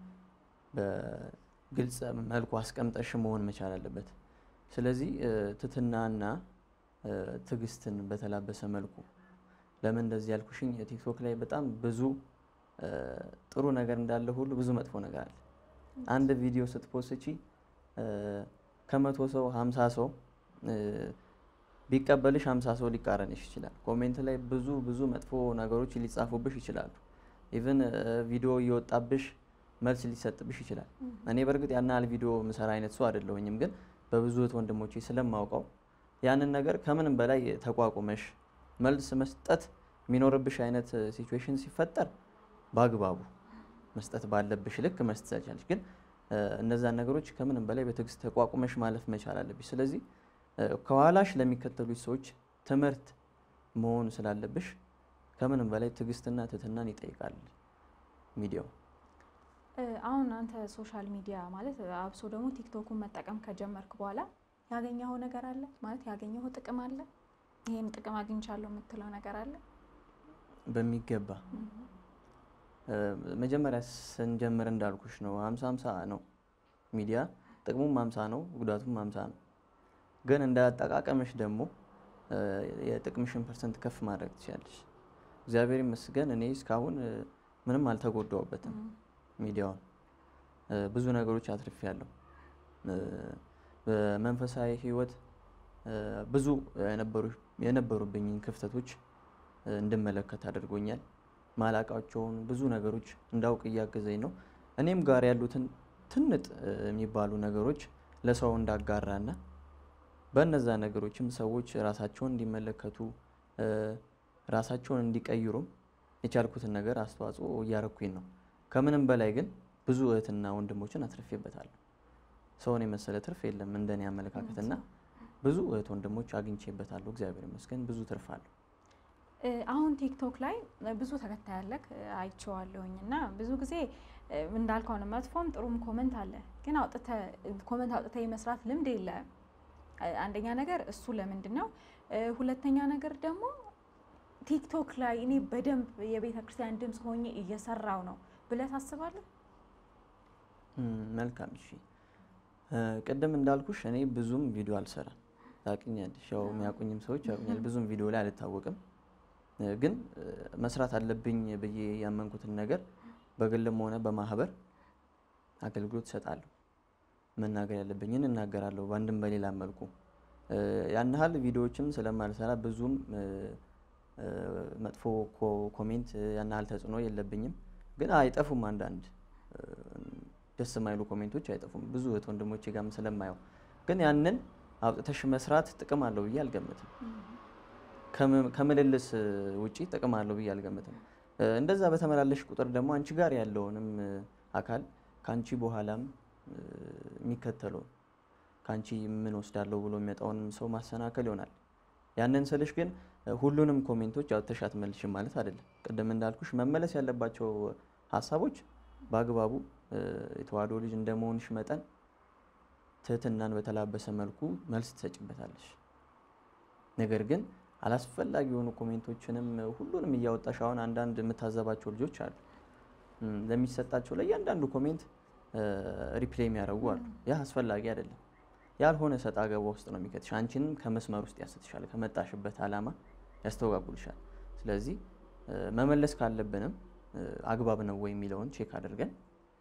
በግልጽ መልኩ አስቀምጠሽ መሆን መቻል አለበት። ስለዚህ እ፣ ትህትናና እ፣ ትዕግስትን በተላበሰ መልኩ ለምን እንደዚህ ያልኩሽኝ ቲክቶክ ላይ በጣም ብዙ እ፣ ጥሩ ነገር እንዳለ ሁሉ ብዙ መጥፎ ነገር አለ። አንድ ቪዲዮ ስትፖስቺ እ፣ ከመቶ ሰው ሀምሳ ሰው እ፣ ቢቀበልሽ ሀምሳ ሰው ሊቃረንሽ ይችላል። ኮሜንት ላይ ብዙ ብዙ መጥፎ ነገሮች ሊጻፉብሽ ይችላሉ። ኢቭን ቪዲዮ እየወጣብሽ መልስ ሊሰጥብሽ ይችላል። እኔ በእርግጥ ያን ያህል ቪዲዮ ምሰራ አይነት ሰው አይደለሁኝም፣ ግን በብዙ እህት ወንድሞቼ ስለማውቀው ያንን ነገር ከምንም በላይ ተቋቁመሽ መልስ መስጠት የሚኖርብሽ አይነት ሲቹዌሽን ሲፈጠር በአግባቡ መስጠት ባለብሽ ልክ መስጠት ትችላለሽ። ግን እ፣ እነዛን ነገሮች ከምንም በላይ በትዕግስት ተቋቁመሽ ማለፍ መቻል አለብሽ። ስለዚህ እ፣ ከኋላሽ ለሚከተሉች ሰዎች ትምህርት መሆን ስላለብሽ ከምንም በላይ ትዕግስትና ትህትናን ይጠይቃል ሚዲያው። እ፣ አሁን አንተ ሶሻል ሚዲያ ማለት አብሶ ደግሞ ቲክቶኩን መጠቀም ከጀመርክ በኋላ ያገኘኸው ነገር አለ ማለት ያገኘኸው ጥቅም አለ? ይሄን ጥቅም አግኝቻለሁ የምትለው ነገር አለ? በሚገባ እ፣ መጀመሪያ ስንጀምር እንዳልኩሽ ነው ሀምሳ ሀምሳ ነው ሚዲያ ጥቅሙም ሀምሳ ነው ጉዳቱም ሀምሳ ነው። ግን እንደ አጠቃቀምሽ ደግሞ እ፣ የጥቅምሽን ፐርሰንት ከፍ ማድረግ ትችላለሽ። እግዚአብሔር ይመስገን እኔ እስካሁን እ፣ ምንም አልተጎዳውበትም ሚዲያውን እ፣ ብዙ ነገሮች አትርፌያለሁ። እ፣ በመንፈሳዊ ህይወት እ፣ ብዙ የነበሩ- የነበሩብኝን ክፍተቶች እ፣ እንድመለከት አድርጎኛል። ማላቃቸውን ብዙ ነገሮች እንዳውቅ እያገዘኝ ነው። እኔም ጋር ያሉትን ትንጥ እ፣ የሚባሉ ነገሮች ለሰው እንዳጋራና በእነዛ ነገሮችም ሰዎች ራሳቸውን እንዲመለከቱ እ፣ ራሳቸውን እንዲቀይሩም የቻልኩትን ነገር አስተዋጽኦ እያረኩኝ ነው። ከምንም በላይ ግን ብዙ እህትና ወንድሞችን አትርፌበታለሁ። ሰውን የመሰለ ትርፍ የለም እንደኔ አመለካከትና ብዙ እህት ወንድሞች አግኝቼበታለሁ። እግዚአብሔር ይመስገን ብዙ ትርፍ አለሁ። እ፣ አሁን ቲክቶክ ላይ ብዙ ተከታይ ያለክ አይቼዋለሁኝ እና ብዙ ጊዜ እ፣ እንዳልከው ነው መጥፎም ጥሩም ኮመንት አለ። ግን አውጥተህ ኮመንት አውጥተህ የመስራት ልምድ የለህም። እ፣ አንደኛ ነገር እሱ ለምንድን ነው? እ፣ ሁለተኛ ነገር ደግሞ ቲክቶክ ላይ እኔ በደንብ የቤተ ክርስቲያን ድምፅ ሆኜ እየሰራው ነው ብለህ ታስባለህ? እም፣ መልካም እሺ። እ፣ ቅድም እንዳልኩሽ እኔ ብዙም ቪዲዮ አልሰራም። ታውቂኛለሽ፣ ያው የሚያውቁኝም ሰዎች ያውቁኛል። ብዙም ቪዲዮ ላይ አልታወቅም። እ፣ ግን እ፣ መስራት አለብኝ ብዬ ያመንኩትን ነገር በግልም ሆነ በማህበር አገልግሎት እሰጣለሁ። መናገር ያለብኝን እናገራለሁ በአንድም በሌላ መልኩ። እ፣ ያን ያህል ቪዲዮዎችም ስለማልሰራ ብዙም እ፣ እ፣ መጥፎ ኮ- ኮሜንት እ፣ ያን ያህል ተጽዕኖ የለብኝም። ግን አይጠፉም አንዳንድ እ፣ ደስ የማይሉ ኮሜንቶች አይጠፉም። ብዙ እህት ወንድሞቼ ጋርም ስለማየው ግን ያንን አውጥተሽ መስራት ጥቅም አለው ብዬ አልገምትም። ከም- ከምልልስ እ፣ ውጪ ጥቅም አለው ብዬ አልገምትም። እ፣ እንደዛ በተመላለሽ ቁጥር ደግሞ አንቺ ጋር ያለውንም እ፣ አካል ከአንቺ በኋላም እ፣ የሚከተለውን ከአንቺ ምን ወስዳለሁ ብሎ የሚመጣውንም ሰው ማሰናከል ይሆናል። ያንን ስልሽ ግን እ፣ ሁሉንም ኮሜንቶች አውጥተሽ አትመልሽም ማለት አይደለም። ቅድም እንዳልኩሽ መመለስ ያለባቸው ሀሳቦች በአግባቡ እ፣ የተዋህዶ ልጅ እንደመሆንሽ መጠን ትህትናን በተላበሰ መልኩ መልስ ትሰጭበታለሽ። ነገር ግን አላስፈላጊ የሆኑ ኮሜንቶችንም ሁሉንም እያወጣሽ አሁን አንዳንድ የምታዘባቸው ልጆች አሉ። እም፣ ለሚሰጣቸው ለእያንዳንዱ ኮሜንት ሪፕሌይ የሚያደርጉ አሉ። ያ አስፈላጊ አይደለም። ያልሆነ ሰጣ ገባ ውስጥ ነው የሚከትሽ። አንቺንም ከመስመር ውስጥ ያስትሻል፣ ከመጣሽበት ዓላማ ያስተወጋጉልሻል። ስለዚህ እ፣ መመለስ ካለብንም እ፣ አግባብ ነው ወይ የሚለውን ቼክ አድርገን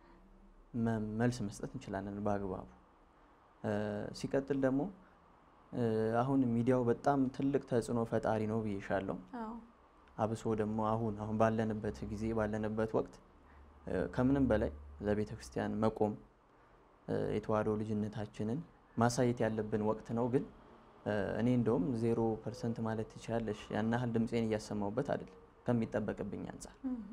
መ- መልስ መስጠት እንችላለን በአግባቡ። እ፣ ሲቀጥል ደግሞ እ፣ አሁን ሚዲያው በጣም ትልቅ ተጽዕኖ ፈጣሪ ነው ብዬሻለሁ። አዎ አብሶ ደግሞ አሁን አሁን ባለንበት ጊዜ ባለንበት ወቅት እ፣ ከምንም በላይ ለቤተ ክርስቲያን መቆም እ፣ የተዋህዶ ልጅነታችንን ማሳየት ያለብን ወቅት ነው። ግን እ፣ እኔ እንደውም ዜሮ ፐርሰንት ማለት ትችላለሽ ያን ያህል ድምፄን እያሰማሁበት አይደለም ከሚጠበቅብኝ አንጻር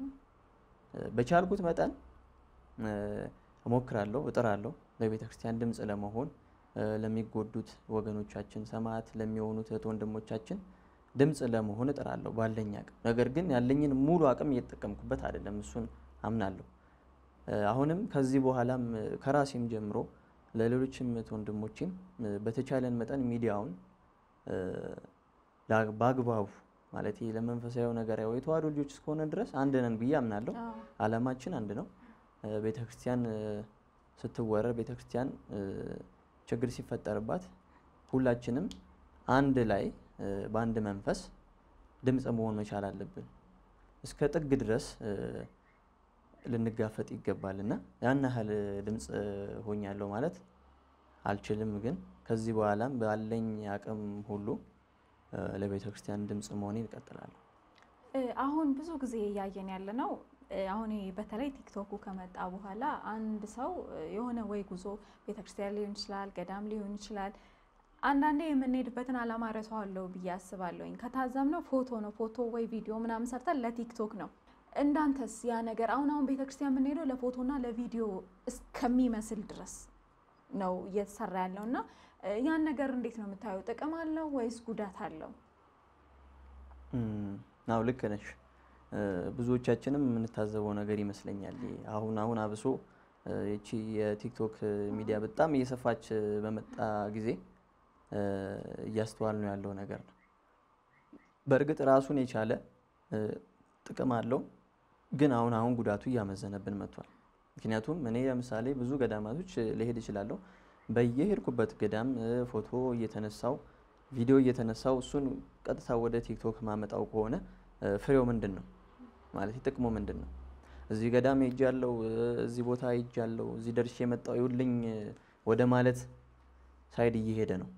እ፣ በቻልኩት መጠን እ፣ እሞክራለሁ፣ እጥራለሁ ለቤተ ክርስቲያን ድምፅ ለመሆን እ፣ ለሚጎዱት ወገኖቻችን ሰማዕት ለሚሆኑት እህት ወንድሞቻችን ድምፅ ለመሆን እጥራለሁ ባለኝ አቅም። ነገር ግን ያለኝን ሙሉ አቅም እየተጠቀምኩበት አይደለም፣ እሱን አምናለሁ። እ፣ አሁንም ከዚህ በኋላም እ፣ ከራሴም ጀምሮ ለሌሎችም እህት ወንድሞቼም እ፣ በተቻለን መጠን ሚዲያውን እ፣ ላ- በአግባቡ ማለት ለመንፈሳዊ ነገር ያው የተዋህዶ ልጆች እስከሆነ ድረስ አንድ ነን ብዬ አምናለሁ። አዎ ዓላማችን አንድ ነው። እ፣ ቤተክርስቲያን እ፣ ስትወረር ቤተክርስቲያን እ፣ ችግር ሲፈጠርባት ሁላችንም አንድ ላይ እ፣ በአንድ መንፈስ ድምፅ መሆን መቻል አለብን። እስከ ጥግ ድረስ እ፣ ልንጋፈጥ ይገባል እና ያን ያህል ድምፅ ሆኛለሁ ማለት አልችልም። ግን ከዚህ በኋላም ባለኝ አቅም ሁሉ እ፣ ለቤተ ክርስቲያን ድምፅ መሆኔን እቀጥላለሁ። እ፣ አሁን ብዙ ጊዜ እያየን ያለ ነው እ፣ አሁን ይሄ በተለይ ቲክቶኩ ከመጣ በኋላ አንድ ሰው እ፣ የሆነ ወይ ጉዞ ቤተክርስቲያን ሊሆን ይችላል፣ ገዳም ሊሆን ይችላል። አንዳንዴ የምንሄድበትን ዓላማ ረሳዋለሁ ብዬ አስባለሁኝ። ከታዘብነው ፎቶ ነው ፎቶ ወይ ቪዲዮ ምናምን ሰርተን ለቲክቶክ ነው። እንዳንተስ ያ ነገር አሁን አሁን ቤተክርስቲያን የምንሄደው ለፎቶና ለቪዲዮ እስከሚመስል ድረስ ነው እየተሰራ ያለው እና እ፣ ያን ነገር እንዴት ነው የምታየው? ጥቅም አለው ወይስ ጉዳት አለው? ናው ልክ ነሽ። እ፣ ብዙዎቻችንም የምንታዘበው ነገር ይመስለኛል። ይሄ አሁን አሁን አብሶ እ፣ ይቺ የቲክቶክ ሚዲያ በጣም እየሰፋች እ፣ በመጣ ጊዜ እ፣ እያስተዋል ነው ያለው ነገር ነው። በእርግጥ ራሱን የቻለ እ፣ ጥቅም አለው፣ ግን አሁን አሁን ጉዳቱ እያመዘነብን መጥቷል። ምክንያቱም እኔ ለምሳሌ ብዙ ገዳማቶች እ፣ ልሄድ እችላለሁ። በየሄድኩበት ገዳም እ፣ ፎቶ እየተነሳው ቪዲዮ እየተነሳው እሱን ቀጥታ ወደ ቲክቶክ ማመጣው ከሆነ እ፣ ፍሬው ምንድን ነው ማለት ጥቅሙ ምንድን ነው? እዚህ ገዳም ሄጃለሁ፣ እ፣ እዚህ ቦታ ሄጃለሁ፣ እዚህ ደርሼ የመጣው ይውልኝ ወደ ማለት ሳይድ እየሄደ ነው።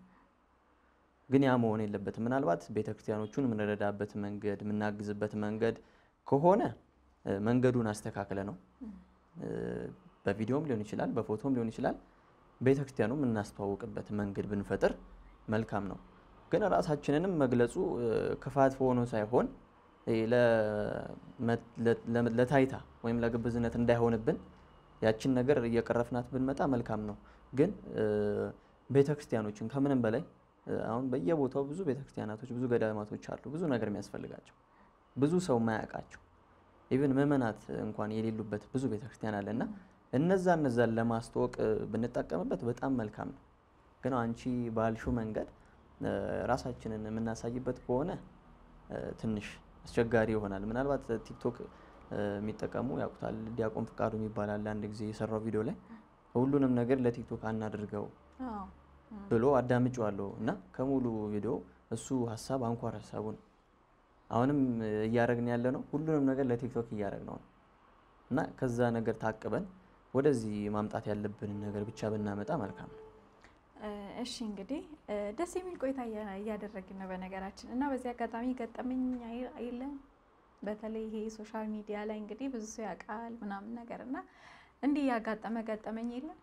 ግን ያ መሆን የለበትም። ምናልባት ቤተክርስቲያኖቹን የምንረዳበት መንገድ የምናግዝበት መንገድ ከሆነ እ፣ መንገዱን አስተካክለ ነው እ፣ በቪዲዮም ሊሆን ይችላል፣ በፎቶም ሊሆን ይችላል። ቤተክርስቲያኑ የምናስተዋውቅበት መንገድ ብንፈጥር መልካም ነው። ግን ራሳችንንም መግለጹ እ፣ ክፋት ሆኖ ሳይሆን እ፣ ለመ- ለ- ለ- ለታይታ ወይም ለግብዝነት እንዳይሆንብን ያችን ነገር እየቀረፍናት ብንመጣ መልካም ነው። ግን እ፣ ቤተክርስቲያኖችን ከምንም በላይ እ፣ አሁን በየቦታው ብዙ ቤተክርስቲያናቶች ብዙ ገዳማቶች አሉ፣ ብዙ ነገር የሚያስፈልጋቸው ብዙ ሰው ማያውቃቸው ኢቭን ምዕመናት እንኳን የሌሉበት ብዙ ቤተክርስቲያን አለ እና እነዛ እነዛን ለማስተዋወቅ እ፣ ብንጠቀምበት በጣም መልካም ነው። ግን አንቺ ባልሽው መንገድ እ፣ ራሳችንን የምናሳይበት ከሆነ እ፣ ትንሽ አስቸጋሪ ይሆናል። ምናልባት ቲክቶክ እ፣ የሚጠቀሙ ያውቁታል። ዲያቆን ፍቃዱ የሚባል አለ። አንድ ጊዜ የሰራው ቪዲዮ ላይ ሁሉንም ነገር ለቲክቶክ አናድርገው አዎ። ብሎ አዳምጬዋለሁ እና ከሙሉ ቪዲዮ እሱ ሀሳብ አንኳር ሀሳቡ ነው። አሁንም እ፣ እያደረግን ያለ ነው ሁሉንም ነገር ለቲክቶክ እያደረግነው ነው እና ከዛ ነገር ታቅበን ወደዚህ ማምጣት ያለብንን ነገር ብቻ ብናመጣ መልካም ነው። እ፣ እሺ እንግዲህ እ፣ ደስ የሚል ቆይታ እያ- እያደረግን ነው በነገራችን እና በዚህ አጋጣሚ ገጠመኝ አይ- የለም በተለይ ይሄ ሶሻል ሚዲያ ላይ እንግዲህ ብዙ ሰው ያውቃል ምናምን ነገር እና እንዲህ ያጋጠመ ገጠመኝ የለም?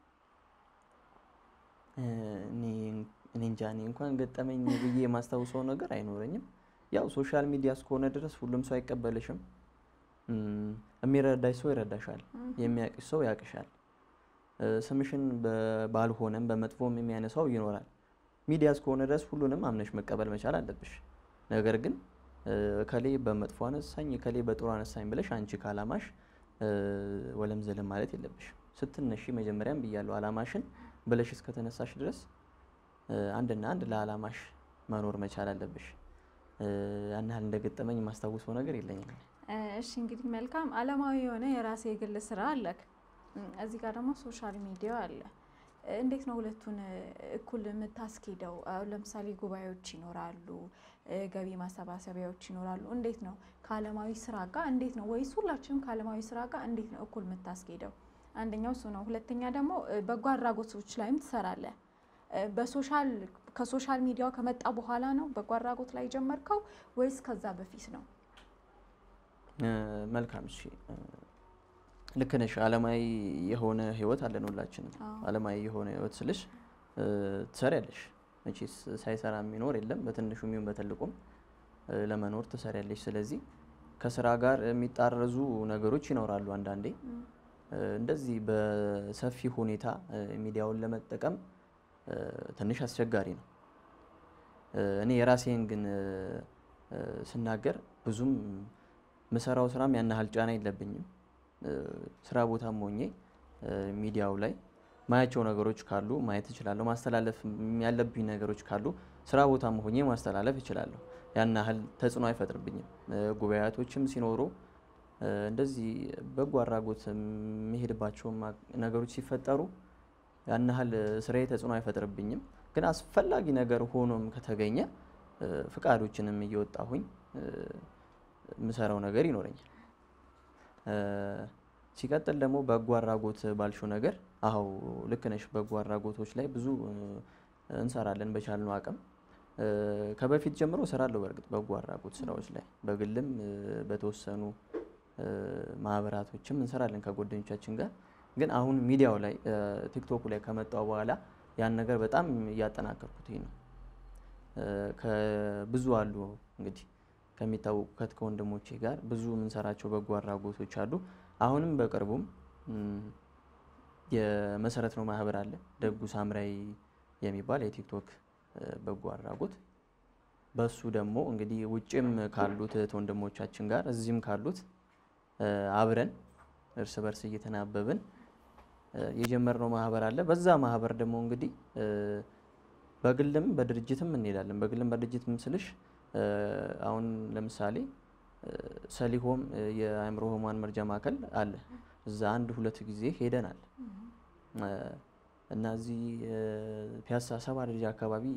እ፣ እኔ እኔ እንጃ እኔ እንኳን ገጠመኝ ብዬ የማስታውሰው ነገር አይኖረኝም። ያው ሶሻል ሚዲያ እስከሆነ ድረስ ሁሉም ሰው አይቀበልሽም። እም፣ የሚረዳሽ ሰው ይረዳሻል፣ የሚያቅሽ ሰው ያቅሻል። እ፣ ስምሽን በ- ባልሆነም በመጥፎም የሚያነሳው ይኖራል። ሚዲያ እስከሆነ ድረስ ሁሉንም አምነሽ መቀበል መቻል አለብሽ። ነገር ግን እ፣ እከሌ በመጥፎ አነሳኝ፣ እከሌ በጥሩ አነሳኝ ብለሽ አንቺ ከአላማሽ እ፣ ወለም ዘለም ማለት የለብሽ። ስትነሺ መጀመሪያም ብያለሁ፣ አላማሽን ብለሽ እስከተነሳሽ ድረስ እ፣ አንድና አንድ ለአላማሽ መኖር መቻል አለብሽ። እ፣ ያን ያህል እንደገጠመኝ የማስታውሰው ነገር የለኝም። እ፣ እሺ እንግዲህ መልካም አለማዊ የሆነ የራሴ የግል ስራ አለክ። እም፣ እዚህ ጋር ደግሞ ሶሻል ሚዲያ አለ። እ፣ እንዴት ነው ሁለቱን እ፣ እኩል የምታስኬደው? አሁን ለምሳሌ ጉባኤዎች ይኖራሉ፣ እ፣ ገቢ ማሰባሰቢያዎች ይኖራሉ። እንዴት ነው ከአለማዊ ስራ ጋር እንዴት ነው ወይስ ሁላችንም ከአለማዊ ስራ ጋር እንዴት ነው እኩል የምታስኬደው? አንደኛው እሱ ነው። ሁለተኛ ደግሞ እ፣ በጎ አድራጎቶች ላይም ትሰራለህ። እ፣ በሶሻል ከሶሻል ሚዲያው ከመጣ በኋላ ነው በጎ አድራጎት ላይ ጀመርከው ወይስ ከዛ በፊት ነው? እ፣ መልካም እሺ። እ፣ ልክ ነሽ። አለማዊ የሆነ ህይወት አለን ሁላችንም። አዎ። አለማዊ የሆነ ህይወት ስልሽ እ፣ ትሰሪያለሽ። መቼስ ሳይሰራ የሚኖር የለም። በትንሹም ይሁን በትልቁም እ፣ ለመኖር ትሰሪያለሽ። ስለዚህ ከስራ ጋር የሚጣረዙ ነገሮች ይኖራሉ። አንዳንዴ እ፣ እንደዚህ በሰፊ ሁኔታ እ፣ ሚዲያውን ለመጠቀም እ፣ ትንሽ አስቸጋሪ ነው። እ፣ እኔ የራሴን ግን እ፣ እ፣ ስናገር ብዙም ምሰራው ስራም ያን ያህል ጫና የለብኝም። እ፣ ስራ ቦታም ሆኜ እ፣ ሚዲያው ላይ ማያቸው ነገሮች ካሉ ማየት እችላለሁ። ማስተላለፍ ያለብኝ ነገሮች ካሉ ስራ ቦታም ሆኜ ማስተላለፍ እችላለሁ። ያን ያህል ተጽዕኖ አይፈጥርብኝም። እ፣ ጉባኤቶችም ሲኖሩ እ፣ እንደዚህ በጎ አድራጎት የሚሄድባቸው ነገሮች ሲፈጠሩ ያን ያህል ስራዬ ተጽዕኖ አይፈጥርብኝም። ግን አስፈላጊ ነገር ሆኖም ከተገኘ እ፣ ፍቃዶችንም እየወጣሁኝ እ፣ የምሰራው ነገር ይኖረኛል። እ፣ ሲቀጥል ደግሞ በጎ አድራጎት ባልሽው ነገር አዎ ልክ ነሽ። በጎ አድራጎቶች ላይ ብዙ እ፣ እንሰራለን በቻልነው አቅም እ፣ ከበፊት ጀምሮ እሰራለሁ። በእርግጥ በጎ አድራጎት ስራዎች ላይ በግልም እ፣ በተወሰኑ እ፣ ማህበራቶችም እንሰራለን ከጓደኞቻችን ጋር። ግን አሁን ሚዲያው ላይ እ፣ ቲክቶኩ ላይ ከመጣው በኋላ ያን ነገር በጣም እያጠናከርኩት ነው። እ፣ ከብዙ አሉ እንግዲህ ከሚታወቁት ከወንድሞቼ ጋር ብዙ የምንሰራቸው በጎ አድራጎቶች አሉ። አሁንም በቅርቡም እም፣ የመሰረት ነው ማህበር አለ ደጉ ሳምራይ የሚባል የቲክቶክ እ፣ በጎ አድራጎት በሱ ደግሞ እንግዲህ ውጭም ካሉት እህት ወንድሞቻችን ጋር እዚህም ካሉት እ፣ አብረን እርስ በርስ እየተናበብን እ፣ የጀመርነው ማህበር አለ። በዛ ማህበር ደግሞ እንግዲህ እ፣ በግልም በድርጅትም እንሄዳለን። በግልም በድርጅትም ስልሽ እ፣ አሁን ለምሳሌ እ፣ ሰሊሆም እ፣ የአእምሮ ህሙማን መርጃ ማዕከል አለ። እዛ አንድ ሁለት ጊዜ ሄደናል እ፣ እና እዚህ እ፣ ፒያሳ ሰባ ደረጃ አካባቢ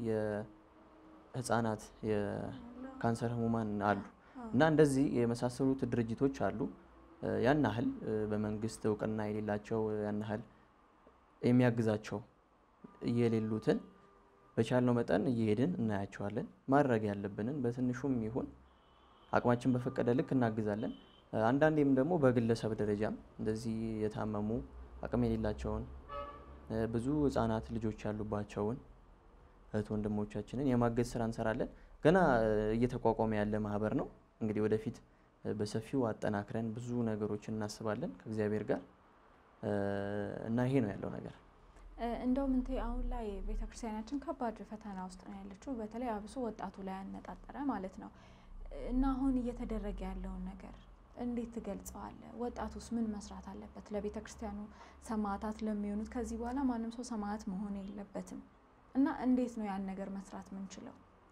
የህፃናት የካንሰር ህሙማን አሉ እና እንደዚህ የመሳሰሉት ድርጅቶች አሉ። እ፣ ያን ያህል እ፣ በመንግስት እውቅና የሌላቸው ያን ያህል የሚያግዛቸው የሌሉትን በቻልነው መጠን እየሄድን እናያቸዋለን። ማድረግ ያለብንን በትንሹም ይሁን አቅማችን በፈቀደ ልክ እናግዛለን። እ፣ አንዳንዴም ደግሞ በግለሰብ ደረጃም እንደዚህ የታመሙ አቅም የሌላቸውን እ፣ ብዙ ህጻናት ልጆች ያሉባቸውን እህት ወንድሞቻችንን የማገዝ ስራ እንሰራለን። ገና እ፣ እየተቋቋመ ያለ ማህበር ነው። እንግዲህ ወደፊት እ፣ በሰፊው አጠናክረን ብዙ ነገሮችን እናስባለን ከእግዚአብሔር ጋር እ፣ እና ይሄ ነው ያለው ነገር። እ፣ እንደውም እንቴ አሁን ላይ ቤተክርስቲያናችን ከባድ ፈተና ውስጥ ነው ያለችው፣ በተለይ አብሶ ወጣቱ ላይ ያነጣጠረ ማለት ነው። እና አሁን እየተደረገ ያለውን ነገር እንዴት ትገልጸዋለህ? ወጣቱስ ምን መስራት አለበት? ለቤተ ክርስቲያኑ ሰማዕታት ለሚሆኑት ከዚህ በኋላ ማንም ሰው ሰማዕት መሆን የለበትም እና እንዴት ነው ያን ነገር መስራት ምንችለው?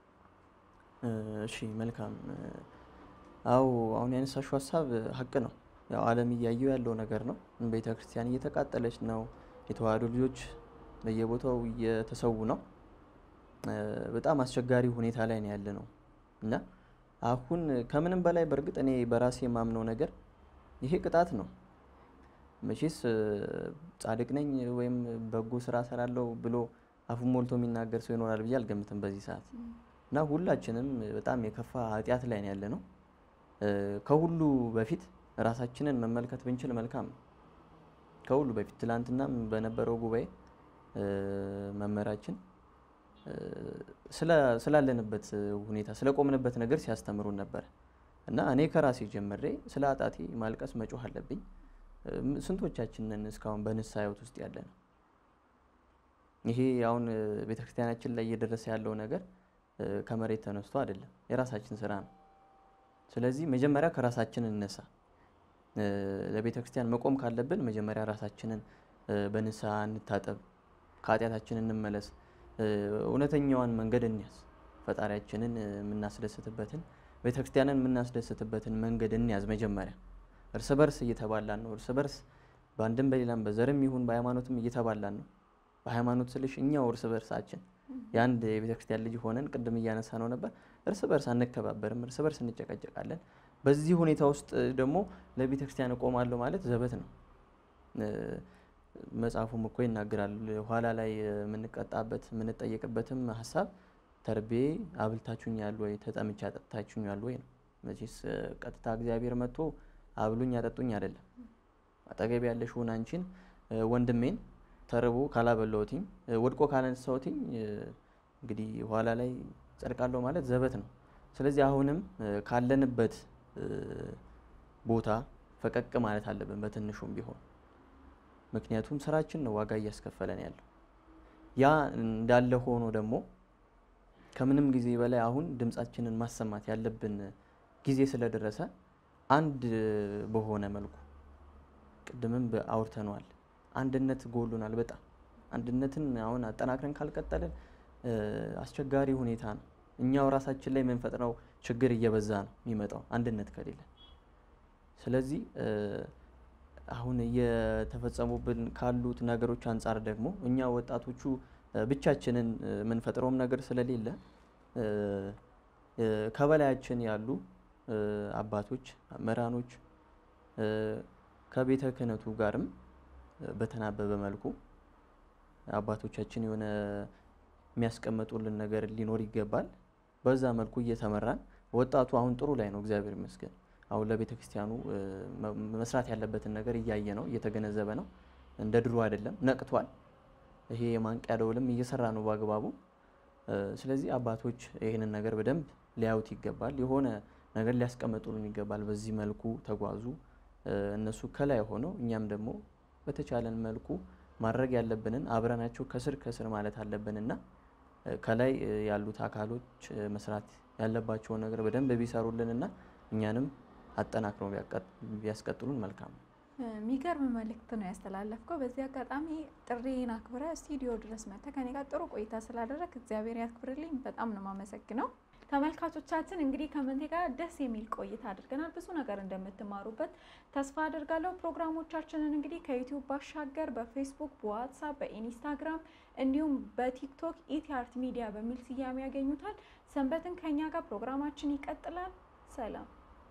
እ፣ እሺ መልካም። እ፣ አዎ አሁን ያነሳሽው ሀሳብ እ፣ ሀቅ ነው። ያው ዓለም እያየው ያለው ነገር ነው። ቤተ ክርስቲያን እየተቃጠለች ነው። የተዋህዶ ልጆች በየቦታው እየተሰዉ ነው። እ፣ በጣም አስቸጋሪ ሁኔታ ላይ ነው ያለ ነው እና አሁን ከምንም በላይ በእርግጥ እኔ በራሴ የማምነው ነገር ይሄ ቅጣት ነው። መቼስ እ፣ ጻድቅ ነኝ ወይም በጎ ስራ ሰራለሁ ብሎ አፉን ሞልቶ የሚናገር ሰው ይኖራል ብዬ አልገምትም በዚህ ሰዓት እና ሁላችንም በጣም የከፋ ኃጢአት ላይ ነው ያለ ነው። እ፣ ከሁሉ በፊት ራሳችንን መመልከት ብንችል መልካም ነው። ከሁሉ በፊት ትላንትናም በነበረው ጉባኤ እ፣ መምህራችን እ፣ ስለ- ስላለንበት ሁኔታ ስለቆምንበት ነገር ሲያስተምሩን ነበር እና እኔ ከራሴ ጀምሬ ስለ አጣቴ ማልቀስ መጮህ አለብኝ። እ፣ ስንቶቻችንን እስካሁን በንስሐ ሕይወት ውስጥ ያለ ነው? ይሄ አሁን እ፣ ቤተክርስቲያናችን ላይ እየደረሰ ያለው ነገር እ፣ ከመሬት ተነስቶ አይደለም፣ የራሳችን ስራ ነው። ስለዚህ መጀመሪያ ከራሳችን እንነሳ። እ፣ ለቤተ ክርስቲያን መቆም ካለብን መጀመሪያ ራሳችንን እ፣ በንስሐ እንታጠብ፣ ከኃጢአታችን እንመለስ፣ እ፣ እውነተኛዋን መንገድ እንያዝ፣ ፈጣሪያችንን እ፣ የምናስደስትበትን ቤተ ክርስቲያንን የምናስደስትበትን መንገድ እንያዝ። መጀመሪያ እርስ በርስ እየተባላን ነው። እርስ በርስ በአንድም በሌላም በዘርም ይሁን በሃይማኖትም እየተባላን ነው። በሃይማኖት ስልሽ እኛው እርስ በርሳችን የአንድ የቤተ ክርስቲያን ልጅ ሆነን ቅድም እያነሳ ነው ነበር፣ እርስ በርስ አንከባበርም፣ እርስ በርስ እንጨቀጨቃለን። በዚህ ሁኔታ ውስጥ ደግሞ ለቤተ ክርስቲያን እቆማለሁ ማለት ዘበት ነው። እ፣ መጽሐፉም እኮ ይናገራል። ኋላ ላይ የምንቀጣበት የምንጠየቅበትም ሀሳብ ተርቤ አብልታችሁኛል ወይ ተጠምቼ አጠጥታችሁኛል ወይ ነው። መቼስ እ፣ ቀጥታ እግዚአብሔር መጥቶ አብሉኝ አጠጡኝ አይደለም። አጠገብ ያለሽውን አንቺን እ፣ ወንድሜን ተርቦ ካላበላሁትኝ እ፣ ወድቆ ካላነሳሁትኝ እ፣ እንግዲህ ኋላ ላይ ጸድቃለሁ ማለት ዘበት ነው። ስለዚህ አሁንም እ፣ ካለንበት እ፣ ቦታ ፈቀቅ ማለት አለብን በትንሹም ቢሆን ምክንያቱም ስራችን ነው ዋጋ እያስከፈለን ያለው። ያ እንዳለ ሆኖ ደግሞ ከምንም ጊዜ በላይ አሁን ድምጻችንን ማሰማት ያለብን ጊዜ ስለደረሰ አንድ በሆነ መልኩ ቅድምም በ- አውርተነዋል። አንድነት ጎሉናል በጣም አንድነትን አሁን አጠናክረን ካልቀጠልን እ፣ አስቸጋሪ ሁኔታ ነው። እኛው ራሳችን ላይ የምንፈጥረው ችግር እየበዛ ነው የሚመጣው አንድነት ከሌለ። ስለዚህ እ፣ አሁን እየተፈጸሙብን ካሉት ነገሮች አንጻር ደግሞ እኛ ወጣቶቹ እ፣ ብቻችንን እ፣ የምንፈጥረውም ነገር ስለሌለ እ፣ እ፣ ከበላያችን ያሉ እ፣ አባቶች፣ መምህራኖች እ፣ ከቤተ ክህነቱ ጋርም እ፣ በተናበበ መልኩ አባቶቻችን የሆነ የሚያስቀምጡልን ነገር ሊኖር ይገባል። በዛ መልኩ እየተመራን ወጣቱ አሁን ጥሩ ላይ ነው፣ እግዚአብሔር ይመስገን። አሁን ለቤተ ክርስቲያኑ እ፣ መ- መስራት ያለበትን ነገር እያየ ነው፣ እየተገነዘበ ነው። እንደ ድሮ አይደለም፣ ነቅቷል። ይሄ የማንቂያ ደወልም እየሰራ ነው በአግባቡ። እ፣ ስለዚህ አባቶች ይህንን ነገር በደንብ ሊያዩት ይገባል። የሆነ ነገር ሊያስቀምጡልን ይገባል። በዚህ መልኩ ተጓዙ። እ፣ እነሱ ከላይ ሆነው እኛም ደግሞ በተቻለን መልኩ ማድረግ ያለብንን አብረናቸው ከስር ከስር ማለት አለብንና እ፣ ከላይ እ፣ ያሉት አካሎች እ፣ መስራት ያለባቸውን ነገር በደንብ ቢሰሩልንና እኛንም አጠናክረው ቢያቀጥ- ቢያስቀጥሉን መልካም ነው። የሚገርም መልእክት ነው ያስተላለፍከው። በዚህ አጋጣሚ ጥሪን አክብረ ስቱዲዮ ድረስ መጥተህ ከኔ ጋር ጥሩ ቆይታ ስላደረግ እግዚአብሔር ያክብርልኝ። በጣም ነው የማመሰግነው። ተመልካቾቻችን እንግዲህ ከመንቴ ጋር ደስ የሚል ቆይታ አድርገናል። ብዙ ነገር እንደምትማሩበት ተስፋ አድርጋለሁ። ፕሮግራሞቻችንን እንግዲህ ከዩቲዩብ ባሻገር በፌስቡክ፣ በዋትሳፕ፣ በኢንስታግራም እንዲሁም በቲክቶክ ኢቲ አርት ሚዲያ በሚል ስያሜ ያገኙታል። ሰንበትን ከኛ ጋር ፕሮግራማችን ይቀጥላል። ሰላም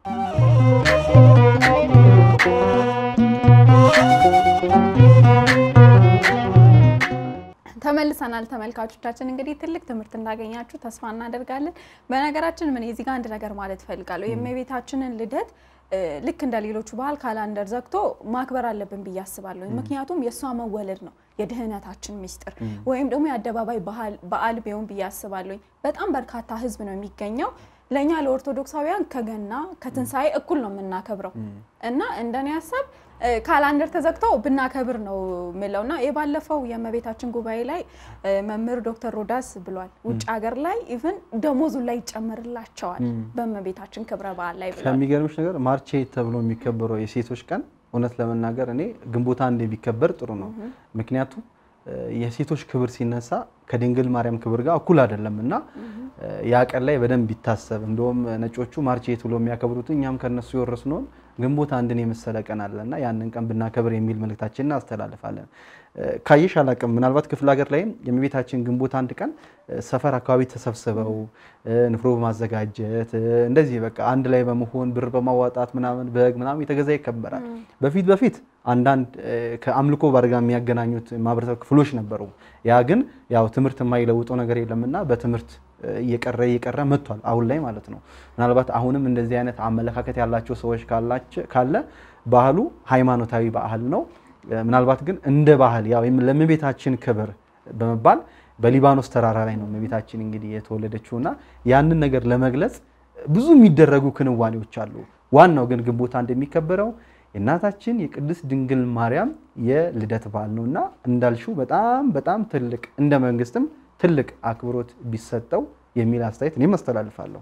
ተመልሰናል ተመልካቾቻችን። እንግዲህ ትልቅ ትምህርት እንዳገኛችሁ ተስፋ እናደርጋለን። በነገራችን ምን እዚህ ጋር አንድ ነገር ማለት እፈልጋለሁ። የእመቤታችንን ልደት እ፣ ልክ እንደ ሌሎቹ ባህል ካላንደር ዘግቶ ማክበር አለብን ብዬ አስባለሁ። ምክንያቱም የእሷ መወለድ ነው የድህነታችን ምስጢር ወይም ደግሞ የአደባባይ ባህል- በዓል ቢሆን ብዬ አስባለሁ። በጣም በርካታ ህዝብ ነው የሚገኘው። ለእኛ ለኦርቶዶክሳውያን ከገና ከትንሣኤ እኩል ነው የምናከብረው እና እንደኔ ሀሳብ እ፣ ካላንደር ተዘግቶ ብናከብር ነው የምለው እና የባለፈው የእመቤታችን ጉባኤ ላይ እ፣ መምህር ዶክተር ሮዳስ ብሏል። ውጭ ሀገር ላይ ኢቭን ደሞዙ ላይ ይጨመርላቸዋል በእመቤታችን ክብረ በዓል ላይ ብሏል። ከሚገርምሽ ነገር ማርች ኤይት ተብሎ የሚከበረው የሴቶች ቀን እውነት ለመናገር እኔ ግንቦት አንድ ቢከበር ጥሩ ነው። ምክንያቱም እ፣ የሴቶች ክብር ሲነሳ ከድንግል ማርያም ክብር ጋር እኩል አይደለም እና እ፣ ያ ቀን ላይ በደንብ ቢታሰብ እንደውም ነጮቹ ማርች ኤይት ብሎ የሚያከብሩት እኛም ከነሱ የወረስነውን ግንቦት አንድን የመሰለ ቀን አለና ያንን ቀን ብናከብር የሚል መልእክታችንን እናስተላልፋለን። እ፣ ካየሽ አላቅም ምናልባት ክፍለ ሀገር ላይም የእመቤታችን ግንቦት አንድ ቀን እ፣ ሰፈር አካባቢ ተሰብስበው እ፣ ንፍሮ በማዘጋጀት እ፣ እንደዚህ በቃ አንድ ላይ በመሆን ብር በማዋጣት ምናምን በግ ምናምን የተገዛ ይከበራል። በፊት በፊት አንዳንድ እ፣ ከአምልኮ ባር ጋር የሚያገናኙት ማህበረሰብ ክፍሎች ነበሩ። ያ ግን ያው ትምህርት የማይለውጠው ነገር የለምና በትምህርት እ፣ እየቀረ እየቀረ መጥቷል አሁን ላይ ማለት ነው። ምናልባት አሁንም እንደዚህ አይነት አመለካከት ያላቸው ሰዎች ካላቸ- ካለ ባህሉ ሃይማኖታዊ ባህል ነው። እ፣ ምናልባት ግን እንደ ባህል ያው የም- ለእመቤታችን ክብር በመባል በሊባኖስ ተራራ ላይ ነው እመቤታችን እንግዲህ የተወለደችው እና ያንን ነገር ለመግለጽ ብዙ የሚደረጉ ክንዋኔዎች አሉ። ዋናው ግን ግንቦት አንድ የሚከበረው የእናታችን የቅድስት ድንግል ማርያም የልደት በዓል ነው እና እንዳልሽው በጣም በጣም ትልቅ እንደ መንግስትም ትልቅ አክብሮት ቢሰጠው የሚል አስተያየት እኔም አስተላልፋለሁ።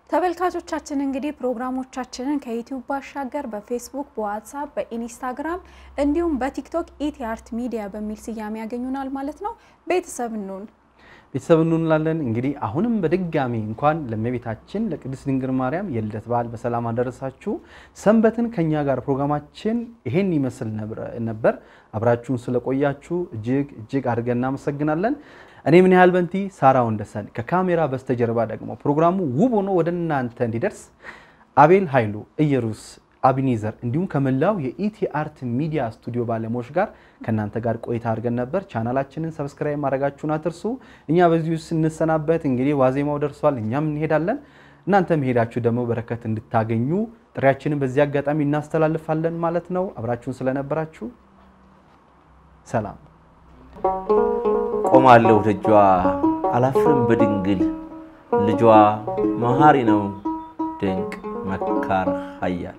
ተመልካቾቻችን እንግዲህ ፕሮግራሞቻችንን ከዩቲዩብ ባሻገር በፌስቡክ፣ በዋትሳፕ፣ በኢንስታግራም እንዲሁም በቲክቶክ ኢቲ አርት ሚዲያ በሚል ስያሜ ያገኙናል ማለት ነው። ቤተሰብ እንሁን። ቤተሰብ እንላለን። እንግዲህ አሁንም በድጋሚ እንኳን ለእመቤታችን ለቅድስት ድንግል ማርያም የልደት በዓል በሰላም አደረሳችሁ። ሰንበትን ከኛ ጋር ፕሮግራማችን ይሄን ይመስል ነብረ- ነበር። አብራችሁን ስለቆያችሁ እጅግ እጅግ አድርገን እናመሰግናለን። እኔ ምን ያህል በንቲ ሳራ ወንደሰን ከካሜራ በስተጀርባ ደግሞ ፕሮግራሙ ውብ ሆኖ ወደ እናንተ እንዲደርስ አቤል ኃይሉ፣ ኢየሩስ አቢኒዘር እንዲሁም ከመላው የኢቲ አርት ሚዲያ ስቱዲዮ ባለሙያዎች ጋር ከእናንተ ጋር ቆይታ አድርገን ነበር። ቻናላችንን ሰብስክራይብ ማድረጋችሁን አትርሱ። እኛ በዚሁ ስንሰናበት እንግዲህ ዋዜማው ደርሷል፣ እኛም እንሄዳለን። እናንተ መሄዳችሁ ደግሞ በረከት እንድታገኙ ጥሪያችንን በዚህ አጋጣሚ እናስተላልፋለን ማለት ነው። አብራችሁን ስለነበራችሁ ሰላም። ቆማለሁ ደጇ አላፍርም በድንግል ልጇ መሐሪ ነው ድንቅ መካር ኃያል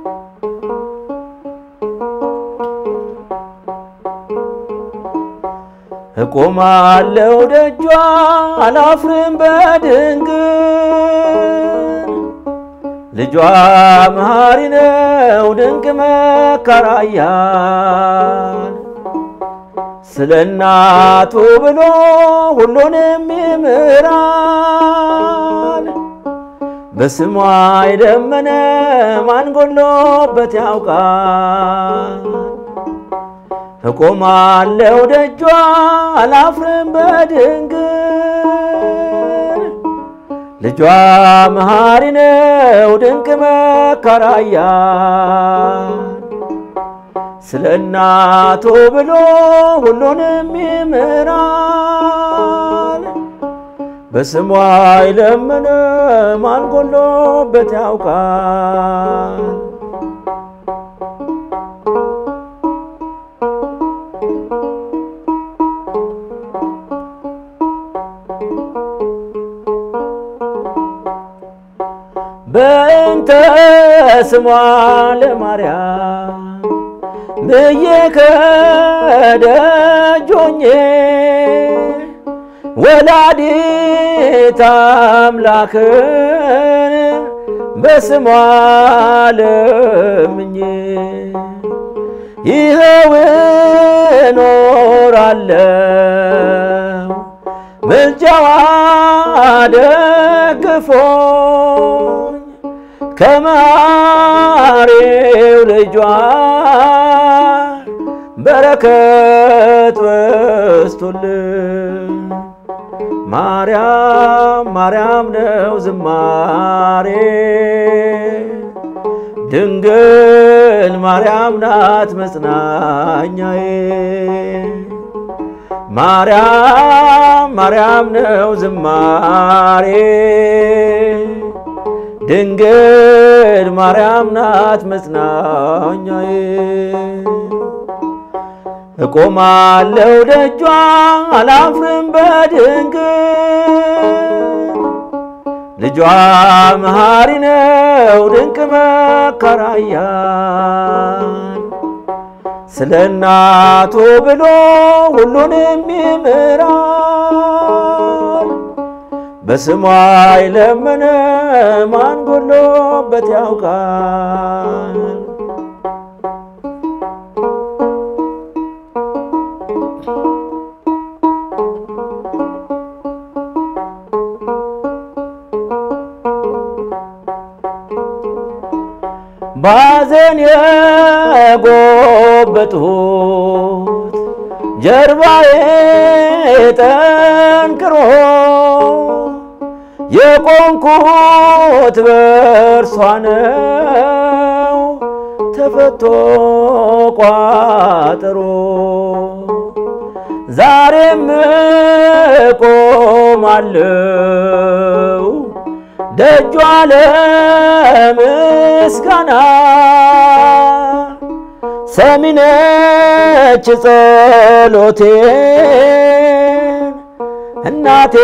እቆማለሁ ደጇ አላፍርም በድንግል ልጇ መሐሪ ነው ድንቅ መካር ኃያል ስለ እናቱ ብሎ ሁሉንም ይምራል። በስሟ የደመነ ማን ጎሎበት ያውቃል? እቆማለሁ ደጇ አላፍርም በድንግል ልጇ መሐሪ ነው ድንቅ መካር ኃያል ስለ እናቱ ብሎ ሁሉንም ይምራል። በስሟ የለመነ ማን ጎሎበት ያውቃል? በእንተ ስሟ ለማርያም ብዬ ከደጆኜ ወላዲት አምላክን በስሟ ለምኜ ይኸው እኖራለሁ ምልጃዋ ደግፎኝ ከማሬው ልጇ በረከት በስቶልን ማርያም ማርያም ነው ዝማሬ ድንግል ማርያም ናት መጽናኛዬ ማርያም ማርያም ነው ዝማሬ ድንግል ማርያም ናት መጽናኛዬ እቆማለሁ ደጇ አላፍርም በድንግል ልጇ መሐሪ ነው ድንቅ መከራያን ስለ እናቱ ብሎ ሁሉንም ይምራል። በስሟ የለመነ ማን ጎሎበት ያውቃል? ባዘን የጎበጡት ጀርባዬ ጠንክሮ የቆምኩት በእርሷ ነው ተፈቶ ቋጠሮ ዛሬም ቆማለሁ ደጇ ለምስጋና ሰሚነች ጸሎቴን እናቴ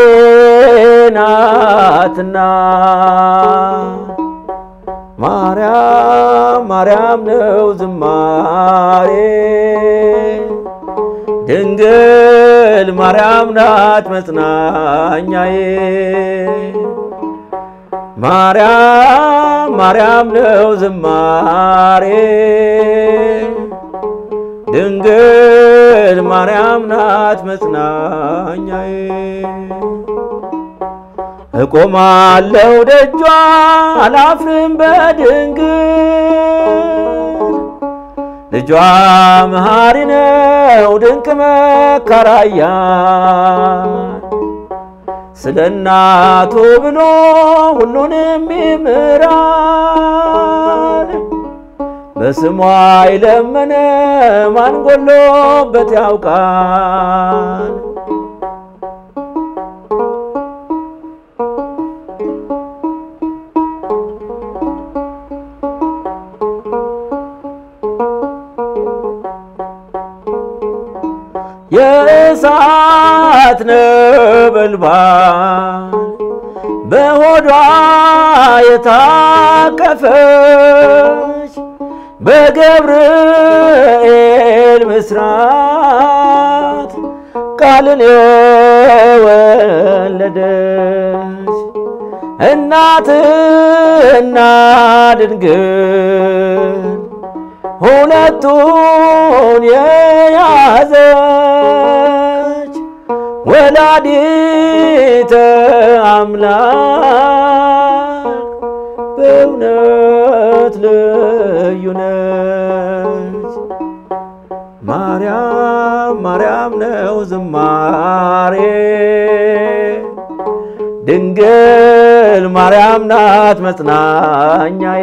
ናትና ማርያም ማርያም ነው ዝማሬ ድንግል ማርያም ናት መጽናኛዬ ማርያም ማርያም ነው ዝማሬ ድንግል ማርያም ናት መጽናኛዬ እቆማለሁ ደጇ አላፍርም በድንግል ልጇ መሐሪ ነው ድንቅ መከራያን ስለ እናቱ ብሎ ሁሉንም ይምራል። በስሟ የለመነ ማን ጎሎበት ያውቃል? የእሳት ነበልባል በሆዷ የታቀፈች በገብርኤል ምስራት ቃልን የወለደች እናትና ድንግል ሁለቱን የያዘች ወላዲተ አምላክ በእውነት ልዩ ነች። ማርያም ማርያም ነው ዝማሬ ድንግል ማርያም ናት መጽናኛዬ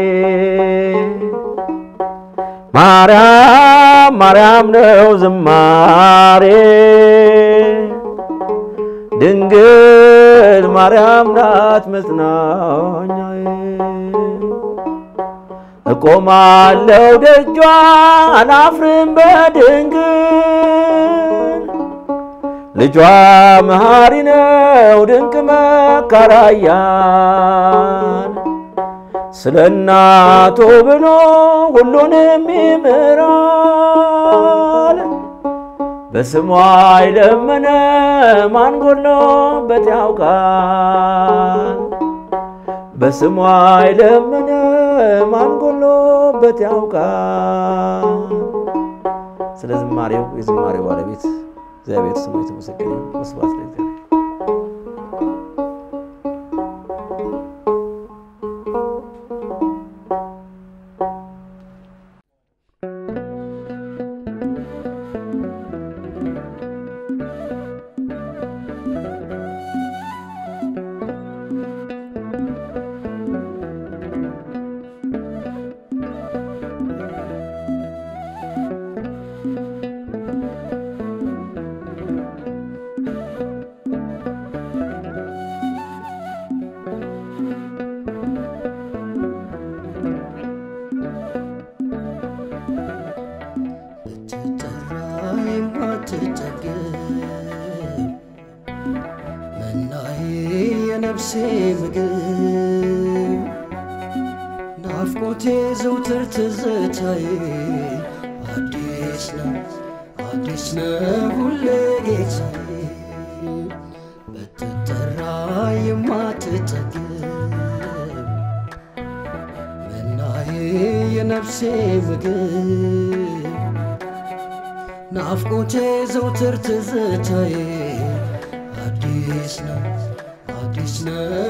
ማርያም ማርያም ነው ዝማሬ ድንግል ማርያም ናት መጽናኛዬ እቆማለሁ ደጇ አላፍርም በድንግል ልጇ መሐሪ ነው ድንቅ መካራያን ስለ እናቱ ብሎ ሁሉንም ይምራል። በስሟ የለመነ ማን ጎሎበት ያውቃል? በስሟ የለመነ ማን ጎሎበት ያውቃል? ስለ ዝማሬው የዝማሬው ባለቤት እግዚአብሔር ስሙ የተመሰገነ ይሁን። ወስብሐት ለእግዚአብሔር። ብትጠራ የማትጠገብ መናዬ የነፍሴ ምግብ ናፍቆቴ ዘውትር ትዝታዬ አዲስ ነው አዲስ ነው ሁሌ ጌታዬ ብትጠራ የማትጠገብ መናዬ የነፍሴ ምግብ ናፍቆቴ ዘውትር ትዝታዬ አዲስ ነው አዲስ ነው